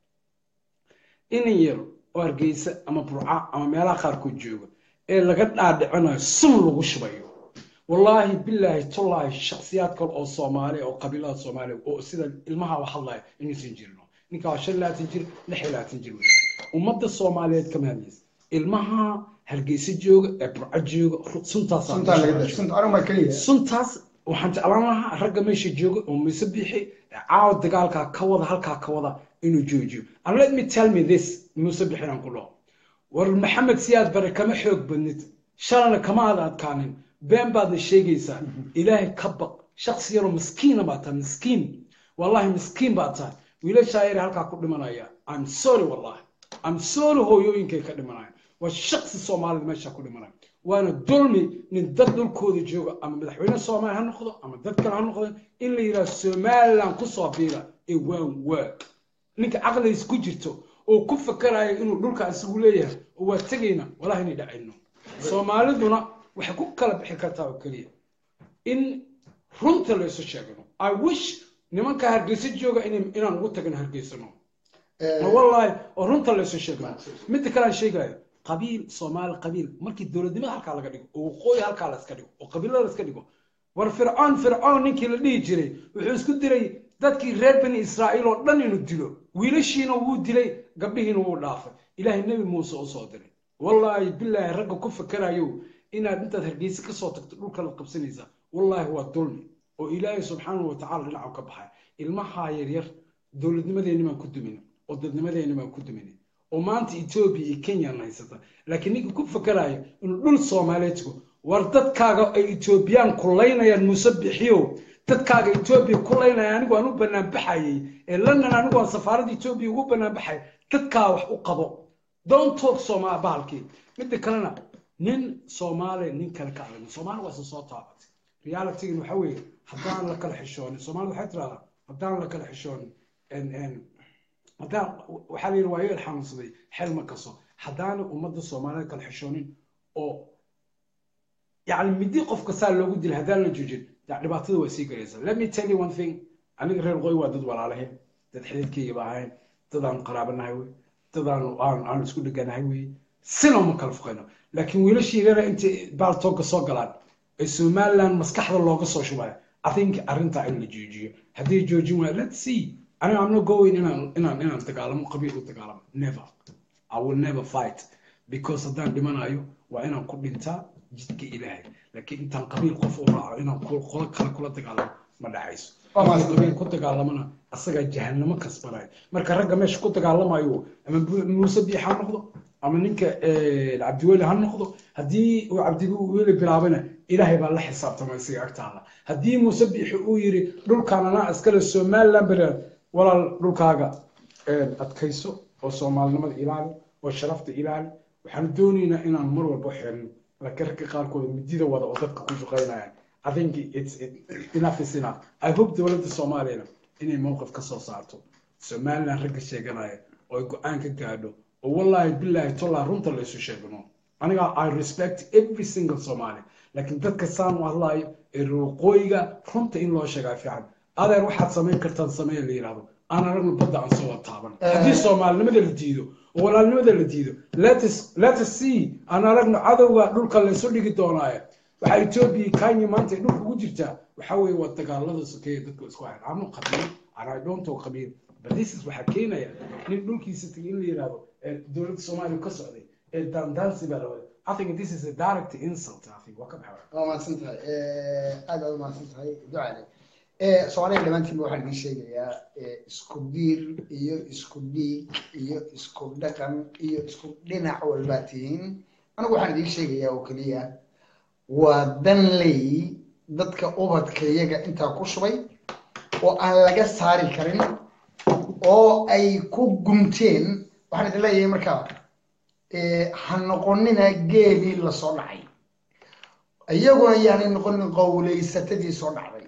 inan yar oo hargeysa ama burca ama meelaha qaarkood jooga ee laga dhaadhicinayo sun lagu shubayo wallaahi bilaahi tullaahi shaksiyaad kale oo soomaali oo qabiilada soomaaliya oo sida ilmaha wax hadlaya inuusan jirno ninka waa shan iyo labaatan jir lix iyo labaatan jir wey ummadda soomaaliyeed kama hadlaysa ilmaha hargeysa jooga ee burca jooga suntaasaa suntaa laga da sunta anigu ma keliya suntaas waxaan jeclaan lahaa ragga meesha jooga oo mise bixi caawa dagaalkaa ka wada halkaa ka wada inuu joojiyo and let me tell me this muuse bixin aan ku dhaho war maxamed siyaad bare kama xoog badnid shalana kama aad adkaanin been baadna sheegaysaa ilaahay ka baq shaksi yaroo miskiina baa tahay miskiin wallahi miskiin baa tahay wiilashaa yare halkaa ku dhimanaya i'm sorry wallahi i'm sorry hooyooyinkay ka dhimanaya waa shaksi soomaalida meesha ku dhimanaya waana dulmi nin dad dhulkooda jooga ama madaxweyne soomaali ha noqdo ama dad kale ha noqdo in la yidhaha somaliland kusoo biira ee waan waag ninka caqligiis ku jirto oo ku fakarayo inuu dhulka isagu leeyahay oo waa tegayna wallahi inay dhacayno soomaaliduna waxay ku kala bixi kartaa oo keliya in runta la isu sheegano i wish nimanka hargeysa jooga in- inaan ugu tagno hargeysano wallahi oo runta la isu sheegano midda kale aan sheegayo qabiil soomaali qabiil markii dowladnimada halkaa laga dhigo oo waqooyi halkaa la iska dhigo oo qabiilada la iska dhigo war fircoon fircoon ninkii la dhihi jiray wuxuu isku diray dadkii reer bani israa'iil oo dhan inuu dilo wiilashiina wuu dilay gabdhihiina wuu dhaafay ilaahay nebi muuse u soo diray wallaahi bilaahi ragga ku fakarayo inaad intaad hargeysa kasoo tagto dhulka la qabsanaysaa wallaahi waa dulmi oo ilaahay subxaanahu watacaala dhinacu ka baxay ilmahaa yaryar dowladnimadeenni baan ku dumin oo dadnimadeenni baan ku dumin oo maanta etoobiya iyo kenyana haysata laakiin ninka ku fakarayo inuu dhul soomaaliyeed tago war dadkaaga ay etoobiyaan kulaynayaan muuse bixiyo dadkaaga etoobiya kulaynaya anigu aan u banaan baxayay ee london anigu aan safaaradda etoobiya ugu banaan baxay dadkaa wax u qabo don't talk sooma bahalkii midda kalena nin soomaali nin kale ka adag soomaali waa isa soo taabatay realitygan waxa weeye haddaan la kala xishoonin soomaalida waxay tirahdaa haddaan la kala xishoonin haddaan waxaa la yidhi waa yeel xanuunsaday xel ma kaso haddaana ummadda soomaaliyeed kala xishoonin oo yani midi qofka saa loogu dila haddaan la joojin ya dhibaatada waa sii garaysa let me tell you one thing aniga reer qoy waa dad walaalahayn dad xididkayga ba ahayn dad aan qaraabanahay wey dad aan aan aan isku dheganahay wey sina uma kala fuqayno laakiin wiilashii reera intay baaltooga soo galaan ee somaliland maskaxda looga soo shubayo i think arrintaa in la joojiyo haddii joojin waaya let's see aniga I'm not going inaan inaan inaan dagaalamo qabiil u dagaalamo never I will never fight because haddaan dhimanayo waa inaan ku dhintaa jidka ilaahay laakiin intaan qabiil qof u raaco inaan ku- qolo kale kula dagaalamo ma dhacayso Waa markii mahadsan. qabiil ku dagaalamana asagaa jahanamo kasbanayo marka ragga meesha ku dagaalamayo ama Bu- muuse biix ha noqdo ama ninka eh, cabdiweli ha noqdo haddii uu cabdiweli bilaabana ilaahay baa la xisaabtamay isaga agtaada haddii muuse biixi uu yiri dhulkaan anaa iskale somaliland bere walaal dhulkaaga eh, adkayso oo soomaalinimada ilaali oo sharafta ilaali waxaan doonaynaa inaan mar walba xirno laakiin ragga qaarkood midida wada oo dadka ku shaqaynayaan I think it's it, enough is enough. I hope dowladda Soomaaliya inay mowqif ka soo saarto Somaliland ragga sheeganaya oo ay go-aan ka gaadho oo wallahi billahi tolla runta la isu sheegno aniga I respect every single Somali laakiin dadka saan u hadlayo ee ruuqooyiga runta in loo sheegaa fiican adeer waxaad samayn kartaan sameeya la yidhahdo aan aragno badda aan soo wada taaban haddii soomaalinimada la diido oo walaalnimada la diido let us let us see aan aragno cadowga dhulka laysu dhigi doonaaye waxaa etoobiya kenya maanta ay dhulka ugu jirtaa waxaa weeye waa dagaalada sokeeye dadka isku hayan anu qabiil and i don't talk qabiil but this is waxaa keenaya nin dhulkiisa tagay in la yidhahdo ee dowladda soomaaliya ka socday ee daandaansi baa la wada i think this is a direct insult i think waa ka baxay waa mahadsan tahay aad aad u mahadsan tahay ducale soomaaliya dhammaantiinba waxaan idiin sheegayaa eh, isku diir iyo isku dhiig iyo isku dhaqan iyo isku dhinac walbaa tihiin anigu waxaan idiin sheegayaa oo keliya waa danley dadka ubadka iyaga intaa ku shubay oo aan laga saari karin oo ay ku gumteen waxaan idin leeyahay markaa eh, ha noqonina geelii lasoo dhacay iyaguna yaanay noqonin qowleysatadii soo dhacday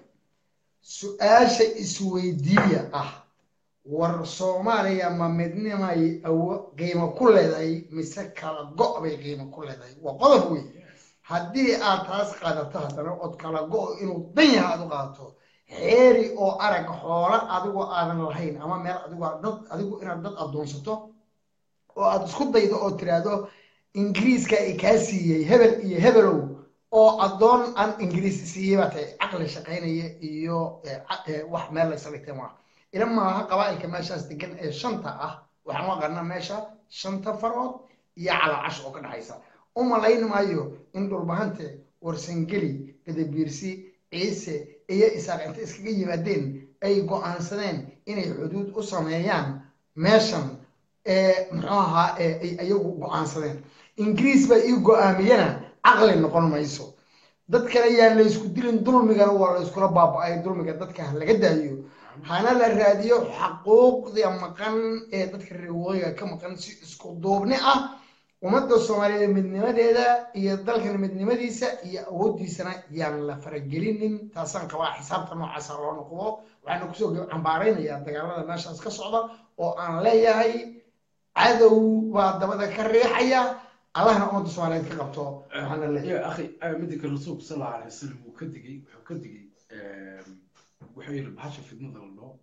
su-aasha isweydiiya ah war soomaaliya ma midnimay awo qiimo ku leedahay mise kala go' bay qiimo ku leedahay waa qodob wey haddii aad taas qaadato haddana ood kala go' inuu dan yaha aad u qaadato xeeri oo arag xoolo adigoo aadan lahayn ama meel adigu aad dad adigu inaad dad addoonsato oo aad isku daydo oo tiraahdo ingiriiska i kaa siiyey hebel iyo hebelow oo addoon aan ingiriisi siiyey baa tahay caqli shaqaynaya iyo eh, ca- eh, wax meel la isdhigtay maaha ila maaha qabaa'ilka meeshaas degan ee shanta ah waxaan u aqaanaa meesha shanta farood iyo calaacash oo ka dhexaysa u malayn maayo in dhulbahante warsangeli gadabiirsi ciise iyo isaaq inta iskaga yimaadeen ay go'aansadeen inay xuduud u sameeyaan meeshan ee muxuu ahaa ee ay ayagu go'aansadeen ingiriis baa ii go'aamiyana caqli noqon mayso dadkana yaan la isku dilin dulmigana waa la iskula baaba'ay dulmiga dadka ha laga daayo hana la raadiyo xaquuqda maqan ee dadka reer waqooyiga ka maqan si isku duubni ah ummadda soomaaliyeed midnimadeeda iyo dalkan midnimadiisa iyo awooddiisana yaan la faragelinin taasaan qabaa xisaabta noocaasa loo noqdo waxaana kusoo cambaaraynayaa dagaalada meeshaas ka socda oo aan leeyahay cadow baa dabada ka riixaya allahna ummadda soomaaliyeed ka qabto waxaana leeyahay يا أخي أنا مدك الرسول صلى الله عليه وسلم وكدقي وكدقي وحي البحشة في النظر الله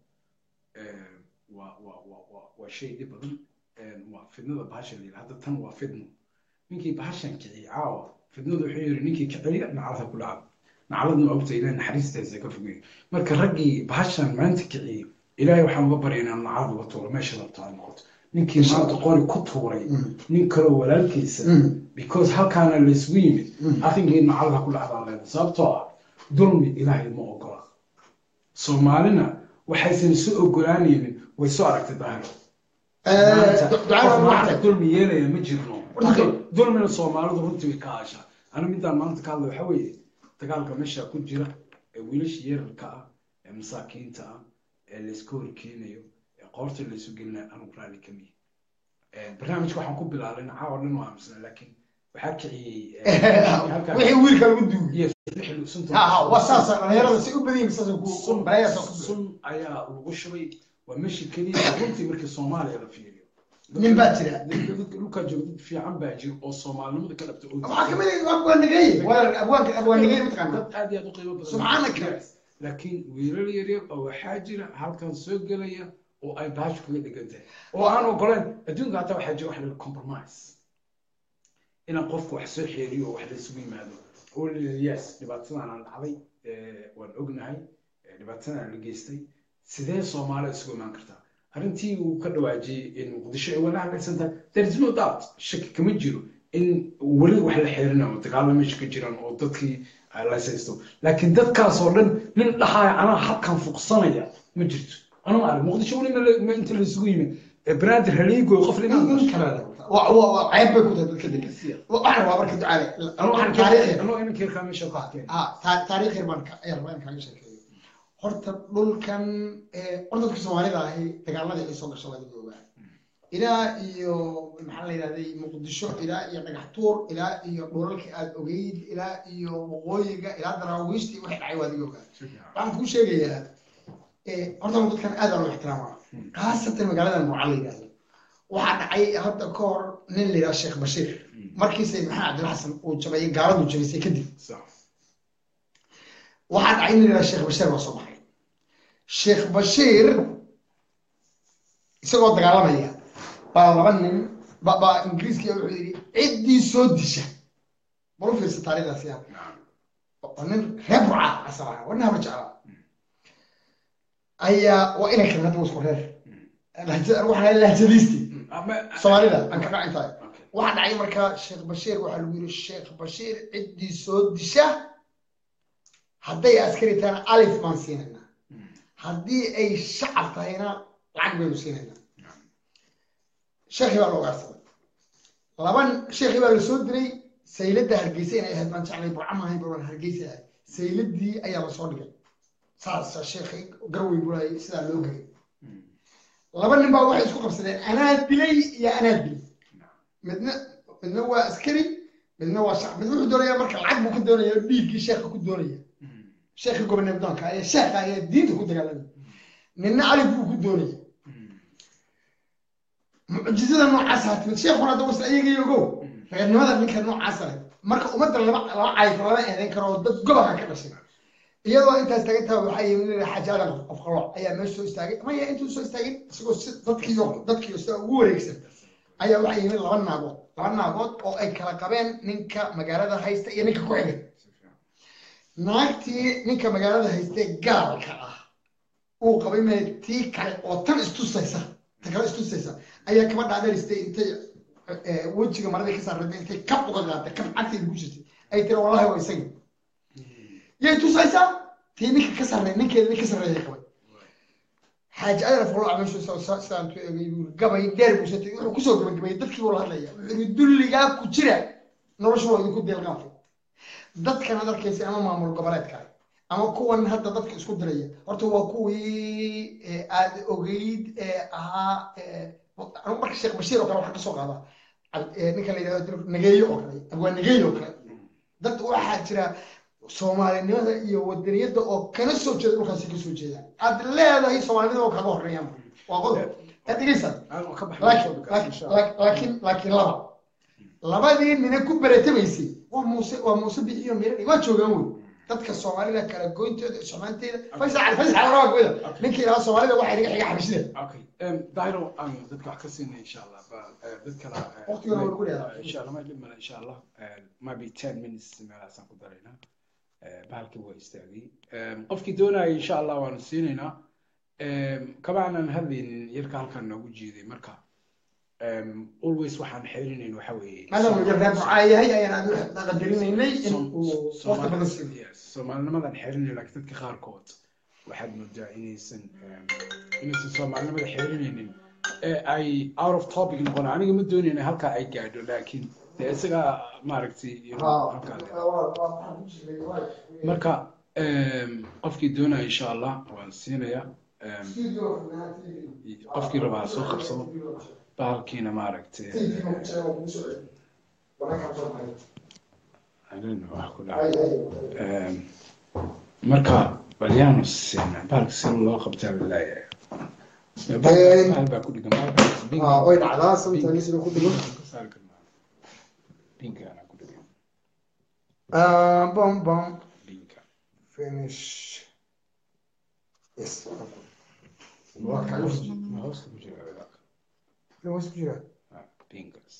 وشيء دي بدن وفي النظر بحشة اللي هذا تن وفدنا نيكي بحشة كعي عاوة في النظر حير نيكي كعي نعرفها كل عام نعرضنا أوبتا إلى نحريس تزيك فوقي مركا رقي بحشة ما أنت كعي إلهي وحن غبر إن نعرض وطور ما شاء الله تعالى نيكي ما تقولي كتوري نيكي ولا الكيسة because halkaana la isugu yimid I think in macallada ku dhacdaan leena sababtoo ah dulmi ilaahay ma ogola soomaalina waxaysan isu ogolaanaynin way soo aragtay daahir qof maanta dulmi yeelaya ma jirno Akhi, dulmina soomaalidu runtii way ka aashaa ana midaan maanta ka hadla waxa weeye dagaalka meesha ku jira ee wiilasha yararka ah ee masaakiinta ah ee layska horkeenayo ee qoorta laysu gelinayo anugu raalli ka mihi barnaamijka waxaan ku bilaabay caawa dhan waa aaminsanaa laakiin waxaa kiciyey wixii wiilka lagu duubiye iyo sunta ha ha waa saasa dhalinyarada si u badan yihiin saasa ku sun balayaasa ku sun ayaa lagu shubay waa meesha keliya runtii markii soomaaliya la fiiriyo nin baa jira dadka dadka dhulkaa jooga dad fiican baa jira oo soomaalinimada ka dhabta oo waxaa kamid ah abwaanigey waa abwaanka abwaanigey mataqaana dad aad iyo aad u qiimo badan Subxaanaka. Yes. laakiin wiilal yaryar oo waxaa jira halkan soo gelaya oo ay baashu kaga dhigan tahay oo aan ogoleen adduunka hataa waxaa jira wax la compromise inaan qofku wax soo xeeriyo oo wax la isugu yimaado oo la yidhi yes dhibaatadan aan dhacday eh, waan ognahay eh, dhibaatadan aan la geystay sidee soomaaliya isugu imaan kartaa arrintii uu ka dhawaajiyey in muqdisho ay wala hadlaysan tahay there is no doubt shaki kama jiro in weli wax la xeerinayo oo dagaalo meesha ka jiraan oo dadkii ay laysaysto laakiin dadkaas oo dhan nin dhahaaya anaa halkan fuqsanaya ma jirto anuu arag muqdisho weli ma la- ma inta la isugu yimid Eh, banaadir haliigoy qof nin limaan nin kale waa waa waa ceeb bay ku tahay dadka degan waxaan rabaa marka ducaale anuu waxaan taariikhi anuu inanka yarkaa meesha ku arkeen ah ta- taariikh yar baan ka ayar rabaa in kaaga sheekeeyo horta dhulkan eh, horta dadka soomaalida ahi dagaaladii ay soo gasho waa laga ogaa ilaa iyo maxaa la yidhahday muqdisho ilaa iyo dhagax tuur ilaa iyo dhulalka aad ogeyd ilaa iyo waqooyiga ilaa daraawiishtii waxay dhacay waa laga ogaa waxaan kuu sheegayaa eh, horta dadkan aad baa loo ixtiraamaa khaasatan magaalada nuuca la yidhahdo waxaa dhacay hadda ka hor nin la yidhaha sheekh bashiir markii sayid maxamed cabdilla xasan uu jabayay gaaladu jabaysay kadib waxaa dhacay nin la yidhaha sheekh bashiir baa soo baxay sheekh bashiir isagoo dagaalamaya baa laba nin ba- baa ingiriiskiya wuxuu yidhi ciddii soo disha bal u fiirsa taariikhdaas yaa waa nin reer burca asal ahaa waa nin haba jeclaa ayaa waa inay kale hadda waa isku reer Lahja- waxaa la lahjadiisti soomaalida aan ka dhacin tahay waxaa dhacay markaa sheekh bashiir waxaa lagu yidhi sheekh bashiir ciddii soo disha hadday askari tahayna alif baan siinaynaa haddii ay shacab tahayna lacag baynu siinaynaa sheekhii baa la ugaarsaday laba sheekhii baa la soo diray sayladda hargeysa inay ahayd baan jeclay burca maahayn baan hargeysa ahayd sayladdii ayaa la soo dhigay saasa sheekhii garweyn bulaayay sidaa loo gelay laba nin baa waxay isku qabsadeen anaa dilay iyo anaa dilay midna midna waa askari midna waa shacab midna wuxuu doonaya marka lacag buu ku doonaya oo dhiiggii sheekha ku doonaya sheekha gobanebdoonka ayaa sheekha ayaa diinta ku dagaalamaya ninna alif buu ku doonaya mucjizada noocaas ha timid sheekhuna hadda wasa ayaga ogow reernimada ninka noocaas leh marka ummadda lama lama cayko lama eedayn karo oo dad gobolka ka dhashay iyadoo intaas taagan tahay waxaa yimid nin xaaji aadan qofqalooc ayaa meesha soo istaagay maya intuu soo istaagin isagoo si dadkiiyo dadkiiyo sida ugu wareegsan ayaa waxaa yimid laba naagood laba naagood oo ay kala qabeen ninka magaalada haysta iyo ninka ku xigay naagtii ninka magaalada haystee gaalka ah uu qabay mee tii kale oo tan istusaysa tan kale istusaysa ayaa kaba dhaadharistay intay eh, wejiga maradii ka saarnay intay kab uga qaatay kab cagteeda ku jirtay ay tiri wallahi waa isagii yay tusaysaa tii ninka ka sarreey ninkeeda nin ka sarreeya qabay xaaji adar foloc meeshu sidaan tu egay buu gabay dheer buu satay wuxuu kusoo gabagabayay dadkii buu la hadlaya wuxuu yidhi dulligaa ku jira noloshu waa idinku deelqaafay dadkan ad arkaysa ama maamul goboleedka ama kuwan hadda dadka isku diraya horta waa kuwii eh, aad ogeyd ee ahaa eh, anigu marka sheekh bashiir oo kale waxaa kasoo qaada Cabd- eh, ninka la yidhahdo nageeyo oo kale abwaa nageeyo oo kale dad waxaa jira soomaalinimada iyo wadaniyadda oo kana soo jeeda dhulkaasi ka soo jeedaan aad leedahay soomaalinimada oo kaga horreeyaan waa qodob aad dhegeysan ka laakiin laakiin laakiin laakiin laba labadii nina ku beretamaysay waa muuse waa muuse bixiyo mirani waa joogaan wey dadka soomaalida kala goyntooda somaanteeda faysal cali faysal cali waa goyda ninkii ilaa soomaalida waxaa inaga xiga xabashida okay dairo aan dadka wax ka siinay insha allah ba eh, dad kale eh, Waqtigana waa lagu leedahay. insha allah ma dhib male insha allah Eh, maybe ten minutes meelahaasaan ku daraynaa Eh, bahalkii waa istaagay Eh, qofkii doonaya insha allah waanu siinaynaa Eh, kama aanan hadlaynin yarka halkan noogu jiiday marka em, always waxaan xeerinayn waxa weeye maadaama uu reer bucaa yahay ayaan aad qadarinaynay in Som- uu waqti badan siiyo Yes, soomaalinimadan xeerinay laakiin dadka qaarkood waxaad moodaa inaysan em, inaysan soomaalinimada xeerinaynin ee ay out of topic noqon aniga ma doonayna halkaa ay gaadho laakiin dee isagaa maaragtay you know, halkaa le- marka em, qofkii doonaya insha allah waan siinayaa Em, qofkii rabaa ha soo qabsado bahalkiina maaragtay I don't know wax ku dhacay Em, marka balyaanu siina bahalka si loo qabtaa laleeyahay bahal baa ku dhigan bahalkaas pink- Ah, way dhacdaa pink- sometimes inuu ku dhigo ka saari karnaa. Pinkaana ku dhigan Ah, bom bom pinka finish yes waa kaaga hoos ma hoosta ku jira wadaaq hoos ku jira Ah, pinkaas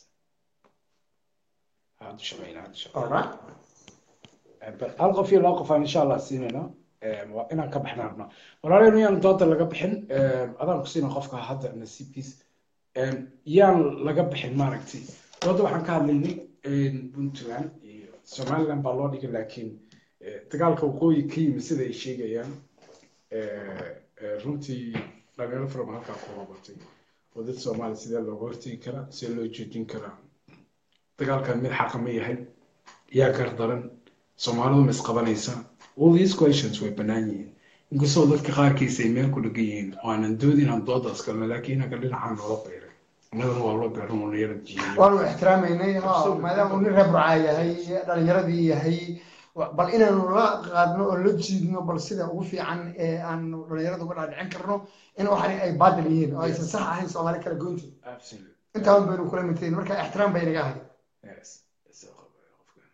hadda shaqeyna hadda shaqeyna alright bal hal qof iyo laba qof aan insha allah siinayna waa inaan ka baxnaa rabnaa walaaleen yaan dooda laga bixin adaan ku siina qofka hadda nasiibkiis yaan laga bixin maaragtay dooda waxaan ka hadlaynay puntland iyo somaliland baa loo dhigay laakiin eh, dagaalka waqooyi ka yimi sida ay sheegayaan eh, eh, runtii dhalinyaro fara badan halkaa ku hobatay oo dad soomaali sidee looga hortegi karaa sidee loo joojin karaa dagaalkan mid xaqa ma yahay yaa gardaran soomaalidu ma isqabanaysaa all these questions way bannaan yihiin inkastoo dadka qaarkiisa ay meel ku dhegan yihiin oo aanan doodin inaan doodaas galno laakiin inaga dhinacaan loola beeray annagana waa loo beeran oo nayara jiiyo waanu ixtiraameynay ha maadaama uu nin reer burcaa yahay dhalinyaradii yahay wa- bal inaanu la qaadno oo la jiidno bal sida ugu fiican ee aanu dhalinyarada uga dhaadhicin karno in waxani ay baadil yihiin oo aysan sax ahayn soomaali kala goynti absolutely intaan baynu kula mintayn marka ixtiraam bay naga ahay yes soo qabo qofkan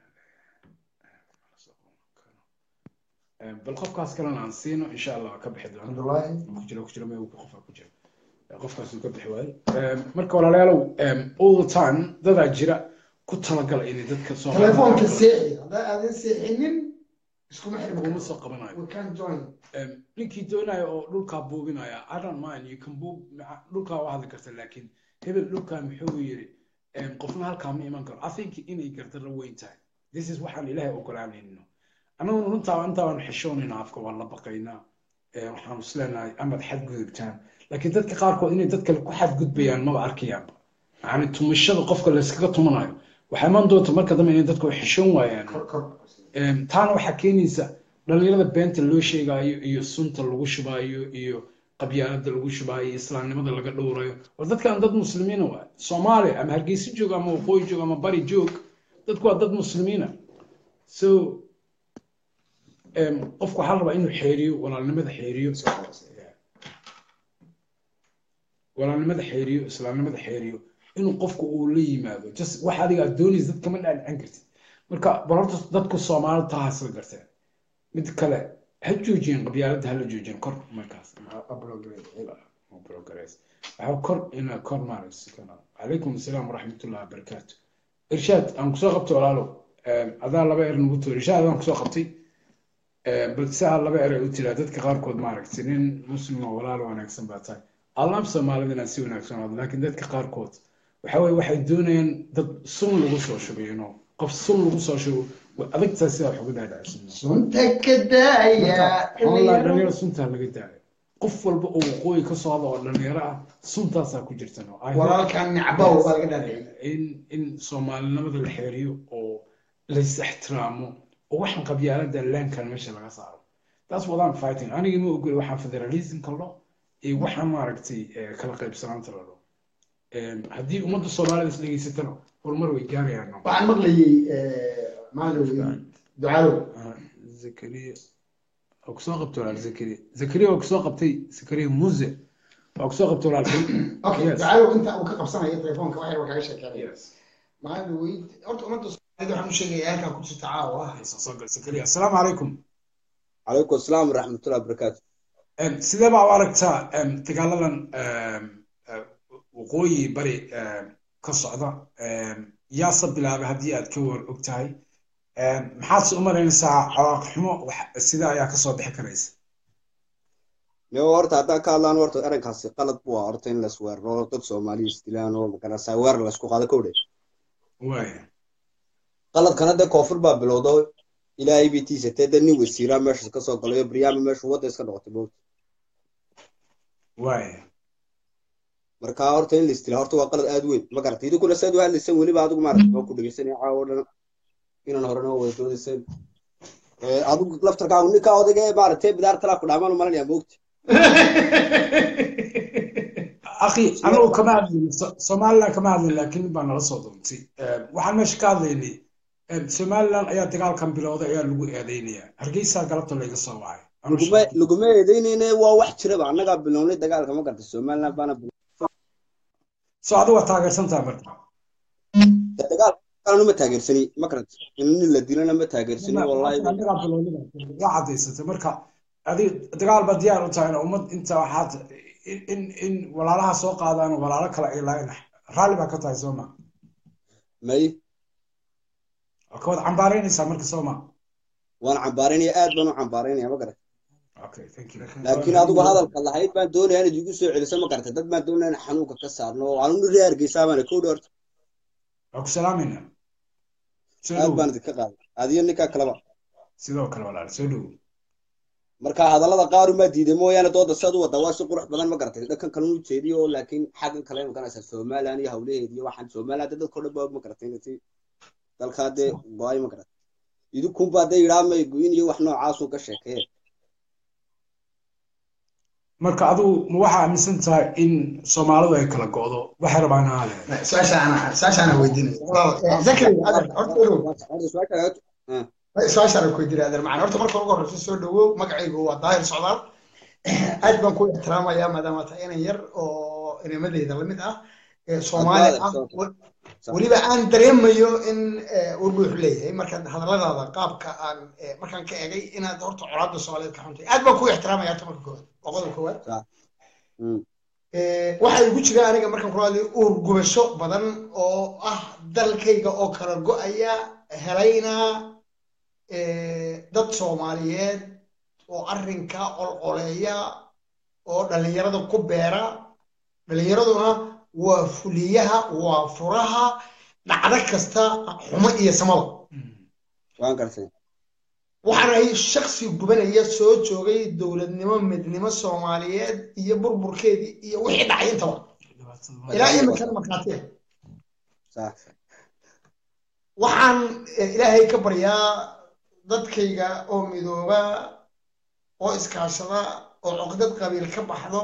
Em, bal qofkaas kalena aan siino insha allah waa ka bixi doona cabdullaahi ku jira ku jira meel qofaa ku jira qofkaas uu ka bixi waayo Em, marka walaalayaalow em, all the time dadaa jira ku talagala inay dadka telefoonka seexi haddaa aadan seexinin iskuma xirmi kuma karno soo qabanayo we can join Em, ninkii doonaya oo dhulkaa buubinaya i don't mind you can buub maca- dhulkaa waa hadli karta laakiin hebel dhulkaa muxuu yiri em, qofna halkaa ma iman karo i think inay gardarro weyn tahay this is waxaan ilaahay ogolaanayno annaguna runtaa intaa waan xishoonayna afka waan la baqaynaa Eh, waxaan isleenahay amad xadgudubtaan laakiin dadka qaarkood inay dad kale ku xadgudbayaan maba arkayaanba yani tumashada qofka layskaga tumanayo waxaa iman doonta marka dambe inay dadku xishoon waayaan kor kor Em, taana waxaa keenaysa dhalinyarada beenta loo sheegaayo iyo sunta lagu shubaayo iyo qabyaalada lagu shubaayo iyo islaamnimada laga dhowrayo war dadkan dad muslimiina waay soomaali ama hargeysa joog ama waqooyi joog ama bari joog dadku waa dad muslimiina so em, qofku waxaa la rabaa inuu xeeriyo walaalnimada xeeriyo walaalnimada xeeriyo islaamnimada xeeriyo inuu qofku uu la yimaado just wax adiga aad doonaysa dad kama dhaadhicin kartid marka bal horta dadku soomaalida taa hasla garteen mid kale ha joojiyeen qabyaaladda hala joojiyeen kor markaas waxaa kor ina kor maaragsi calaykum asalaam waraxmatullahi wabarakaatu irshaad aan kusoo qabtay walaalow Em, adaa laba er nagu tuur irshaad aan kusoo qabtay Em, bal saa laba er ay u tiraa dadka qaarkood maaragtay nin muslim oo walaalo wanaagsan baa tahay allaab soomaalida inaan si wanaagsan wado laakiin dadka qaarkood waxa weye waxay doonayaan dad sun lagu soo shubayo no qof sun lagu soo shubo way adagtaa sidaa wax uga dhaadhacsan sunta ka daaya xoolaa dhalinyaro suntaa laga daayo qof walba oo waqooyi ka soo hada oo dhalinyaro ah suntaasaa ku jirta no I hope walaalkan nicbow baa laga dhaadhiciyay in in soomaalinimada la xeeriyo oo lays ixtiraamo oo waxaan qabyaalada laankan meesha laga saaro that's what I'm fighting aniga ma ogoli waxaan federalism kallo iyo waxaan maaragtay eh, kala qaybsanaanta la dhaho Em, haddii ummadda soomaalida is dhegeysatana horumar way gaarayaan no? waxaan maqlayay maalin ducaalow Ah, zakariya waa kusoo qabtay walaal zakariya zakariya waa kusoo qabtay zakariya muse waa kusoo qabtay walaal okay Yes. ducaalow inta uu ka qabsanayo telefoonka waxyar waa kaaga sheekeynaya yes maalin weyd horta ummadda soomaalida waxaan u sheegaya halkaa ku jirta caawa soo gal zakariya assalaamu calaykum calaykum asalaam waraxmatullahi wabarakaatu Em, sidee baa u aragtaa em, dagaaladan em, eh, waqooyi bari em, ka socda em, yaase bilaabay haddii aad ka war og tahay Em, maxaad se u malaynaysaa cawaaqiximo wax- sida ayaa kasoo bixi karaysa yo horta haddaan ka hadlaan horta arrinkaasi qalad buu ah horta in la isweeraro dad soomaaliya isdilaan oo magarasa weerar la isku qaado kowdhe waaya qaladkana dee koonfur baa bilowdo ilaahay bay tiisatee dad nin wasiiraa meesha ka soo galayo baryaama meeshu wadda iska noqotay moogta waaya marka horta in la istila horta waa qalad aad weyn ma garata idinkuna saad u hadlaysan weliba adigu maarata waa ku dhegeysanaya caawa o dhan inaan horena wada doodayseen adigu laftarkaagu ninka odayga ee maaragtay bidaar talaa ku dhaamaan u malanaya moogta akhi anigu kama hadlin So- somaliland kama hadlin laakiin mid baa nala soo doontay Em, waxaan meesha ka hadlaynay em, somaliland ayaa dagaalkan bilowday ayaa lagu eedeynaya hargeysa galabta layga soo wacay laguma laguma eedeyneyne waa wax jiraba annagaa bilownay dagaalka ma garta somaliland baana so adigu waa taageersantaha marka dagaal kalena ma taageersani ma garata in nin la dilana ma taageersani wallahi annagaa bilownida waa cadaysatay marka adig dagaal baa diyaar u tahay ummad inta waxaad in in in walaalaha soo qaadaan walaalo kale ay lahayn raalli baa ka tahay soo ma may waa ka wad cambaaraynaysaa marka soo ma waan cambaaraynaya aad baan u cambaaraynaya ma garata okay thank you laakiin adigu hadalka lahayd baan doonaya inaad igu soo celiso ma garata dad baan doonaya in xanuunka ka saarno anu ri hargeysaa baana kowdhi horta waa ku salaamayna soo aad dhow baan idinka qaaday adiyo ninkaa kaleba sidoo kale walaal soo dhow marka hadallada qaar umaa diiday mooyaane dooda siad u waddaa waa si qurux badan ma garatay dhankan kale u jeediyo laakiin xaggan kale maganaysaa somaliland iyo hawlaheedi iyo waxaan somaliland dee dadka o dhan baa og ma garatay inay si dalkaa dee go-ay ma garatay idinkunbaa dee yidhaa may go-in iyo wax noocaasun ka sheekeye marka adigu ma waxaa aaminsan tahay in soomaalidu ay kala go'do waxay rabaan ha ahaadeen su-aashaana su-aashaana weydiinaya zakari adeer horta ogow Horta su-aasha- ah, su-aashaana ku weydiinaya adeer macana horta marka ugu horreysa soo dhawow magacaygu waa daahir socdaal aad baan ku ixtiraamayaa maadaama tahay inan yar oo inamadeyda lamid ah ee soomaali ah weliba aan dareemayo in warbuux leeyahay markaad hadalladaada qaabka aan eh, markaan ka egay inaad horta colaadda soomaaliyeed ka xuntay aad baan ku ixtiraamaya horta marka koowaad waa qodobka koowaad mm, Eh, waxaa igu jira aniga markaan ku hadlay uur gubasho badan oo ah dalkayga oo kala go'aya helayna eh, dad soomaaliyeed oo arrinka olcoleeya oo dhallinyarada ku beera dhallinyaraduna waa fuliyaha waa furaha dhacdo kasta xumo iyo samada waan gartay waxaan ahay shaksi gubanaya soo joogay dowladnimo midnimo soomaaliyeed iyo burburkeedii iyo wixii dhacay intaba ilaa iminkana markhaatiya sax waxaan eh, ilaahay ka baryaa dadkayga oo midooba oo iskaashada oo cuqdad qabiil ka baxdo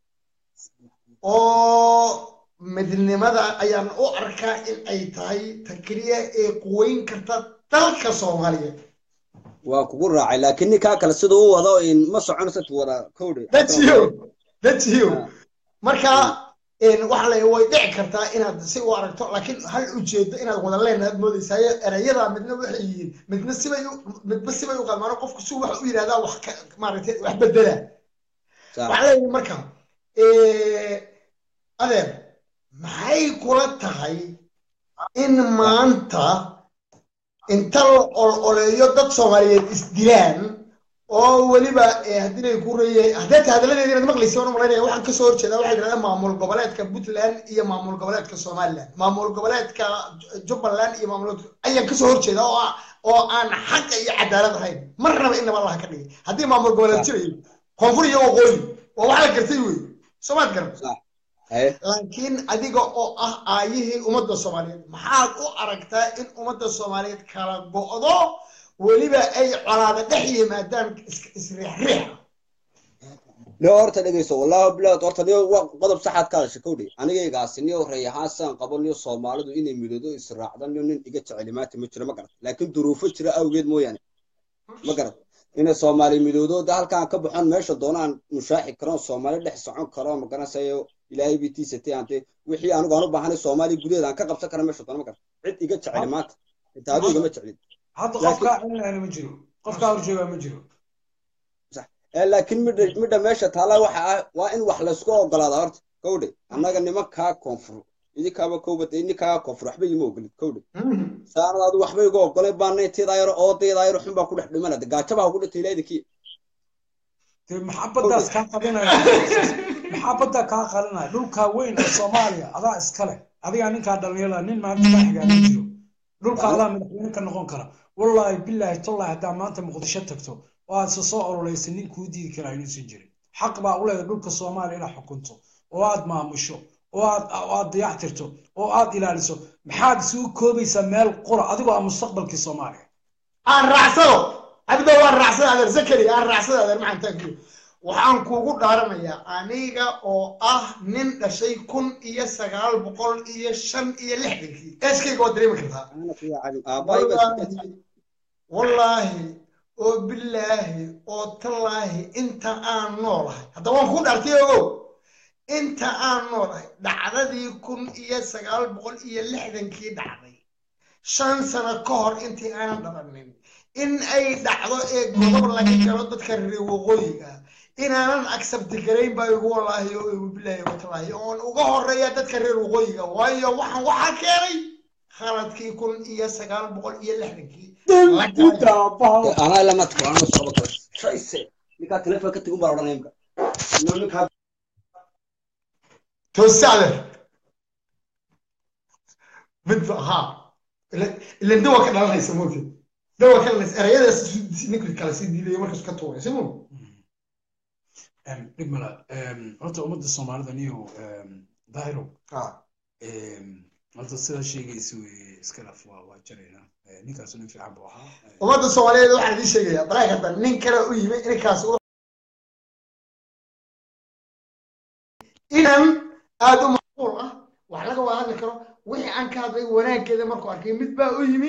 oo midnimada ayaan u arkaa in ay tahay ta keliya ee quweyn karta dalka soomaaliyeed waa kugu raacay laakiin ninkaa kale siduu u wado in ma soconaysa tu wada kowdhe dajiyo dajiyo marka een, waxaa la way dhici kartaa inaad si u aragto laakiin hal ujeedo inaad wada leenaad moodaysayo erayada midna waxay yihiin midna sibay u midba sibay u qalmaano qofku si wax u yidhahdaa wax ka maaragtay wax bedela sax waxaa leeyahay marka eh, adeer maxay kula tahay in maanta inta la ololeeyo dad soomaaliyeed isdilaan oo weliba eh, haddii lay ku reeyay haddee ta hadalladeeda inaad maqlaysa waan u malaynaya waxaan kasoo horjeedaa waxay yidhahdaan maamul goboleedka puntland iyo maamul goboleedka somaliland maamul goboleedka jubbaland iyo maamul ayaan kasoo horjeedaa oo ah- oo aan xaqa iyo cadaalad ahayn marnaba inaba allaha ka dhigay haddii maamul goboleed jirayo koonfur iyo waqooyi waa wax la gartay wey soomaad garan sax haye laakiin adiga oo ah aayihii ummadda soomaaliyeed maxaad u aragtaa in ummadda soomaaliyeed kala go'do weliba ay colaada dhex yimaadaan is- isriixriixa niyo horta dhegeyso wallahi bilaad horta niyo waa qodob saxaad ka hadashay kowdhe anigaygaasi niyo rey ahaan saan qabo niyo soomaalidu inay midoodo israacdan niyo nin iga jeceli maanta ma jiro ma garat laakiin duruufo jira awgeed mooyaane ma garat inay soomaali midoodo da halkaan ka baxon meesha doonaan mushaaxi karoon soomaali dhex socon karo ma garanaysayo ilaahay bii tiisatay ante wixii anigu aan u baahanay soomaali gudaheeda aan ka qabsan kara meesha doona ma garat cid iga jeceli maanta inta adigu igama jecelin hadda Laakiin- qofkaa celinayana ma jiro qofkaa horjoogaa ma jiro Eh, laakiin midha midha meesha taala waxa ah waa in wax laysku ogolaada horta kowdhe annaga nimankaa koonfur idinkaaba kowbad idinkaa koonfur waxba ima ogolid kowdhe saanad adu waxba iga ogolay baana inteedaa yaro oodeedaa yaro xun baa ku dhex dhimana de gaajabaa ku dhintay ilaa idinkii dee maxabadaas kaa qalinaya maxabaddaa kaa qalinaya dhulkaa weyn ee soomaaliya adaa iskale adigaa ninkaa dhalinyarada nin maanta kaa xigaa ma jiro dhulka adaa madaxweyne ka noqon kara wallaahi bilaahi tollahi haddaa maanta muqdisho tagto oo aad isa soo ololaysa nin kuu diidi karaa inuusan jirin xaq baa u leedahay dhulka soomaaliya inaad xukunto oo aad maamusho oo aad oo aad dayactirto oo aad ilaaliso maxaad isugu koobaysaa meel qura adigoo ah mustaqbalkii soomaaliya aan raacsado cabdo waan raacsada adeer zakari aan raacsada adeer maxaan taagiyo waxaan kuugu dhaaranayaa aniga oo ah nin dhashay kun iyo sagaal boqol iyo shan iyo lixdankii eeskayga waa dareemi kartaa ana fiican aabahay baa isku wallaahi wallaahi oo bilaahi oo tallaahi inta aan noolahay hadda waan ku dhaartay ogow inta aan noolahay dhacdadii kun iyo sagaal boqol iyo lixdankii dhacday shan sano ka hor intii aanan dhalanin in ay dhacdo ee godob laga galo dadka reer waqooyiga inaanan accepti garayn baa igu walaahi oo igu bilaahi watallaahi oon uga horeeya dadka reer waqooyiga waayo waxaan waxaa keenay khaladkii kun iyo sagaal boqol iyo lixdankii la galay anaa ilaa maadka waa anoo socdo kale shayse ninkaa telefoon ka tigun baa odhanaya imka ino ninkaa toosacde mid ha ilan dawa ka dhalanaysa moogtay dawa ka dhalanaysa erayadaas ninka kale sii diidayo markaas ka tuuray si muu dhib mala horta ummadda soomaalida niyo daahiro ha horta sidaa sheegaysa wey iska laf waa waa jarayna ninkaasu nin fiican buu ahaa ummadda soomaaliyeed waxaan idiin sheegayaa balaa karta nin kale u yimi ninkaas u inan aada u macquul ah wax laga wada hadli karo wixii aan ka hadlay wanaaggeeda markuu arkay mid baa u yimi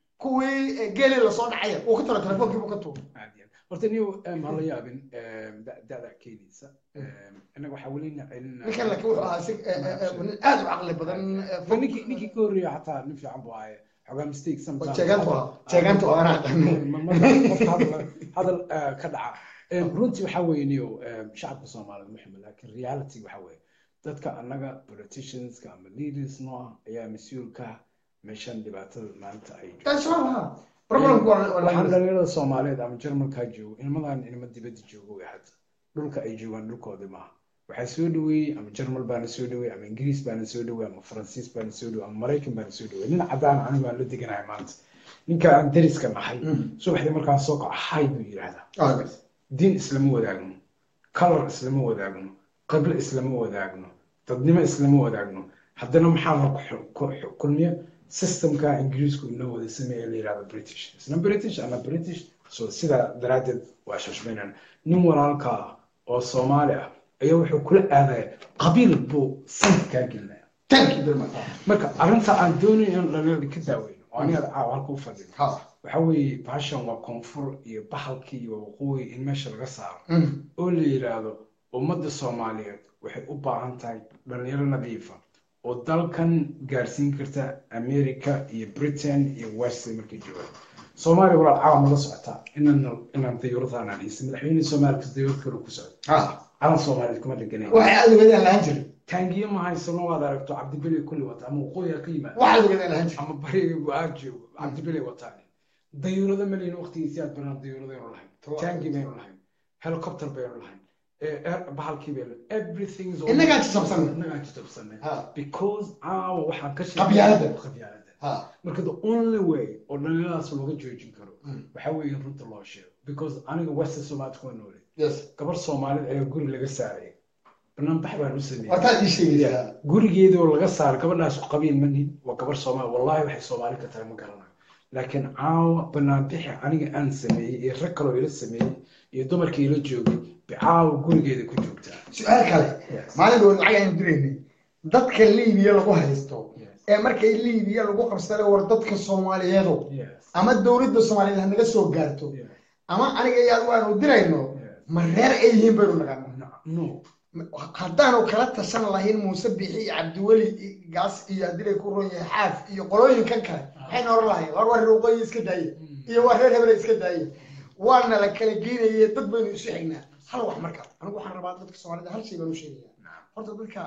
kuwii geeli lasoo dhacaya uu ka taro telefonkii buu ka tuuray Aad iyo aad. horta niyo ha la yaabin da- da'da keenaysa innaga waxaa weli na celinaa ninkan laakiin wuxuu ahaa si nin aada u caqli badan Ma ninkii ninkii ka horreeya xataa nin fiican buu ahaye xogaa mistake sometimes jeegaantu ahaa jeegaantu ahaa anaa aqaano Ma- marka qofka hadal hadal eh, ka dhaca Em, runtii waxaa weeye niyo em, shacabka soomaalida muxima laakiin reality waxaa weeye dadka annaga politicianska ama leaders noo ah ayaa mas-uulka ah meeshan dhibaatada maanta ay joogto taas waa lahaa problemku waa waa waxaan la dhalinyarada soomaaliyeed ama jarmalkaa joogo ilmadan ilmo dibadda joogo way hadda dhulka ay joogaan dhulkoodii maaha waxaa soo dhaweeyey ama jarmal baana soo dhaweeyey ama ingiriis baana soo dhaweeyey ama faransiis baana soo dhaweeyey ama maraykan baana soo dhaweeyey nin cadaan anigu aan la deganahay maanta ninka aan dariska nahay subaxdii markaan soo kaco hay buu yidhaahdaa diin islama wadaagno color islama wadaagno qiblo islama wadaagno dadnimo islama wadaagno haddana maxaa la ku- ku- kulmiya systemka ingiriisku inoo wada sameeye la yidhahdo british isna british ana british so sidaa daraaddeed waa shashmaynana nin walaalka ah oo soomaali ah ayaa wuxuu kula aadaya qabiil buu sanka kaa gelinaya thank you very much marka arrinta aan doonayo in dhalinyarada ka daaweyno oo aniga caawa halka u fadhino ha waxa weeye bahashan waa koonfur iyo bahalkii iyo waqooyi in meesha laga saaro Mm. oo la yidhaahdo ummadda soomaaliyeed waxay u baahan tahay dhalinyaro nadiifa oo dalkan gaarsiin karta america iyo britain iyo west markay joogaan soomaaliya walaal caawa nala socotaa inaan inaan dayuuradaan aan haysan madaxweyne soomaaliya kas dayuurad kale ku socda ha calan soomaaliyeed kuma dheganayn waxay aada ugadaan lahaan jiray taangiyo ma haysano waad aragto cabdibeli kulli wata ama waqooyi ha ka yimaada waxaad ugadaan lahaan jiray ama bariga aad joogo cabdibeli wataan dayuurado malin waqtigiisii aad banaan dayuuradaynu lahayn taangi baynu lahayn helicopter baynu lahayn eh, air- bahalkii baynu everything is all- Innagaa jajabsanay. innagaa jajabsanay ha because caawa waxaan ka Qabyaaladda. qabyaaladda ha marka the only way oo dhalinyaradaas looga joojin karo Mm. waxaa weeye in runta loo sheego because aniga west somalia kuma noole yes gabar soomaalida ayaa guri laga saaray banaanbax baan u sameeyey waataad ii sheegaysaa gurigeedii oo laga saaro gabadhaas ku qabiil ma nihin waa gabar soomaali wallahi waxay soomaali ka tahay ma garanayo laakiin caawa banaanbixi aniga aan sameeyey iyo rag kaloo ila sameeyey iyo dumarkii ila joogay bicaawa gurigeeda ku joogtaa su-aal kale Yes. maalin dhow lacag aynu diraynay dadka liibiya lagu haysto Yes. ee markay liibiya lagu qabsaday war dadka soomaaliyeedu Yes. ama dowladda soomaaliyeed ha naga soo gaarto Yes. ama aniga iyo adigu aanu dirayno Yes. ma reer ay yihiin baynu naqaano No. no haddaanu kala tashan lahayn muuse bixi iyo cabdiweli iyo gaas iyo haddii lay ku ron yahay xaaf iyo qolooyinkan kale maxayna oran lahayn war waa reer waqooyi iska daaye iyo waa reer hebele iska daaye waana la kala geynaye dad baynu isu xignaa hal wax marka anigu waxaan rabaa dadka soomaalida hal shay baan u sheegaya horta dadka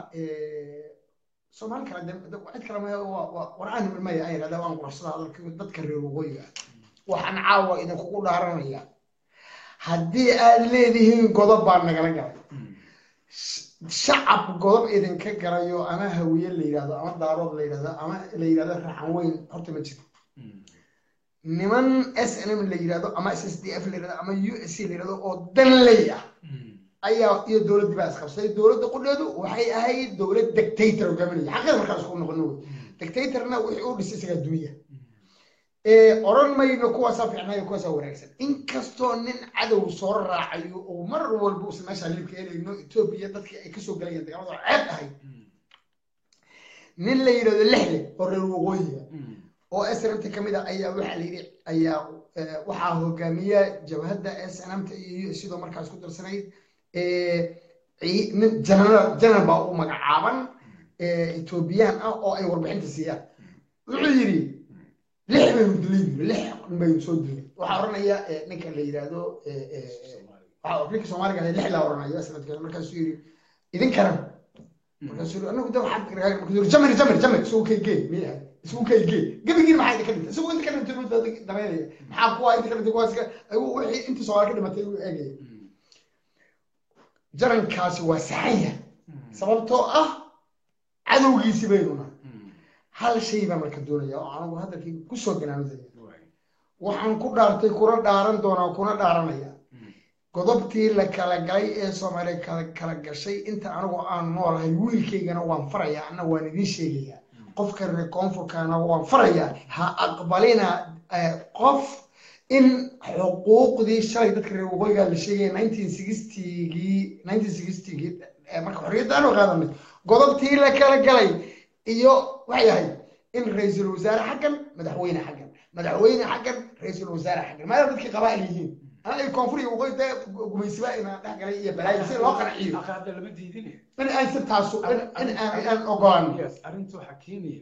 soomaali kale de- de- cid kale ma- waa- waa- war aan maya ay yidhahdaa waan quruxsadaa hadalka dadka reer waqooyiga ah. waxaan caawa idinkugu dhaaranaya haddii aad leedihiin godob baa nagala galay shacab godob idinka galayo ama hawiye la yidhahdo ama daarood la yidhahdo ama la yidhahdo raxan weyn horta ma jiro niman s n m la yidhahdo ama s s d f la yidhahdo ama u s c la yidhahdo oo danley ah ayaa iyo dowladdii baa isqabsaday dowladda qudheedu waxay ahayd dowlad dictator hogaaminaya xaqeeda markaan isku noqono wey dictatorna wixii u dhisay isagaa dunya oran mayno kuwaasaa fiicnayo kuwaasaa wanaagsan inkastoo nin cadow soo raacayo oo mar walba uusan meeshaa liibka helayno etoobiya dadkii ay kasoo galayeen dagaalada ceeb ahayd nin la yidhahdo lexle oo reer waqooyiga oo srmt ka mid a ayaa waxaa la yidhi ayaa eh, waxaa hogaamiya jabhadda snmta iyo sidoo markaa isku darsanayd eh, cii- nin general general baa u magacaaban eh, etoobiyaan ah oo ay warbixinta siiyaan wuxuu yidhi lix baynu dilay yiri lix baynu soo dilay waxaa oranaya eh, ninka la yidhaahdo eh, eh, eh, waxaa ninka soomaaliga ah lix la oranayo sanadkeeda markaasuu yidhi idinkana markaasuu yidhi anagu de waxaad markaasuu yidhi jamir jamir jamir isugu kay gee miya isugu kay gee gebigiin maxaa idinka dhintay isugu inta ka dhintay buu dad dameynaya maxaa kuwa inta ka dhintay kuwaas ka ayuu wixii intii soomaali ka dhimatay uu eegaya jarankaasi waa saxanya sababtoo ah cadowgiisi baynuna hal shay baan marka doonaya oo anagu hadalkayga kusoo ganaanudaya waxaan ku dhaartay kuna dhaaran doonaa kuna dhaaranaya godobtii la kala galay ee soomaaliya kala kala gashay inta anigu aan noolahay wiilkaygana waan farayaa anna waan idiin sheegayaa qofka reer koonfurkaana waan farayaa ha aqbalina eh, qof in xuquuqdii shalay dadka reer waqooyiga la sheegaya nineteen sixtygii nineteen sixtygii marka xorriyadda aanu qaadanay godobtii la kala galay iyo waxay ahayd in ra-iisul wasaare xaggan madaxweyne xaggan madaxweyne xaggan ra-iisul wasaare xaggan maadaama dadkii qabaa'il yihiin ana ay koonfur iyo waqooyi dee gumaysiba inaan dhex galay iyo balaayo si loo qanciyo Aka hadda lama diidine in aan si taasu in in aan aan ogolaan yes arrinta waxaa keenaya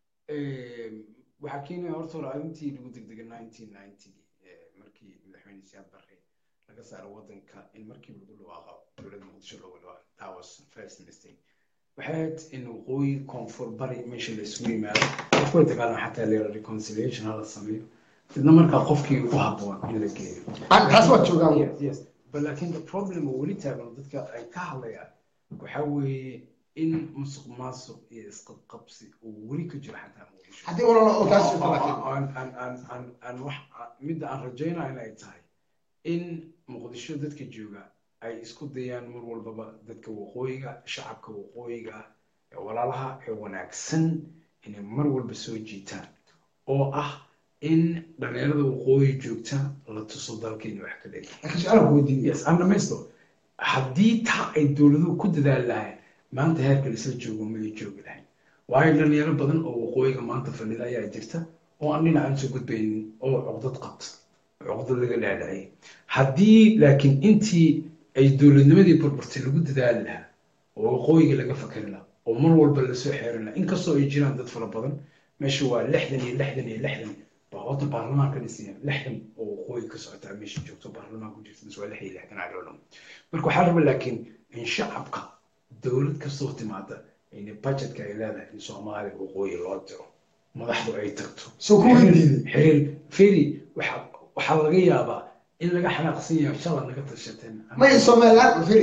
em, waxaa keenaya horta hore arrintii lagu degdega nineteen ninety markii madaxweyne siyaad barre laga saaro wadanka in markiiba lagu dhawaaqo dowladda muqdisho looga dhawaaqo that was first mistake waxay ahayd in waqooyi koonfur bari meesha la isugu yimaado qofkula dagaalama xataa leera reconciliation hala sameeyo dadna markaa qofkii ku habboon in la geeyo Aan- taas waa joogaan Yes, yes. But laakiin the problem oo weli taagan dadka ay ka hadlayaan waxaa weeye in musuq maasuq iyo isqabqabsi uu weli ka jiro xataa muqdisho haddii olala oo taas Oo- oo- oo- aan- aan- aan- aan- aan wax- midda aan rajaynayo in ay tahay in muqdisho dadka jooga ay isku dayaan mar walbaba dadka waqooyiga shacabka waqooyiga ah ee walaalaha ee wanaagsan inay mar walba soo jiitaan oo ah in dhalinyarada waqooyi joogta la tuso dalkeena wax ka dhigay laakiin su-aal ku weydiinaya yes aan dhamaysto haddii taa ay dowladuhu ku dadaali lahayn maanta heerka isla joogo may joogi lahayn waayo dhalinyaro badan oo waqooyiga maanta fadhida ayaa jirta oo aan dhinacan soo gudbaynin oo cuqdad qabta cuqdad laga dhaadhacay haddii laakiin intii ay dowladnimadii burburtay lagu dadaali lahaa oo waqooyiga laga fakari lahaa oo mar walba lasoo xeerin lahaa inkastoo ay jiraan dad fara badan meesha waa lixdan iyo lixdan iyo lixdan baa wada baarlamaan ka dhisaya lixdan oo waqooyi ka socotaa meesha joogto baarlamaan ku jirta mise waa lix iyo lixdan cadoo dhan marka waxaa raba laakiin in shacabka dowlad kastoo timaada in budgetka ay leedahay in soomaaliya waqooyi loo diro madaxdu ay tagto soo ku weydiiday xiriir feri waxa waxaa laga yaabaa in laga xanaaqsan yahay shala naga tashateen may somaliland firi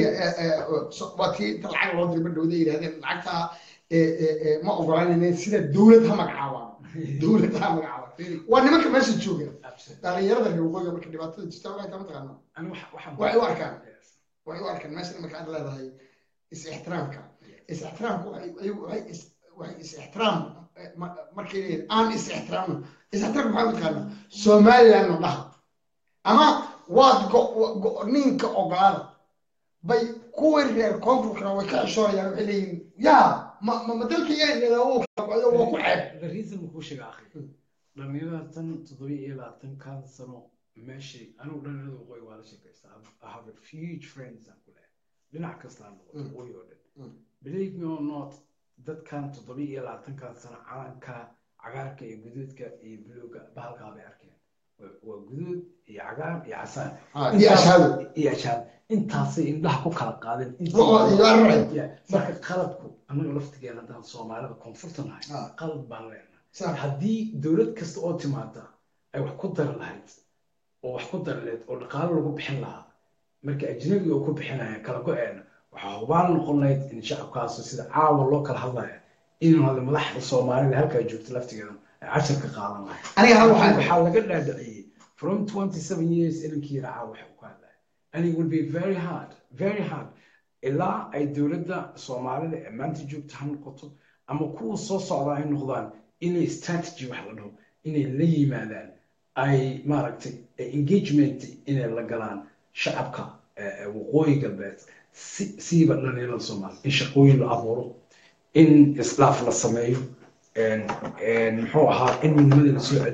waa tii inta lacag loo diray badhowda yidhahdeen lacagta eh, eh, eh, ma ogolanayne sida dowlad ha magacaabaan dowlad ha magacaabaan Firi, waa nimanka meesha jooga dhalinyarada reer waqooyiga marka dhibaatada jirta waxay taa mataqaana Ani wax- waxaan- Waxay u arkaan. waxay u arkaan meesha marka aad leedahay is-ixtiraamka is-ixtiraamku waxay ayagu waxay is- waxay is-ixtiraam eh, ma- markay leeyihin aan is-ixtiraamno is-ixtiraamka maxaa mataqaana somalilandna dhaha ama waad go- go- ninka ogolaada bay kuwii reer koonfurkana way ka xishoonayaan waxay leeyihin yaa ma ma ma dalka yaa waa ku ceeb the reason kuu sheega akhi dhalinyarada tan toddobiyo iyo labaatankan sano meeshay anigu dhalinyarada waqooyi waa la sheekaystaa I have a huge friends aan ku leeyahay dhinac kasta ha noqoto Mm. waqooyi oo dhan Mm. believe me or not dadkan toddobiyo iyo labaatankan sano calanka cagaarka iyo guduudka iyo buluuga bahalkaa bay arkeen Waa- waa guduud iyo cagaar iyo casaan iyo ashaado iyo ashaab intaasay indhaha ku kala qaadeen Oo, iyo arrin. Yeah. marka qalabku annaga laftigeena haddaan soomaalida koonfurta nahay Ah. qalab baan leenahay Sax. haddii dowlad kasta oo timaada ay wax ku dari lahayd oo wax ku dari lahayd oo dhaqaalo lagu bixin lahaa marka ajnabiga oo ku bixinaya kala go-eena waxaa hubaal noqon lahayd in shacabkaasu sida caawa loo kala hadlaya inuu hada madaxda soomaalida halkaa joogta laftigeeda ay cashar ka qaadan lahayd aniga hal waxaa waxaa laga dhaadhiciyey from 27 years inankii racaa waxa uu ka hadlaya and it will be very hard very hard ilaa ay dowladda soomaalida ee maanta joogta ha noqoto ama kuwa soo socda ay noqdaan inay strategy wax la dhaho inay la yimaadaan ay maaragtay engagement inay la galaan shacabka eh, eh, waqooyi galbeed si- siiba dhalinyarada soomaaliya in shaqooyin la abuuro in isdhaaf la sameeyo en- en muxuu ahaa in midnimada la soo celiyo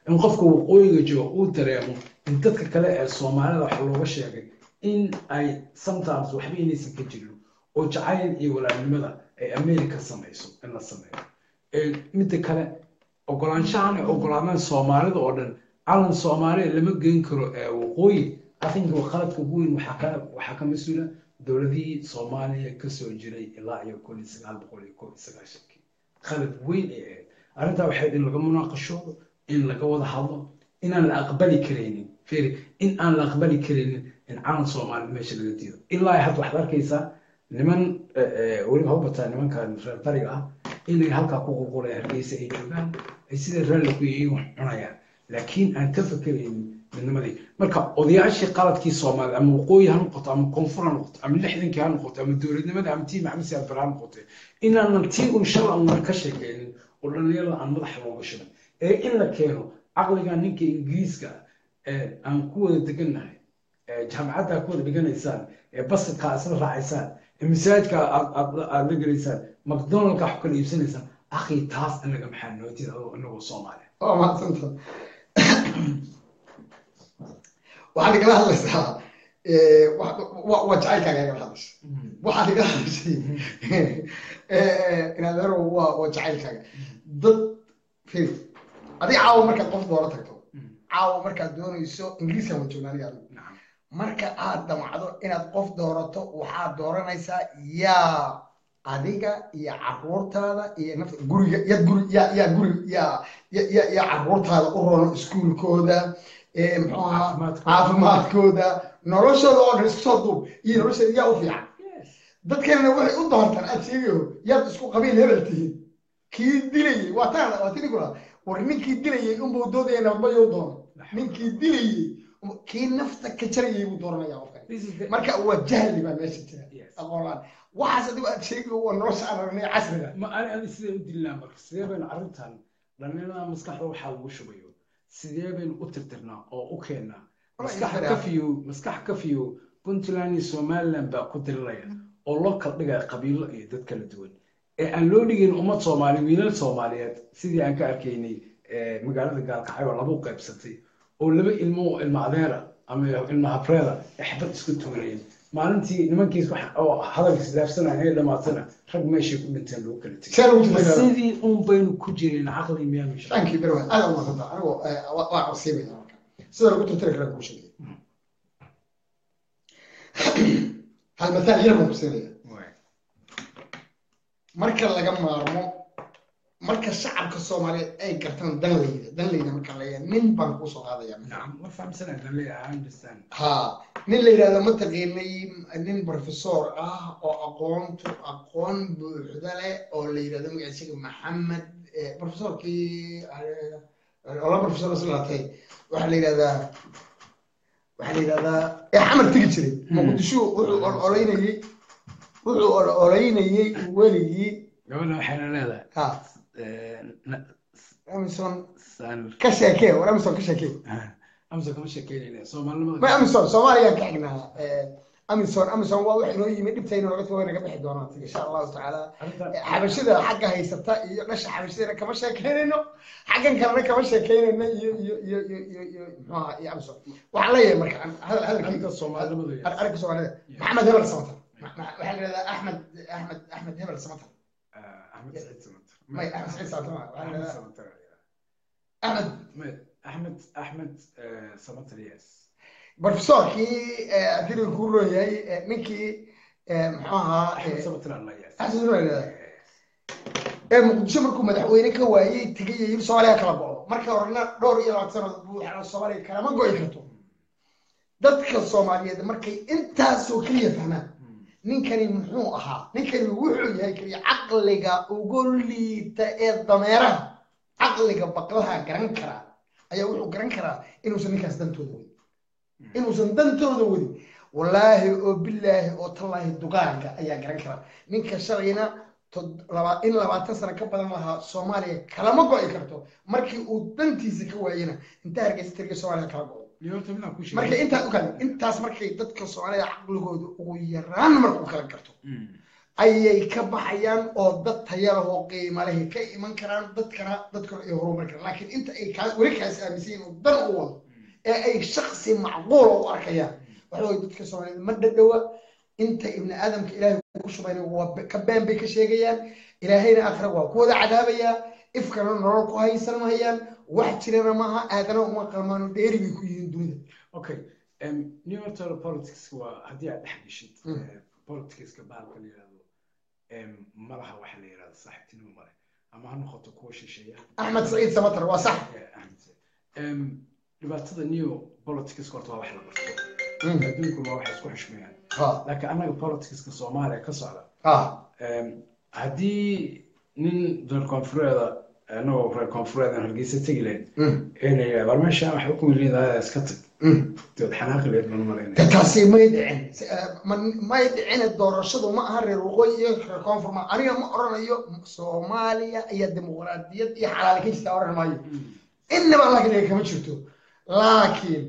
in qofka waqooyiga jooga uu dareemo in dadka kale ee soomaalida wax looga sheegay in ay sometimes waxba inaysan ka jirin oo jacayl iyo walaalnimada ay america samayso in la sameeyo Ee, midda kale ogolaanshahan ay ogolaadaan soomaalida oo dhan calan soomaaliya lama geyn karo ee waqooyi arinka qaladka ugu weyn waxaa ka waxaa ka mas-uula dowladihii soomaaliya kasoo jiray ilaa iyo kun iyo sagaal boqol iyo kow iyo sagaashankii qalad weyn ay ahayd arrintaa waxay in laga munaaqashoodo in laga wada hadlo inaan la aqbali karaynin firi in aan la aqbali karaynin in calan soomaalida meesha laga diido ilaa ay hadda waxaad arkaysaa niman eh, eh, weliba habataa nimankan reer bariga ah inay halkaa ku qulqulaya hargeysa ay joogaan ay sida raalli ku yihiin wax cunayaan laakiin aan ka fakeraynin midnimadii marka odayaashii qaladkii soomaalida ama waqooyi ha noqoto ama koonfur ha noqoto ama lixdankii ha noqoto ama dowladnimada ama tii maxamed siyaad bare ha noqoto inaanan tii un shala unan ka sheekeynin oo dhallinyarada aan madaxa looga shidan ee in la keeno caqliga ninka ingiriiska ah ee aan ku wada degannahay ee jaamacadda aad ku wada dhiganaysaan ee basidka aad isla raacaysaan ee masaajidka aad aad aad la gelaysaan macdonaldka wax ku kala iibsanaysaan akhi taas inaga maxaa noo jira adoo inagoo soomaaliya waa mahadsanta waxaad igala hadlaysaa eh, wa- wa- waa jacaylkaaga igala hadlaysa waxaad igala hadlaysay inaad erow waa waa jacaylkaaga dad firi adiga caawa markaad qof dooro tagto caawa markaad doonayso ingiriiskan waa joognaa aniga adigu nacam marka aad damacdo inaad qof doorato waxaad dooranaysaa yaa adiga iyo caruurtaada iyo nafta guriga ya guri ya ya guri ya ya ya ya caruurtaada u rono iskuulkooda ee muxuu ahaa Caafimaadkooda. caafimaadkooda noloshooda oo dhan isku soo duub iyo noloshooda yaa u fiican dadkanna waxay u doortaan aad sheegayo yaad isku qabiil hebel tihiin kii dilayey waa taan waa tini kula war ninkii dilayey unbuu doodaya nabadbayo doono ninkii dilayey kii nafta ka jarayay buu dooranaya qofkan This is the- marka waa jahli baa meesha jira Yes. aqoon la-aan waxaas adigu aad sheegayo waa nolosha aan aragnay casriga ma ani ani sidee u dilnaa marka sidee baynu arrintan dhallinyarada maskaxda waxaa lagu shubayo sidee baynu u tirtirnaa oo u keennaa Walahi maskax fara- ka fiyo maskax ka fiyo puntland iyo somaliland baa ku diriraya oo loo kala dhigaya qabiilo iyo dad kala duwan ee aan loo dhigin ummad soomaali wiilal soomaaliyeed sidii aan ka arkaynay eh, magaalada gaalkacyo labu qaybsatay oo laba ilmo oo ilmo adeera ama ilmo habreeda ay xabad isku tuurayeen maalintii nimankiis wax oo hadalka isdaafsanaya ee dhamaatana rag meeshay ku dhinteen lagu kala tegay see lagu tirtiraa sidii un baynu ku jireen caqli miyaanu shaqo thank you very much aad u mahadsantaa anigu eh, waa- waa codsiimaya marka sida lagu tirtiri karaa kuu sheegay hal mathaal yar baan ku siinaya marka laga maarmo marka shacabka soomaaliyeed ay gartaan danleyda danleyda marka la yahay nin baan kuu soo qaadaya نعم ما فهم سنة اللي I understand ha nin la yidhahdo ma taqiinay nin professor ah oo aqoontu aqoon buuxda leh oo la yidhahdo magaciisiga maxamed eh, professorkii eh, ola professor islaatay waxaa la yidhahdaa waxaa la yidhahdaa ee xamar tegi jiray muqdisho wuxuu ololeynayey wuxuu ololeynayey weligii قبل حين لا ha لا amison سان ka sheekee war amison ka sheekee أمسك كم شكلين سومال ma amison soomaaliyaan ka xignaa amison amison waa wax inoo yimi dhibtayna naga tago naga bixi doonaa insha allahu tacaala xabashida xagga haysata iyo dhasha xabashidana kama sheekeynayno xaggan kalena kama sheekeynayno iyo iyo iyo iyo iyo iyo muxuu ahaa iyo amison waxaan leeyahay marka aan hadal hadalkayga أنت الصومال لما ذي arrinka soomaalida maxamed hebel samatar Ma- ma- waxaa la yidhahdaa axmed axmed axmed hebel samatar أحمد سعيد سمتر may axmed saciid samatar ma waxaa la أحمد yidhahdaa سمتر axmed أحمد أحمد سمتر يس professorkii adiri kuu looyahay eh, ninkii eh, muxuu ahaa أحمد eh, سمتر الله يس axmed hebel la yidhahdaa ee muqdisho markuu madaxweyne ka waayey tegay yiri soomaaliya kala go'do marka horena dhowr iyo labaatan sanadood buu waxaa soomaaliya kalama go'i karto dadka soomaaliyeed markay intaasoo keliya fahmaan ninkani muxuu ahaa ninkani wuxuu yahay keliya caqliga ugu liita ee dameeraha caqliga baqlaha garan karaa ayaa wuxuu garan karaa inuusan ninkaas dantooda wadin inuusan dantooda wadin wallaahi oo bilaahi oo tallaahi dugaanka ayaa garan karaa ninka shalayna tod- laba- in labaatan sano ka badan lahaa soomaaliya kalama go'i karto markii uu dantiisa ka waayena inta hargeysa tiriga soomaaliya kala go'do اليوم تبنا كل شيء marka intaas u kale intaas markay dadka soomaalida caqligooda ugu yaraan markuu kala garto ayay ka baxayaan oo dad taya leh oo qiimo leh ka iman karaan dadkana dadkana ay horumar karaan laakiin inta ay kaa weli kaas aaminsan yihiin oo dan u wado ee ay shaksi macquula u arkayaan waxa weye dadka soomaaliyeed ma dhadhowa inta ibni aadamka ilaahay ku shubayna waa ka been bay ka sheegayaan ilaahayna aakhira waa ku wada cadaabayaa ifkana nolol ku haysan mahayaan wax jirana maaha aadana uma qalmaano dheeri bay ku yihiin dunida okay um, new electoral politics waa haddii aad dhex geshid Mm. eh, politicska bahalka la yidhahdo em, malaha waxa la yidhahdo saaxiibtinimo male ama ha noqoto kuwa shisheeya axmed saciid samatar waa sax Eh, Ahmed Said. Em, dhibaatada new politics horta waa wax la barto Mm. adduunku waa wax isku xushmeeyaan ha laakiin annaga politicska soomaaliya ka socda ha em, haddii nin reer koonfureeda anagoo reer koonfureedan hargeysa tegi lahayn Mm. inay war meesha waxay ukumi leedahay iska tag Mm. dood xanaaqi lahayd baan malaynaya de taasi may dhicin Si- eh, ma- may dhicin doorashadu ma aha reer waqooyi iyo reer koonfur ma aniga ma oranayo soomaaliya iyo dimuqraadiyad iyo xalaali ka jirta oran maayo innaba laakiin kama jirto laakiin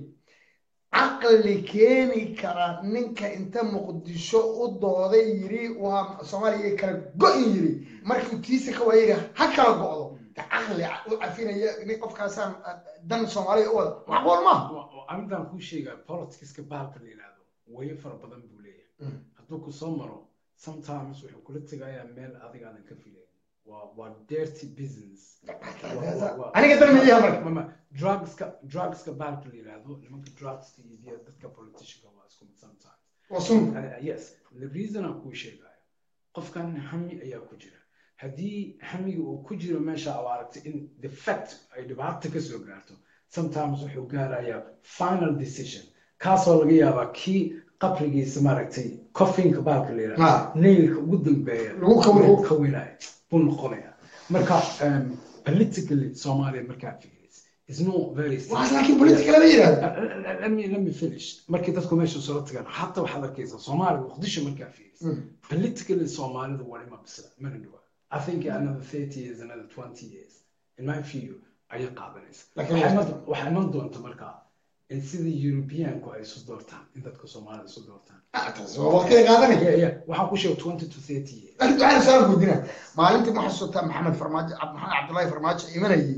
caqli keeni kara ninka inta muqdisho u dooday yiri waa soomaaliya kala go-in yiri markii tiisa ka waayiri ha kala go-do de caqli u cafinaya nin qofkaasaan dan soomaaliya u wada macquul maaha arrintan kuu sheegaa politicska bahalka la yidhaahdo wayo fara badan buu leeyahay hadduu ku soo maro sometimes wuxuu kula tegayaa meel adiga aadan ka filayn waa waa dirty business aniga dan miyaha marka mama drugska drugska bahalka la yidhaahdo nimanka drugska iibiya dadka politicianka waa isku mid sometimes waa sun Uh, yes the reason aan kuu sheegayo qofkan hami ayaa ku jira haddii hamiga uu ku jiro meesha aad aragtay in the fact ay dhibaato ka soo gaarto sometimes wuxuu gaarayaa final decision kaasoo laga yaabaa kii qabrigiisa maaragtay coffinka baalka la yidhahdo Ah. nailka ugu dambeeya Lagu kawin- lagu kawinaya buu noqonaya marka um, politically soomaaliya markaa fiiris is not very waxaas laakiin politika lama yidhahdo let me let me finish markii dadku meesha soo tagaan hatta waxaad arkaysaa soomaaliya muqdisho markaa fiiris Mm. politically soomaalida waa ima bisla mana dhawa i think another 30 years another 20 years in my view ayay qaadanaysa Laakiin Waxaa waa- iman- waxaa iman doonta markaa in sidii europeanku ay isu doortaan in dadka soomaalida isu doortaan Ah, taasi waa waqtiga qaadanaya yeah, yeah. waxaan ku sheegay 20 to 30 years laakiin waxaan soo guudina maalintii ma xasuutaa maxamed farmaajo Cab- maxamed cabdullaahi farmaajo imanayay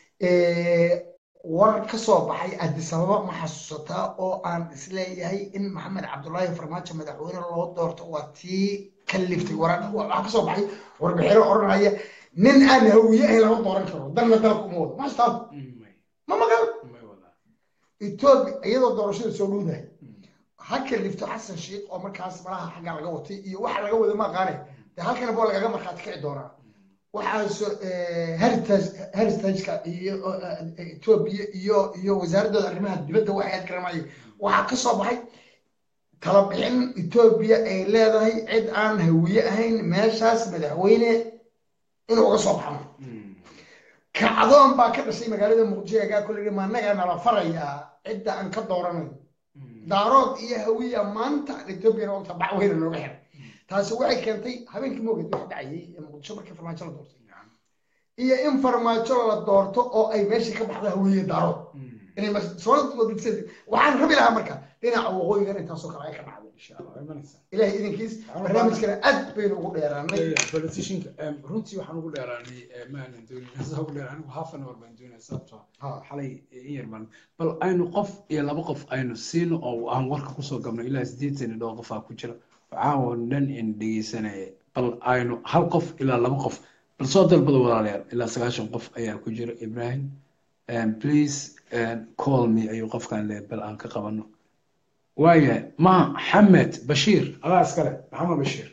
ee, war ka soo baxay addis ababa ma xasuusataa oo aan isleeyahay in maxamed cabdullaahi farmaajo madaxweyne loo doorto waa tii ka liftay war waxaa ka soo baxay warbixino odhanaya nin aan hawiye ahayn lama dooran karo dalna dalka uma wado ma xasuutaa Mm, may ma maqal may wadaa etoobiya iyadoo doorashada soo dhowdahay ha kalifto xasan sheikh oo markaas malaha xagga laga watay iyo waxa laga wada ma aqaane de halkana boo lagaga markhaati kici doonaa waxaaso heritage heritageka iyo eh, etoobiya iyo iyo wasaaradooda arrimaha dibadda waxay aad garanayeen waxaa ka soo baxay tala bixin etoobiya ay leedahay cid aan hawiye ahayn meeshaas madaxweyne inuu uga soo baxmo Mm. kacdoon baa ka dhashay magaalada muqdisho egaa kulli ma annagaa nala farayaa cidda aan ka dooranayo Mm. daarood iyo hawiya maanta ethoobiana ogta bac weyna nooga xiray taasi waxay keentay habeenkii mooged wax dhacayay ee muqdisho markii farmaajo la doortay iyo in farmaajo la doorto oo ay meeshii ka baxdo hawiye daarood Mm. inay mas- soo wadisay waxaan rabi lahaa marka dhinaca waqooyigan intaasoo kale ay ka dhacdo insha allah way imanaysaa ilaahay idinkiis barnaamijkana aad baynu ugu dheeraanay politicianka em, runtii waxaan ugu dheeraanay eh, ma aanan doonin saa ugu dheeraan anigu half an hour baan doonaya sababtoo ah Ha. xalay in yar baan bal aynu qof iyo laba qof aynu siino oo aan warka kusoo gabno ilaa sideetan iyo dhowr qofaa ku jira caawa dhan in dhegeysanaya bal aynu hal qof ilaa laba qof bal soo dalbada walaalayaal ilaa sagaashan qof ayaa ku jira ibrahim em, please em, call me ayuu qofkan leeyahay bal aan ka qabano waaya ma xamed bashiir adaa iskale maxamed bashiir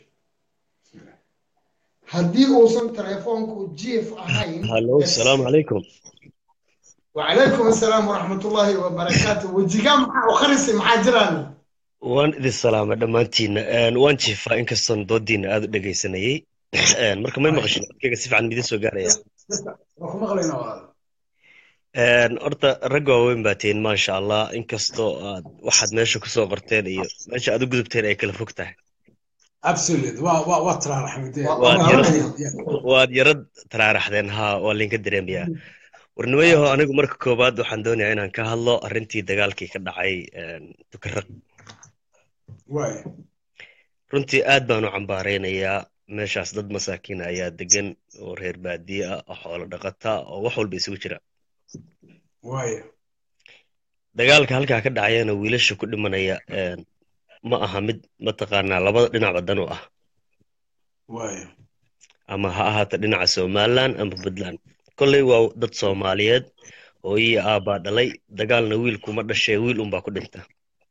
haddii uusan telefoonku jiif ahayn هلو السلام عليكم وعليكم السلام ورحمة الله وبركاته وجيكام وخرسي مع جيراني waan idin salaama dhammaantiinna Een, waan jiifaa inkastoon doodiina aad u dhegaysanayay Een, marka may maqashin codkayga si fiican midin soo gaaraya waa ku maqlaynaa walaal Een, horta rag waaweyn baa tihiin maasha allah inkastoo aad waxaad meesha kusoo qorteen iyo meesha aad u gudubteen ay kala fog tahay absolute waa waa waa tiraara xamide waad yarad waad yarad taraaraxdeen haa waa laynka dareemayaa warnimayaho anigu marka koowaad waxaan doonayaa inaan ka hadlo arrintii dagaalkii ka dhacay een, tukaraq waaya runtii aad baan u cambaaraynayaa meeshaas dad masaakiin ayaa degan oo reer baadiye ah oo xoolo dhaqata oo wax walba isugu jira waaya dagaalka halkaa ka dhacayana wiilasha ku dhimanaya een, ma aha mid mataqaanaa labada dhinacba dan u ah waaya ama ha ahaato dhinaca somaliland ama puntland kolley waa dad soomaaliyeed hooyii aabbaa dhalay dagaalna wiil kuma dhashee wiil unbaa ku dhinta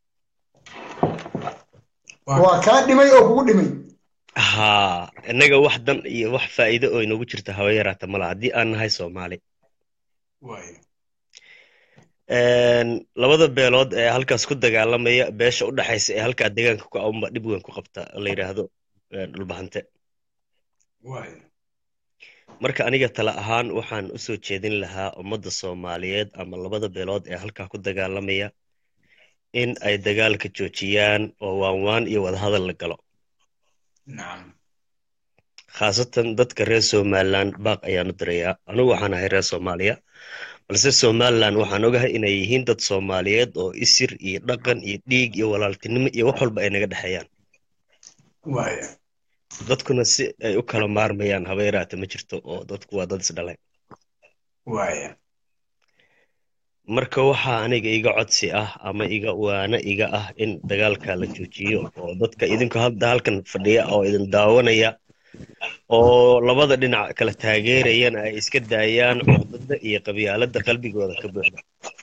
waa kaa dhimay oo kugu dhimay haa innaga wax dan iyo wax faa'iido oo inoogu jirta haba yaraata mala haddii aan nahay soomaali waaya Een, labada beelood ee halkaas ku dagaalamaya beesha u dhaxaysa ee halkaa deegaanka ku aunba dhib weyn ku qabta la yidhaahdo een, dhulbahante waaya marka aniga tala ahaan waxaan u soo jeedin lahaa ummadda soomaaliyeed ama labada beelood ee halkaa ku dagaalamaya in ay dagaalka joojiyaan oo waanwaan iyo wadahadal la galo nacam khaasatan dadka reer somaliland baaq ayaan u dirayaa anigu waxaan ahay reer soomaaliya balse somaliland waxaan ogahay inay yihiin dad soomaaliyeed oo isir iyo dhaqan iyo dhiig iyo walaaltinimo iyo wax walba ay naga dhexeeyaan waaya dadkuna si ay u kala maarmayaan haba yaraata ma jirto oo dadku waa dad isdhalay waaya marka waxaa aniga iga codsi ah ama iga waana iga ah in dagaalka la joojiyo oo dadka idinku hadda halkan fadhiya oo idin daawanaya oo labada dhinac kala taageerayana ay iska daayaan cuqdada iyo qabyaaladda qalbigooda ka buuxda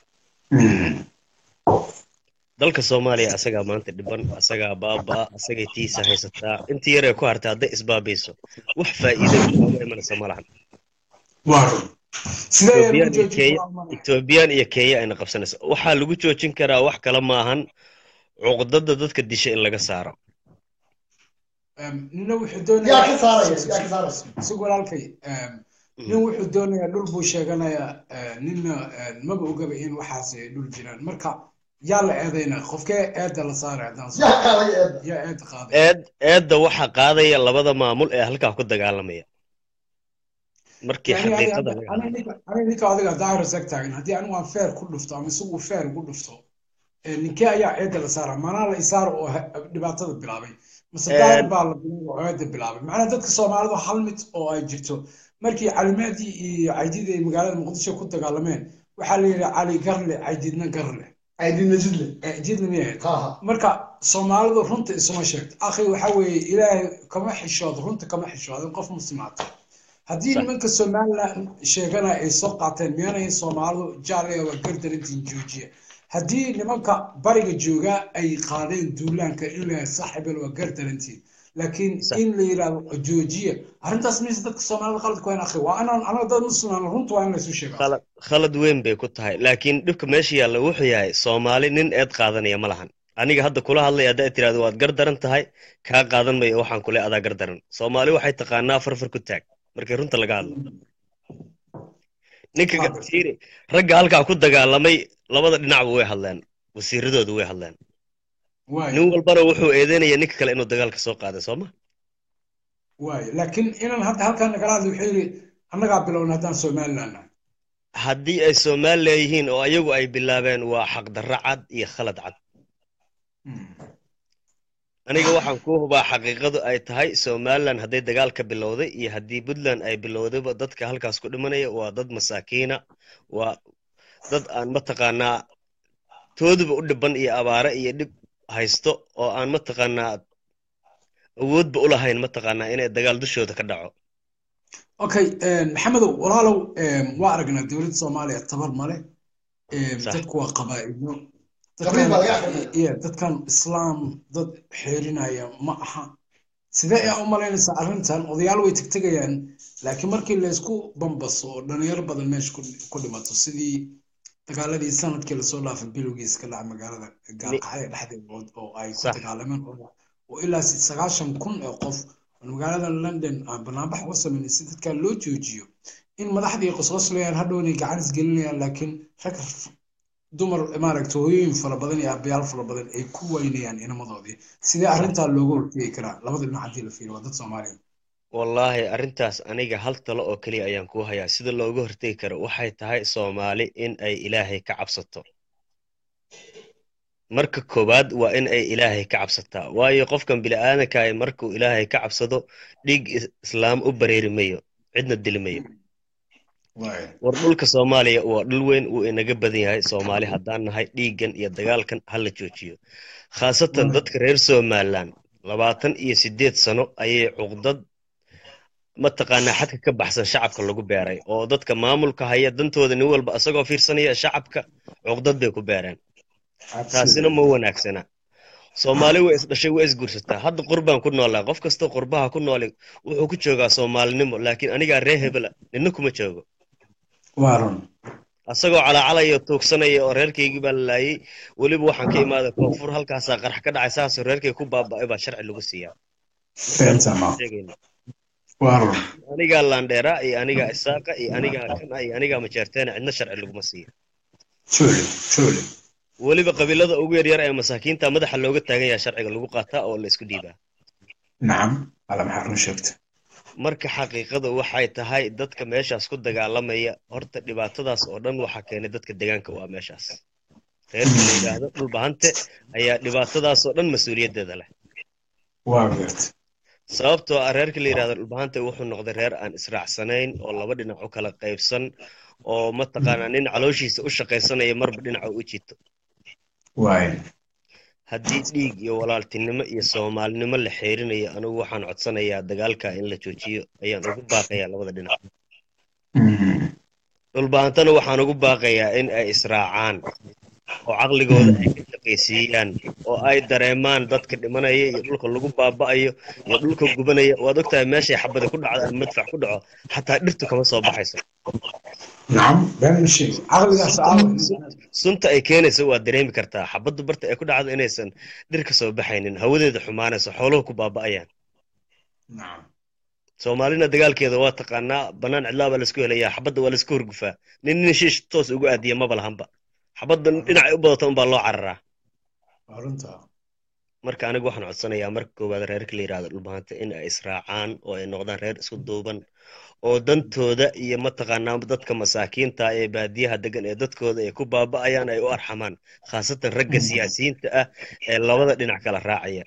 dalka soomaaliya asagaa maanta dhiban asagaa baabaa asagay tiisa haysataa intii yaree ku hartay hadday isbaabayso wax faa'iido ooga imanaysa ma lahan waa run sidee Ethiopian lagu iyo joojin Kenya karaa Almanac? Ethiopian iyo Kenya ayna qabsanaysa waxaa lagu joojin karaa wax kale maahan cuqdada dadka disha in laga saaro Em, nina wuxuu yaa doonayaa ka saaraya yaa ka saaraya si walaalkay em, nin wuxuu doonayaa dhul buu sheeganayaa eh, ninna eh, maba ogaba in waxaas ay dhul jiraan marka yaa la eedayna qofkee eedda la saaray haddaan soo yaa qaaday eedda yaa eedda qaaday eed eedda waxaa qaadaya labada maamul ee halkaa ku dagaalamaya markii yani xaqiiqada laga hadlo aniga ninka adiga daahir sag taagan haddii anigu aan feer ku dhufto ama isagu feer ugu dhufto eh, ninkee ayaa eedda la saaraa manaa la isaaro oo ha- dhibaatada bilaabay mase daahir baa la bilaabay oo eedda bilaabay macnaa dadka soomaalidu hal mid oo ay jirto markii calimaadii iyo caydid ay magaalada muqdisho ku dagaalameen waxaa la yidhi cali garle caydidna garle aydina jidle caydidna miyahayd ha ha marka soomaalidu runta isuma sheegto akhi waxa weeye ilaahay kama xishoodo runta kama xishoodo qof muslimaata haddii Sax. nimanka somaliland sheeganaya ay soo qaateen miyaanay soomaalidu jaalaya waa gardarantiin joojiya haddii nimanka bariga jooga ay qaadeen duulaanka in la saaxibel waa gardarantiin laakiin Sax. in la yidhahdo joojiya arrintaas mise dadka soomaalida qalad ku hayn akhi waa inaan anaga dad muslimaan runta waa in laysu sheego khalad khalad weyn bay ku tahay laakiin dhibka meesha yaalla wuxuu yahay soomaali nin eed qaadanaya ma lahan aniga hadda kula hadlay haddaa tiraahdo waad gardaran tahay kaa qaadan mayo waxaan kule adaa gardaran soomaali waxay taqaanaa farfar ku taag markii runta laga hadlo ninka Waa fiiri ragga halkaa ku dagaalamay labada dhinacba way hadleen wasiiradoodu way hadleen waayo nin walbana wuxuu eedeynaya ninka kale inuu dagaalka soo qaaday sooma waayo laakiin inaan hadda halkan nagala hadlo wuxuu yidhi annagaa bilowna haddaan somaliland nahay haddii ay soomaali leeyihiin oo ayagu ay bilaabeen waa xaqdarro cad iyo khalad cad aniga waxaan ku hubaa xaqiiqadu ay tahay somaliland hadday dagaal ka bilowday iyo haddii puntland ay bilowdayba dadka halkaas ku dhimanaya waa dad masaakiina waa dad aan mataqaanaa tooduba u dhiban iyo abaare iyo dhib haysto oo aan mataqaanaa awoodba u lahayn mataqaanaa inay dagaal dushooda ka dhaco okay maxamedow walaalow waa aragnaa dowladda soomaaliya tabar male Sax. dadku waa qabaa'ilo Qabiil baa laga dadkan aqrinaya. iya dadkan islaam dad xeerinaya ma aha sidee ayaa u malaynaysaa arrintan odayaal way tegtegayaan laakiin markii laysku bambaso oo dhalinyaro badan meesha ku- ku dhimato sidii dagaaladii sanadkii lasoo dhaafay bilowgiisa ka dhacay magaalada gaalqaxaya dhexdeeda oo- oo ay ku Sax. dagaalameen oo oo ilaa si- sagaashan kun oo qof oo magaalada london aan banaanbax uga sameynay si dadka loo joojiyo in madaxdii qosqoslayaan hadhowna gacan isgelinayaan laakiin rag f- dumar maaragta hooyooyin fara badan iyo aabbayaal fara badan ay ku waynayaan inamadoodii sidee arrintaa looga hortegi karaa labada dhinac haddii la fiiriyo waa dad soomaaliya wallaahi arrintaas aniga hal talo oo keliya ayaan kuu hayaa sida looga hortegi karo waxay tahay soomaali in ay ilaahay ka cabsato marka koowaad waa in ay ilaahay ka cabsataa waayo qofkan bini'aadankaah markuu ilaahay ka cabsado dhiig is- islaam u bareeri mayo cidna dili mayo waay war dhulka soomaaliya waa dhul weyn wuu inaga badan yahay soomaali haddaan nahay dhiiggan iyo dagaalkan ha la joojiyo khaasatan dadka reer somalilan labaatan iyo sideed sano ayay cuqdad mataqaanaa xadka ka baxsan shacabka lagu beeray oo dadka maamulka haya dantooda nin walba asagoo fiirsanaya shacabka cuqdad bay ku beereen taasina ma wanaagsana soomaali way isdhashay way isguursataa hadda qurbaan ku noolaa qof kasta qurbaha ku nooli wuxuu ku joogaa soomaalinimo laakiin anigaa ree hebela nina kuma joogo waa run asagoo calaacalaya tuugsanaya oo reerkaygii baa la laayay weliba waxaan ka imaaday koonfur halkaasaa qarax ka dhacay saasoo reerkay ku baaba'ay baa sharci lagu siiyaa feentama sheegayna waa run anigaa laandheeraa iyo anigaa isaaqa iyo anigaa kana iyo anigaa majeerteena cidna sharci laguma siiya truly truly weliba qabiilada ugu yaryar ee masaakiinta madaxa looga taagan yahay sharciga lagu qaataa oo la isku dhiibaa nacam alla maxaa run sheegta marka xaqiiqadu waxay tahay dadka meeshaas ku dagaalamaya horta dhibaatadaas oo dhan waxaa keenay dadka deegaanka waa meeshaas reerka la yidhaahdo dhulbahante ayaa dhibaatadaas oo dhan mas-uuliyaddeeda leh waa garta sababtoo ah reerka la yidhahdo dhulbahante wuxuu noqday reer aan israacsanayn oo laba dhinac u kala qaybsan oo mataqaanaa nin calooshiisa u shaqaysanaya marba dhinaca u jito waay haddii dhiig iyo walaaltinimo iyo soomaalinimo la xeerinayo anigu waxaan codsanayaa dagaalka in la joojiyo ayaan ugu baaqayaa labada dhinac dhulbahantana waxaan ugu baaqayaa in ay israacaan oo caqligooda ay ka shaqaysiiyaan oo ay dareemaan dadka dhimanaya iyo dhulka lagu baaba'ayo iyo dhulka gubanaya waad ogtahay meeshay xabadi ku dhacdo ama madfac ku dhaco xataa dhirtu kama soo baxayso nacam been ma sheegi caqligaas aawa sunta ay keenayso waad dareemi kartaa xabaddu barta ay ku dhacdo inaysan dhir ka soo baxaynin hawadeeda xumaanayso xooluhu ku baaba'ayaan nacam soomaalina dagaalkeeda waa taqaanaa bannaan cidlaa baa laisku helayaa xabadda waa laisku horgufaa nin nin shiish toos ugu aadiya maba lahanba xabadda dhinacay u badato unbaa loo cararaa waa runta marka anigu waxaan codsanayaa marka koowaad reerka la yidhahdo dhulbahanta in ay israacaan oo ay noqdaan reer isku duuban oo dantooda iyo mataqaanaa dadka masaakiinta ee baadiyaha degan ee dadkooda ay ku baaba'ayaan ay u arxamaan khaasatan ragga siyaasiyiinta ah ee labada dhinac kala raacaya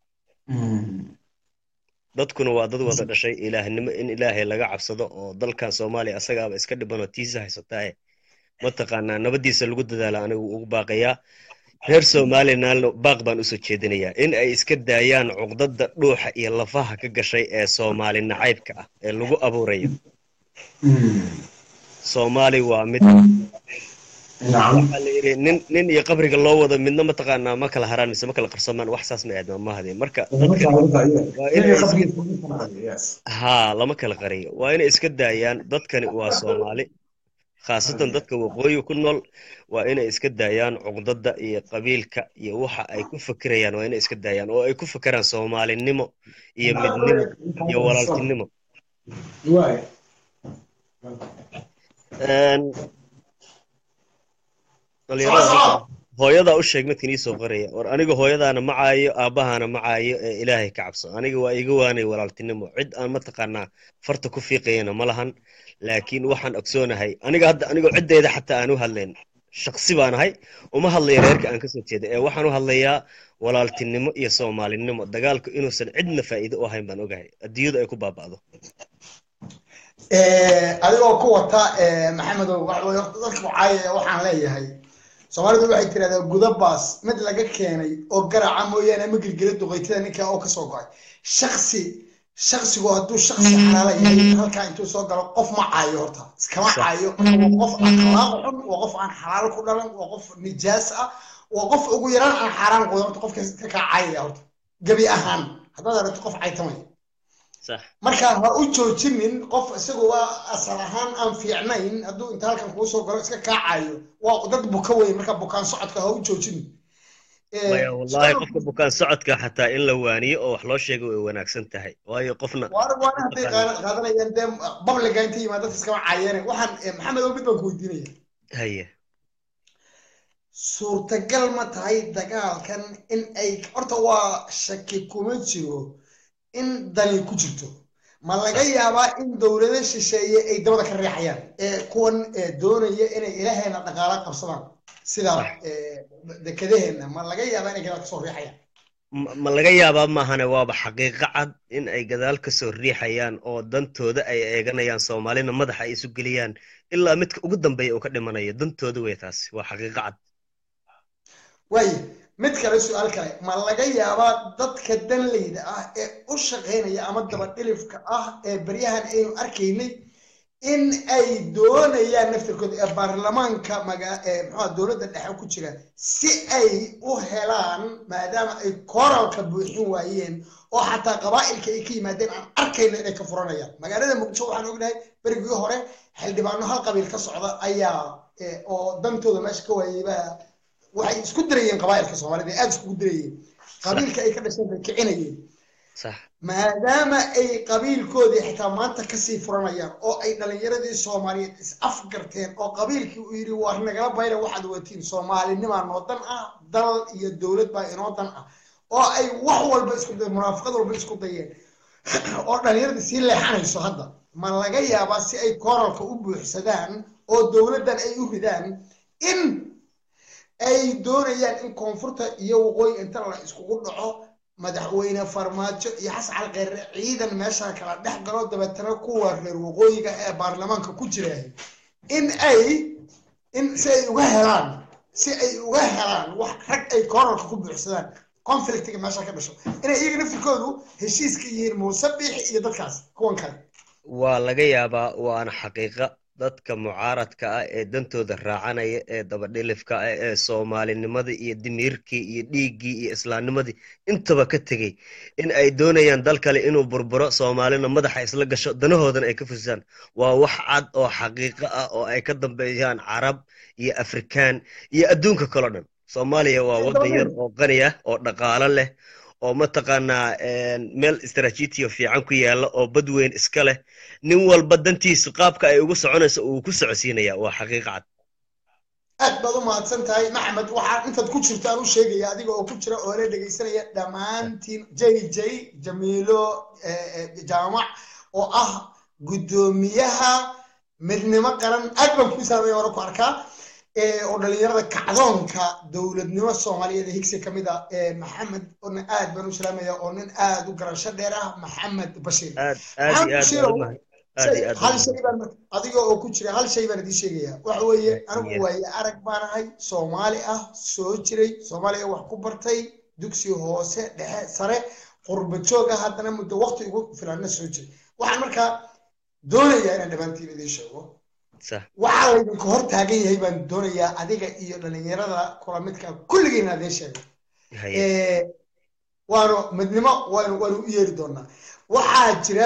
dadkuna waa dad wada dhashay ilaahnimo in ilaahay laga cabsado oo dalkan soomaaliya asagaaba iska dhibanoo tiisa haysataaye mataqaanaa nabadiisa lagu dadaala anigu ugu baaqayaa reer somalilandna baaq baan usoo jeedinayaa in ay iska daayaan cuqdada dhuuxa iyo lafaha ka gashay ee soomaali nacaybka ah ee lagu abuurayo soomaali waa mid nacam waxaa la yidhi nin nin iyo qabriga loo wado midna mataqaanaa ma kala haraan mise ma kala qarsamaan wax saas ma aadma ma hadeen marka dadka waa inay is- yes haa lama kala qariyo waa inay iska daayaan dadkani waa soomaali khaasatan dadka waqooyi ku nool waa inay iska daayaan cuqdada iyo qabiilka iyo waxa ay ku fikirayaan waa inay iska daayaan oo ay ku fikiraan soomaalinimo iyo midnimo iyo walaaltinimo waay Een, dhalinyarada hooyadaa u sheeg midkan iisoo qoraya war aniga hooyadaana ma caayo aabbahaana ma caayo ee ilaahay ka cabso aniga waa iga waanay walaaltinimo cid aan mataqaanaa farta ku fiiqayana ma lahan laakiin waxaan ogsoonahay aniga hadda anigoo ciddeyda xataa aan u hadlayn shaqsi baan ahay uma hadlaya reerka aan kasoo jeeda ee waxaan u hadlayaa walaaltinimo iyo soomaalinimo dagaalku inuusan cidna faa'iido u ahayn baan ogahay adduunyadu ay ku baaba'do adigoo ku wata maxamedow waxa weye horta dadka wacaaya waxaan leeyahay soomaalidu waxay tirahdaa gudabaas mid laga keenay oo garaca mooyaane ama gelgela duqaytada ninka oo kasoo go'ay shaksi shaksigu hadduu shaksi xalaala yahay halkaa intuu soo galo qof ma caayo horta iskama Sax. caayo waa qof akhlaaq xun waa qof aan xalaal ku dhalan waa qof nijaas ah waa qof ugu yaraan aan xaaraan qudan horta qofka ka kaa caayaya horta gebi ahaan haddaad aragto qof caytamaya sax marka ha u joojinin qof isagu waa asal ahaan aan fiicnayn hadduu inta halkan kuu soo galo iska kaacayo waa dad buka wey marka bukaan socodka ha u joojinin Eh, maya wallahi su-aal- qofka bukaan socodka xataa in la waaniyo oo wax loo sheego way wanaagsan tahay waayo qofna waana waana hadday qaada- qaadanayaan dee babliga inta yimaad dadka iskama caayeene waxaan eh, maxamed oo mid baan ku weydiinaya haye suurtagal ma tahay dagaalkan in ay horta waa shaki kuma jiro in dani ku jirto ma laga yaabaa in dowlado shisheeye ay dabada ka riixayaan ee kuwan ee doonaya inay ilaheena dhaqaala qabsadaan sida Sax. ee, dekedaheena ma laga yaabaa inay gadaal kasoo riixayaan ma ma laga yaabaa maahane waaba xaqiiqo cad in ay gadaal ka soo riixayaan oo dantooda ay eeganayaan soomaalina madaxa ay isu geliyaan ilaa midka ugu dambeeya uu ka dhimanayo dantooda wey taasi waa xaqiiqo cad waayo mid kale su-aal kale ma laga yaabaa dadka danleyda ah ee u shaqaynaya ama dabadhilifka ah ee baryahan aynu arkaynay in ay doonayaan naftirkooda ee baarlamaanka maga ee muxua dowladda dhexe ku jira si ay u helaan maadaama ay koralka buuxin waayeen oo xataa qabaa'ilka ay ka yimaadeen aan arkayno inay ka furanayaan magaalada muqdisho waxaan ognahay berigii hore xildhibaano hal qabiil ka socda ayaa eh, oo dantooda meesha ka waayay baa waxay isku dirayeen qabaa'ilka soomaalida aada iskugu dirayeen qabiilka ay ka dhasheen bay kicinayeen sax maadaama ay qabiilkoodii xitaa maanta kasii furanayaan oo ay dhalinyaradii soomaaliyeed is afgarteen oo qabiilkii uu yidhi war nagala bayla waxaad watiin soomaalinimaa noo dan ah dal iyo dowlad baa inoo dan ah oo ay wax walba isku dayeen munaafaqad walba isku dayeen oo dhalinyaradii sii leexanayso hadda ma laga yaabaa si ay koralka u buuxsadaan oo dowladdan ay u ridaan in ay doonayaan in koonfurta iyo waqooyi inta la iskugu dhaco madaxweyne farmaajo iyo xasan cali kheyre ciidan meesha kala dhex galo dabeetana kuwa reer waqooyiga ee baarlamaanka ku jira in ay in si ay uga helaan si ay uga helaan wax rag ay koralka ku buuxsadaan conflictiga meesha ka dhasho inay iyaga naftirkoodu heshiiska yihiin muuse biixi iyo dadkaas kuwan kale waa laga yaabaa waana xaqiiqa dadka mucaaradka ah ee dantooda raacanaya ee dabadhilifka ah ee soomaalinimada iyo dimiirkii iyo dhiiggii iyo islaamnimadii intaba ka tegey in ay doonayaan dal kale inuu burburo soomaalina madaxa isla gasho danahoodana ay ka fusaan waa wax cad oo xaqiiqo ah oo ay ka dambeeyaan carab iyo afrikaan iyo adduunka kaloo dhan soomaaliya waa waddan yar oo qani ah oo dhaqaalo leh oo mataqaanaa meel istaraatiijiyo fiican ku yaalla oo bad weyn iska leh nin walba dantiisu qaabka ay ugu soconayso uu ku socodsiinaya waa xaqiiqa cad aad baad u mahadsan tahay maxamed waxaa intaad ku jirto aan u sheegaya adiga oo ku jira oo la dhegaysanaya dhammaantiin j j jamiilo jaamac oo ah guddoomiyaha midnimo qaran aad baan kuu saamaya hore ku arkaa oo dhalinyarada kacdoonka dowladnimo soomaaliyeed ee higsi kamid ah maxamed ona aad baan u salaamaya oo nin aad u garasho dheer ah maxamed bashiir aad aad iyo aad baan u mahad- aad iyo aad hal baan u shay baan adiga oo ku jira hal shay baan idiin sheegaya waxa weeye anigu Yeah. waaye arag baan ahay soomaali ah soo jiray soomaaliya wax ku bartay dugsi hoose dhexe sare qurba joog ah haddana muddo waqti ugu filanna soo jiray waxaan markaa doonayaa inaan dhammaantiin idiin sheego sax waxaa laydinka hor taagan yahay baan doonayaa adiga iyo dhalinyarada kula midka kulligiina idiin sheego haye Eh, waanu midnimo waanu waanu u yeeri doonaa waxaa jira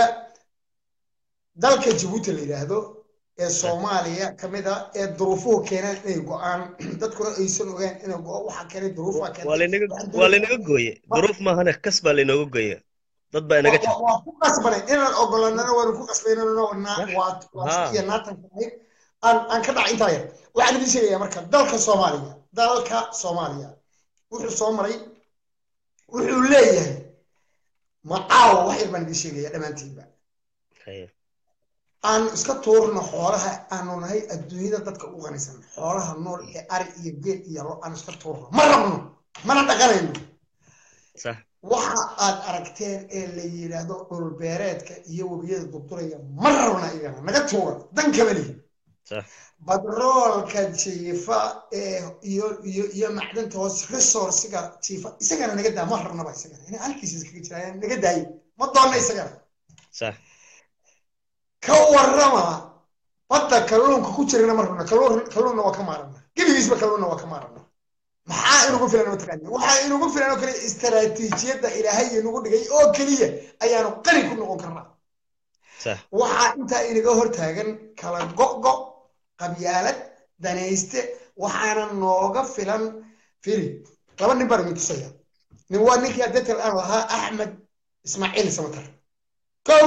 dalka jabuuti la yidhaahdo ee soomaaliya kamid a ee duruufuhu keeneen inay go-aan dadkuna aysan ogaan inay go waxaa keenay duruufaa waa laynaga waa laynaga gooye duruuf maahane kas baa laynooga gooye dad baa inaga jira waa ku qasbanay inaan ogolanana waanu ku qasbaynano Sax. waa Haa. iyo naatanka ahayd aan aan ka dhaca intaa yar waxaan idiin sheegayaa marka dalka soomaaliya dalka soomaaliya wuxuu soo maray wuxuu leeyahay macaawa wax yar baan idiin sheegaya dhammaantiinba haye aan iska tuurno xoolaha aanu nahay adduunyada dadka u qanisan xoolaha nool ee ari iyo geel iyo lo aan iska tuurno ma rabno mana dhaqanayno sax waxa aad aragteen ee la yidhaahdo dhulbeereedka iyo webiyada durduraya ma rabna igana naga tuura dan kama lihi sax badroolka jiifa ee iyo iyo iyo macdanta hoos resourciga jiifa isagana naga daa ma rabnaba isagana ina halkiisa iskaga jiraan naga daayo ma doonna isagana sax ka warrama badda kalluunka ku jirana ma rabna kalluun kalluunna waa ka maarana gebigiisba kalluunna waa ka maarana maxaa inugu filan mataqaani waxaa inugu filan oo kale istaraatiijiyadda ilaahay inagu dhigay oo keliya ayaanu qani ku noqon karnaa sax waxaa intaa inaga hortaagan kala go'go qabyaalad danayste waxaana nooga filan firi laba nin baan idin tusaya nin waa ninkii adeetal aan lahaa axmed ismaaciil samatar kow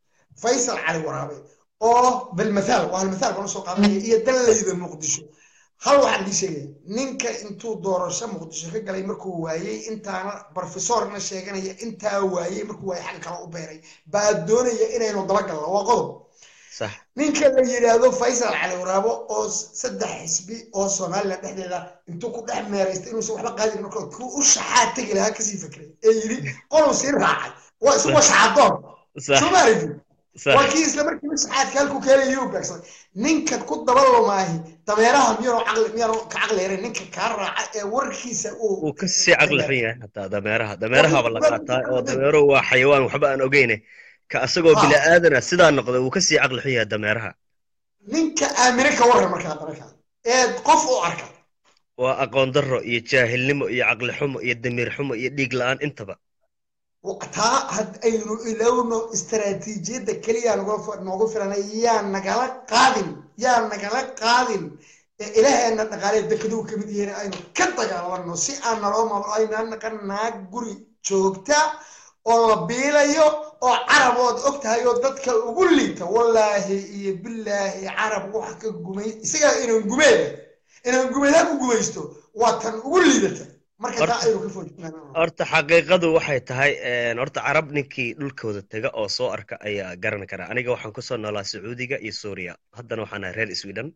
faysal cali waraabe oo bilmathaal waa halmathaal baan usoo qaadanaya iyo danlayda muqdisho hal waxaan dii sheegaya ninka intuu doorasho muqdisho ka galay markuu waayey intaana brofesorna sheeganaya intaa waayey markuu waayey xagga kale u beeray baa doonaya inaynu dabagalno waa qodob sax ninka la yidhaahdo faysal cali waraabo oo saddex xisbi oo somaliland dhexdeeda intuu ku dhex meeraystay inuusan waxba qaadin marka kuu u shaxaa tegi lahaa kasii fakray ee yidhi qoluu sii raacay waa isugu shaxaadoon sax soomaaligi sax waa kii isla markiiba saxaadka halkuu keenaya u beegsaday ninka ku dabalomaahi dameeraha miyaanu caqli miyaanu ka caqli yarin ninka kaa raaca ee warkiisa uu wuu ka sii caqli xun yahay xataa dameeraha dameerahaaba la qaataa oo dameeruhu waa xayawaan waxba aan ogeyne ka asagoo Ha. bini aadana sidaa noqda wuu ka sii caqli xun yahay dameeraha ninka aamine ka warran markaa dameerkaa ee qof u arka waa aqoon darro iyo jaahilnimo iyo caqli xumo iyo damiir xumo iyo dhiig la-aan intaba taa had aynu ilowno istaraatiijiyadda keliya nagu- noogu filanay yaa nagala qaadin yaa nagala qaadin ee ilaaheena dhaqaalee dekeduu ka mid yihiin aynu ka dagaalano si aan naloo maamul aynaan naqan naag guri joogta oo la biilayo oo carab ood og tahay oo dadka ugu liita wallaahi iyo bilaahi carab wax ka gumay isagaa inaan gumeeda inaan gumeedaa ku gumaysto waa tan ugu liidata marka taa aynu ka foojinaa horta xaqiiqadu waxay tahay een, horta carab ninkii dhulkooda tega oo soo arka ayaa garan kara aniga waxaan kusoo noolaa sacuudiga iyo suuriya haddana waxaan ahay reer sweden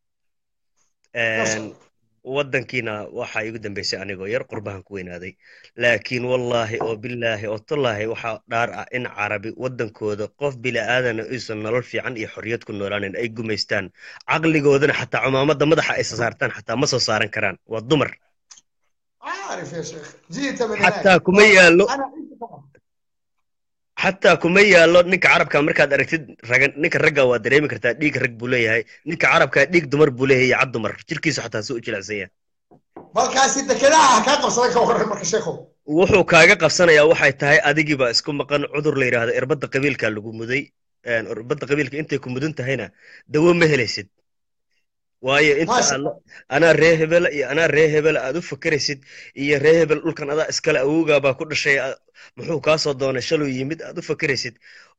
Een, waddankiina waxaa igu dambeysay anigoo yar qurbahan ku weynaaday laakiin wallaahi oo bilaahi oo tallaahi waxaa dhaar ah in carabi waddankooda qof bila'aadana aysan nolol fiican iyo xorriyad ku noolaanin ay gumaystaan caqligoodana xataa cumaamadda madaxa ay sasaartaan xataa ma soo saaran karaan waa dumar عارف يا شيخ جيت من هناك xataa kuma yaallo انا عشت طبعا xataa kuma yaallo ninka carabka markaad aragtid ragan ninka ragga waa dareemi kartaa dhiig rag buu leeyahay ninka carabka dhiig dumar buu leeyahay iyo cad dumar jirkiisu xataa suu u jilicsan yahay balkaasi dekedaha kaa qabsaday ka waran marka sheekhow wuxuu kaaga qabsanayaa waxay tahay adigiiba isku maqan cudur la yidhaahdo irbadda qabiilka lagu muday een, irbadda qabiilka intay ku mudan tahayna dawo ma helaysid waayo inta Maasha aad la- anaa ree hebela iyo anaa ree hebela aad u fakeraysid iyo ree hebel dhulkan adaa iskale awowgaa baa ku dhashay a- muxuu kaa soo doonay shaluu yimid aad u fakeraysid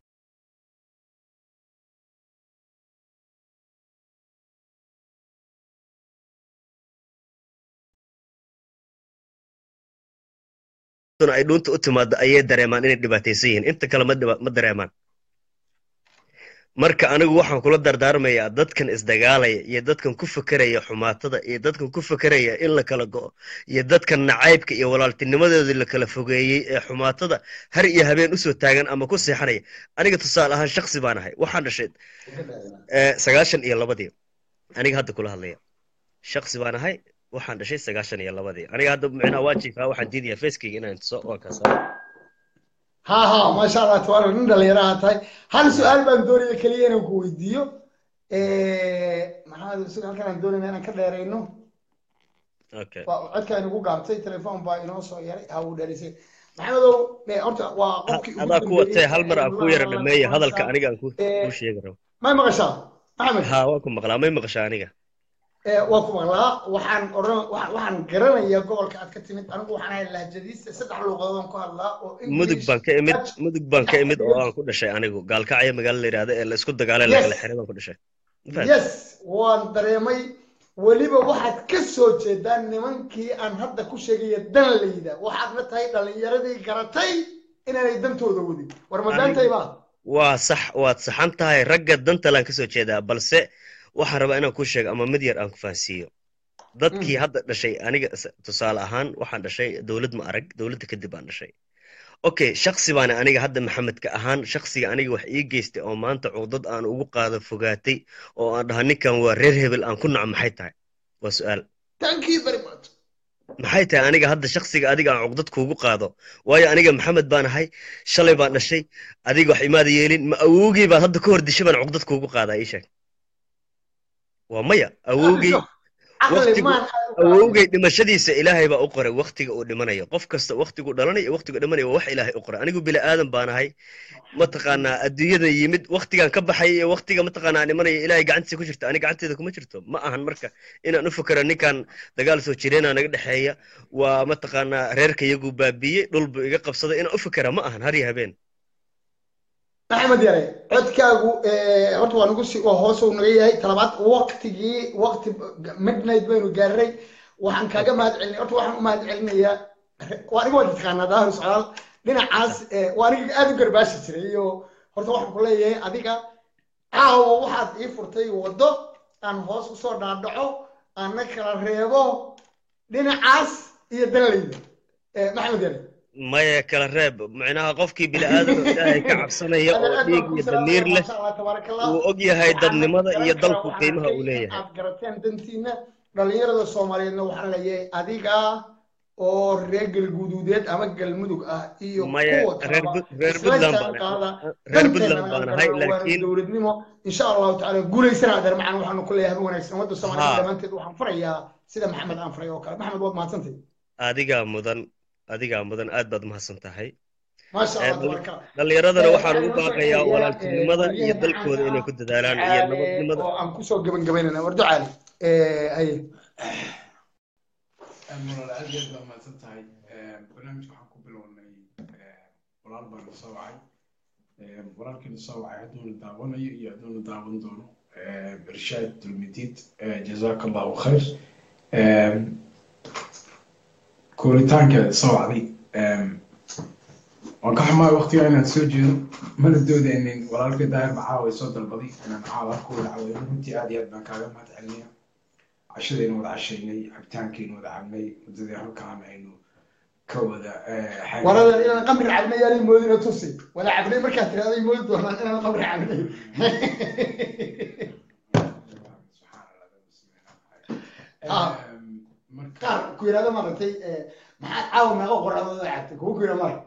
duna ay dhuunta u timaado ayay dareemaan inay dhibaataysan yihiin inta kale ma dhiba- ma dareemaan marka anigu waxaan kula dardaarmayaa dadkan isdagaalaya iyo dadkan ku fekeraya xumaatada iyo dadkan ku fekeraya in la kala go'o iyo dadkan nacaybka iyo walaaltinimadoodii la kala fogeeyey ee xumaatada har iyo habeen usoo taagan ama ku seexanaya aniga tusaale ahaan shaksi baan ahay waxaan dhashay eh, sagaashan iyo labadii aniga hadda kula hadlaya shaksi baan ahay waxaan dhashay sagaashan iyo labadii aniga hadda micnaha waajiibkaa waxaan diidayaa facekeyga inaan tuso waa kaasa ha ha maasha allah tabaaraka nin dhalinyaraha tahay hal su-aal baan doonaya keliya inaan ku weydiiyo maxamed sida halkan aan doonayna inaan ka dheerayno okay waa codka inugu gaabtay telefoon baa inoo soo yaray ha uu dheerisay maxamedow eh, horta waa qofkii ugu adaa ku watee hal mar aan ku yara dambeeyey dhameeya hadalka aniga aan ku Eh, ku sheegi rabo may maqashaa maxamed ha waan ku maqlaa may maqashaa aniga Eh, waa ku maqlaa waxaan oran waxa- waxaan garanayaa gobolka aad ka timid anigu waxaan ahay lahjadiista saddex luuqadood aan ku hadlaa oo mudug English, baan ka imid Dutch, mudug baan ka imid oo aan ku dhashay anigu gaalkacyo magaalo la yidhaahdo ee la isku dagaalay la Yes. kala xiray baan ku dhashay Ma fahamtay? yes waan dareemay weliba waxaad ka soo jeedaan nimankii aan hadda ku sheegaya dan layda waxaadna tahay dhalinyaradii garatay inaanay dantooda wadin war ma daantay baa waa sax waad saxan tahay ragga dantalaan kasoo jeedaa balse waxaan rabaa inaan kuu sheego ama mid yar aan ku fahansiiyo dadkii hadda dhashay aniga s- tusaale ahaan waxaan dhashay dowlad ma arag dowladda kadib baan dhashay okay shaksi baana aniga hadda maxamedka ahaan shaksiga aniga wax ii geystay oo maanta cuqdad aan ugu qaado fogaatay oo aan dhaha ninkan waa reer hebel aan ku naco maxay tahay waa su-aal thank you very much maxay tahay aniga hadda shaksiga adiga aan cuqdad kuugu qaado waayo aniga maxamed baan ahay shalay baan dhashay adiga wax imaada yeelin ma awowgii baad hadda ka hor dishay baan cuqdad kuugu qaadaa ii sheeg waa maya awowgii caqli waqtigu- maan awowgay dhimashadiisa ilaahay baa u qoray waqtiga uu dhimanayo qof kasta waqtigu dhalanay iyo waqtigu dhimanayo waa wax ilaahay u qoray anigu bini aadan baan ahay mataqaanaa adduunyada yimid waqtigan ka baxay iyo waqtiga mataqaanaa aan dhimanayo ilaahay gacantiisa ku jirta ani gacanteeda kuma jirto ma ahan marka inaan u fikero ninkan dagaal soo jireenaa naga dhexeeya waa mataqaanaa reerka iyagu baabiiyey dhul buu iga qabsaday inaan u fikera ma ahan har iyo habeen maxamed yare codkaagu eh, horta waa nagu si waa hoos uu naga yahay talabaad waqtigii waqti midnight baynu gaaray waxaan kaaga mahad celinay horta waxaan u mahad celinayaa waa aniga waa taqaanaa daahir socdaal dhinacaas eh, waa aniga aad u garbaashi jiray iyo horta waxaan ku leeyahay adiga caawa waxaad ii furtay waddo aan hoos usoo dhaadhaco aan na kala reebo dhinacaas iyo danleyda Eh, maxamed yare maya kala reeb micnaha qofkii bini'aadam ilaahay ka cabsanaya oo dhiig iyo damiir leh wuu og yahay dadnimada iyo dalku qiimaha uu leeyahay aad garateen dantiina dhalinyarada soomaaliyeedna waxaan leeyahay adiga oo reer galguduudeed ama galmudug ah iyo maya kuwa reer kaleba Bud- reer isla Puntland jaanqaada baan reer Puntland danteena baan aan ahay garano waana laakiin dowladnimo insha allahu tacaala guulaysana adeer macaan waxaanu ku leeyahay haba wanaagsan ummadda soomaaliyeed haa dhammaanteed waxaan farayaa sida maxamed aan faray oo kale maxamed waad mahadsantay adigaa mudan adigaa mudan aad baad mahadsan tahay maasha Ee, allah dhal- tabaaraka allah dhallinyaradana Eh, waxaan waxaan ugu inoo soo baaqayaa xiriyaa walaaltinimada iyo waryahan dalkooda caanka inay ah ku dadaalaan iyo ducaale nabadnimada oo aan kusoo gebagabaynana war ducaale Eh, haye walaal aad iyo aad baa mahadsan tahay barnaamijka waxaan ku bilownay walaal baan soo wacay walaalkiina soo wacay hadduuna daawanayo iyo hadduuna daawan doono irshaad dulmidiid jazaaka allahu khayr kooritaanka soo wacday waan ka xumaa waqtiga inaan soo jeedo mana doodaynin walaalkii daahir macaawa soo dalbaday inaan caawa halkooda caweeyo runtii aad iyo aad baan kaaga mahad celinaya cashadaynu wada cashaynay cabitaankaynu wada cabnay muddadii halkaan aynu ka wada waradan inaan qamri cabnay yaalay moodina tusi wada cabnay markaad tiraahday moodi doonaan inaan qamri cabnay Ah, qaar ku yidhahda maaragtay eh, maxaa caawa meeqa qoraadooda cabtay kuwa ku yidha mara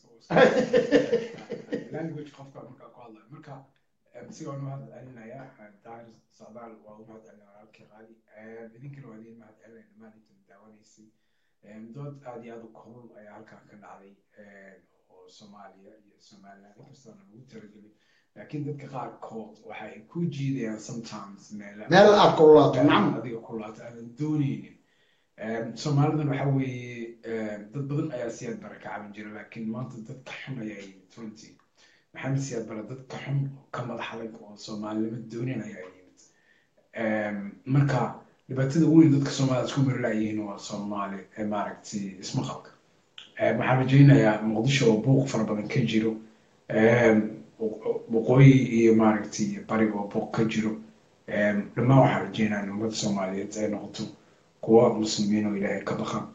language qofka markaa ku hadlayo marka si waan u mahad celinayaa daahir socdaal waa u mahad celinaya walaalkii qaali idinkana waa idin mahad celinaya dhammaan inta daawanaysay dood aad iyo aad u kulul ayaa halkan ka dhacday oo soomaaliya iyo somaliland inkastoona lagu talagelin laakiin dadka qaarkood waxa ay ku jiidayaan sometimes meela meel aad kululaato meel nacam adiga kulaato aadan dooneynin soomaalidan waxa weeye dad badan ayaa siyaad bara ka caban jira laakiin maanta dadka xun ayaa yimid runtii maxamed siyaad bara dadka xun oo ka madax adag oo soomaalinimo doonin ayaa yimid marka dhibaatada weyn dadka soomaalida isku marilaayihiin waa soomaali ee maaragtay ismaqalka waxaan rajaynayaa muqdisho oo buuq fara badan ka jiro waqooyi iyo maaragtay bari oo buuq ka jiro dhammaan waxaan rajaynayaa in ummadda soomaaliyeed ay noqoto kuwa muslimiin oo ilaahay ka baqan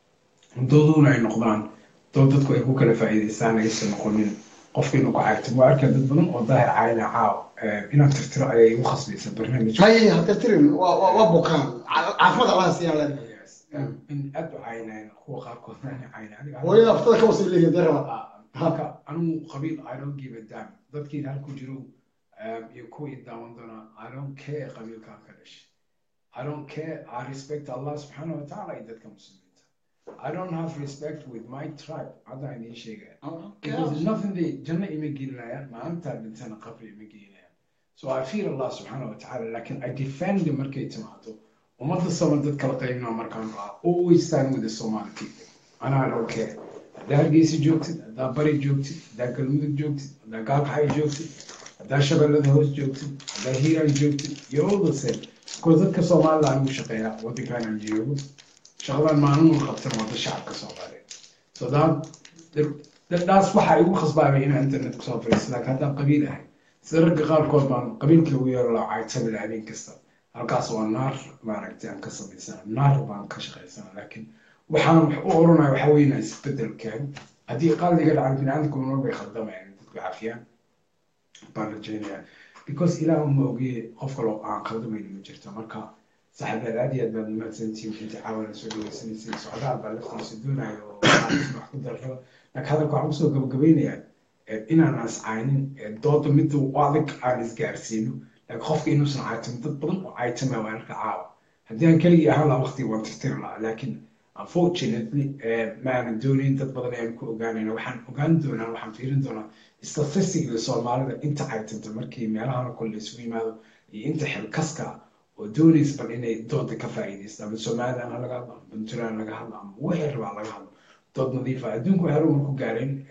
dooduna ay noqdaan dood dadku ay ku kala faa'iidaystaan aysan noqonin qofka inuu ku caagto waa arkaa dad badan oo daahir caayna caaw inaan tirtiro ayay igu khasbaysa barnaamijka may hatirtirin waa waa- waa bukaan Ca- caafimaad allaha siiyaan leen in aad u caynayaan kuwa qaarkood aan caynay aniga hooyada aftada ka wasay leeyihin dee raba halka anigu qabiil i don't give a damn dadkiin halku jiro iyo kuwa i daawan doonaa i don't care qabiilkaan ka dhashay I don't care. I respect Allah subhanahu wa ta'ala iyo dadka muslimiinta. I don't have respect with my tribe. Hadda idiin sheegaya. Because nothing they janna ima gelinayaan maalintaa dhintana qabri ima gelinayaan. So I fear Allah subhanahu wa ta'ala laakiin I defend them markay timaado. Ummadda Soomaali dad kala qaybinaa markaan raa. Always stand with the Somali people. Ana I don't care. Haddaa Hargeysa joogtid, haddaa Bari joogtid, haddaa Galmudug joogtid, haddaa Gaalkaxay joogtid, haddaa Shabeellada hoos joogtid, haddaa Hiiraan joogtid, you're all the same. because dadka soomaalida anigu shaqeeya waddankan aan joogo shaqadan maalin uu qabtan wadda shacabka soomaaliyeed so that daas waxa igu khasbaabay inaan internet kusoo fadhiisto laakiin haddaan qabiil ahay sida ragga qaarkood baan qabiilka ugu yeero laa caytabi lahaa habeen kasta halkaas waa naar maaragtay aan ka samaysana naar baan ka shaqaysana laakiin waxaan wax u oranaya waxa weeye inaan isbedel keeno haddii qaldiga dhacan biniaadamku nool bay khaldamayaan dadku cafiyaan baan rajaynayaa because ilaah uma ogeeye qof kaloo aan qaldamayno ma jirto marka saxabeed aad iyo aad baad mahadsantihiin inta caawana soo dhaweysanaysay socdaal baa laftiisa doonayo oo wax ku darro laakiin hadalka waxaan kusoo gabagabeynayaa inaan ascaynin dooda midda u adag aan isgaarsiino laakiin qofka inuusan caytamin dad badan oo caytama waa arka caawa haddii aan keligii ahaan lahaa waqtiga waan tirtiri lahaa laakiin unfortunately ma aanan doonayn dad badan ayaan ku ogaanayna waxaan ogaan doonaa waxaan fiirin doonaa statistically soomaalida inta caytanta markii meelahan kole isugu yimaado iyo inta xilkaska oo doonaysa bal inay dooda ka faa'iidaysta ama somaliland ha laga hadlo ama puntland laga hadlo ama wixii rabaa laga hadlo dood nadiifa adduunku waxay horumar ku gaareen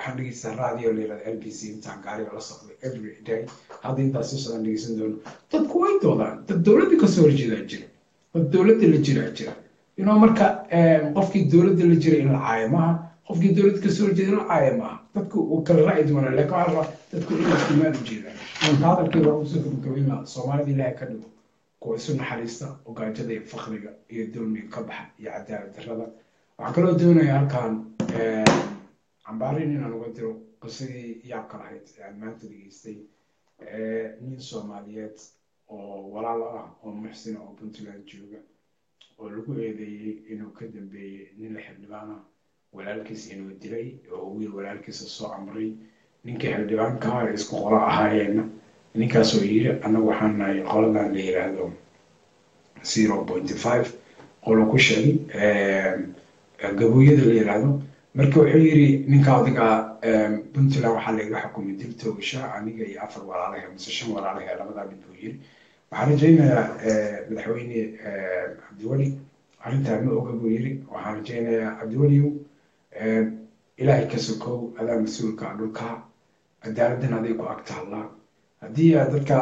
waxaan dhegeystaa radio la yirahda l b c intaan gaariga la socday every day hadda intaas si socdaan dhegeysan doono dadku way doodaan dad dowladda kasoo horjeedaa jira dad dowladda la jiraa jira you know marka qofkii dowladda la jira in la caayo maaha qofkii dowladda kasoo horjeeda in la caayo maaha dadku uu kala raaci doonaa laakiin waxaa rabaa dadku inay istimaan u jeedaan marka hadalkii waa usoo gabagabayn lahaa soomaalida ilaahay ka dhigo kuwa isu naxariista oo gaajada iyo fakriga iyo dulmiga ka baxa iyo cadaalad darrada waxaan kaloo doonayaa halkan cambaarin inaan uga diro qisadii yaabka lahayd ee aan maanta dhegeystay nin soomaaliyeed oo walaal ah oo muxsina oo puntland jooga oo lagu eedeeyey inuu ka dambeeyey nin la xildhibaan ah walaalkiis inuu dilay oo wiil walaalkiisa soo amray ninkii xildhibaanka ah ee isku qola ahaayeenna ninkaasoo yiri annagu waxaan nahay qoladan la yiraahdo zero point five qolo ku sheegay gabooyada la yiraahdo marka wuxuu yiri ninka odiga puntland waxaa laiga xukumay dil toogasha aniga iyo afar walaalahe mise shan walaalahe labadaa mid buu yiri waxaan rajaynayaa madaxweyne cabdiweli arrintaa ma oga buu yiri waxaan rajaynayaa cabdiweliyow ilaahay ka sokow adaa mas-uulka dhulka cadaaladdan aday ku ag taallaa haddii aad dadka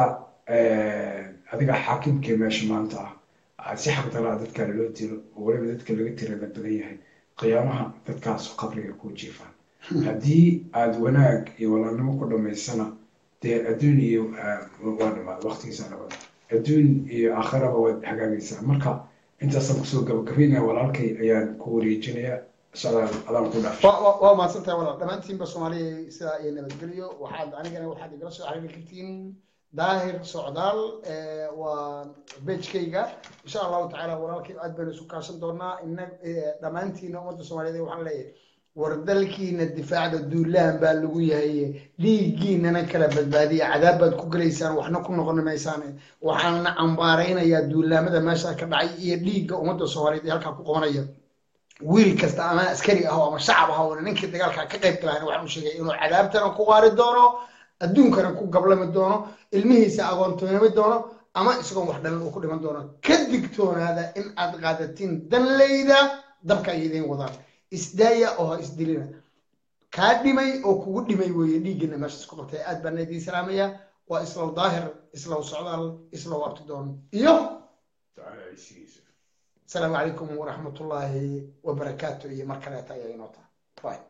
adiga xaakimkee meesha maanta ah aad si xaqdaraa dadka loo dilo oo weliba dadka laga tirada badan yahay qiyaamaha dadkaas qabriga ku jiifaan haddii aad wanaag iyo walaalnimo ku dhammaysana dee adduun iyo waa dhamaad waqtigiisa dhamaad adduun iyo aakhiraba waad hagaagaysaa marka intaasaan kusoo gabagabaynaya walaalkay ayaan ku wareejinaya socdaal adaan ku dhaaf waa mahadsantahay walaal dhammaantiinba soomaaliya sidaa iyo nabadgelyo waxaad anigana waxaad igala soo xiriiri kartiin daahir socdaal waa bejkayga insha allahu tacaala walaalkay aad baynu isu kaashan doonaa ina dhammaantiina ummadda soomaaliyeed waxaan leeyahay war dalkiina difaacda duulaan baa lagu yahay dhiiggiinana kala badbaadiya cadaab baad ku gelaysaan waxna ku noqon maysaan waxaana cambaaraynayaa duulaamada meesha ka dhacay iyo dhiigga ummadda soomaaliyeed ee halkaa ku qabanaya wiil kasta ama askari ah ama shacab ah oo ninkii dagaalka ka qayb galaana waxaan u sheegay inuu cadaabtana ku qaari doono adduunkana ku gablami doono ilmihiisa agoontoonami doono ama isagoon wax dhalin uu ku dhiman doono ka digtoonaada in aad qaadatiin danleyda dabka ay idiin wadaan isdaaya oo ha isdilina kaa dhimay oo kugu dhimay weeye dhiiggana meeshaas ku qabtay aad baan idiin salaamaya waa islow daahir islow socdaal islow abtidoon iyo السلام عليكم ورحمة الله وبركاته يا مركلات يا نوتا باي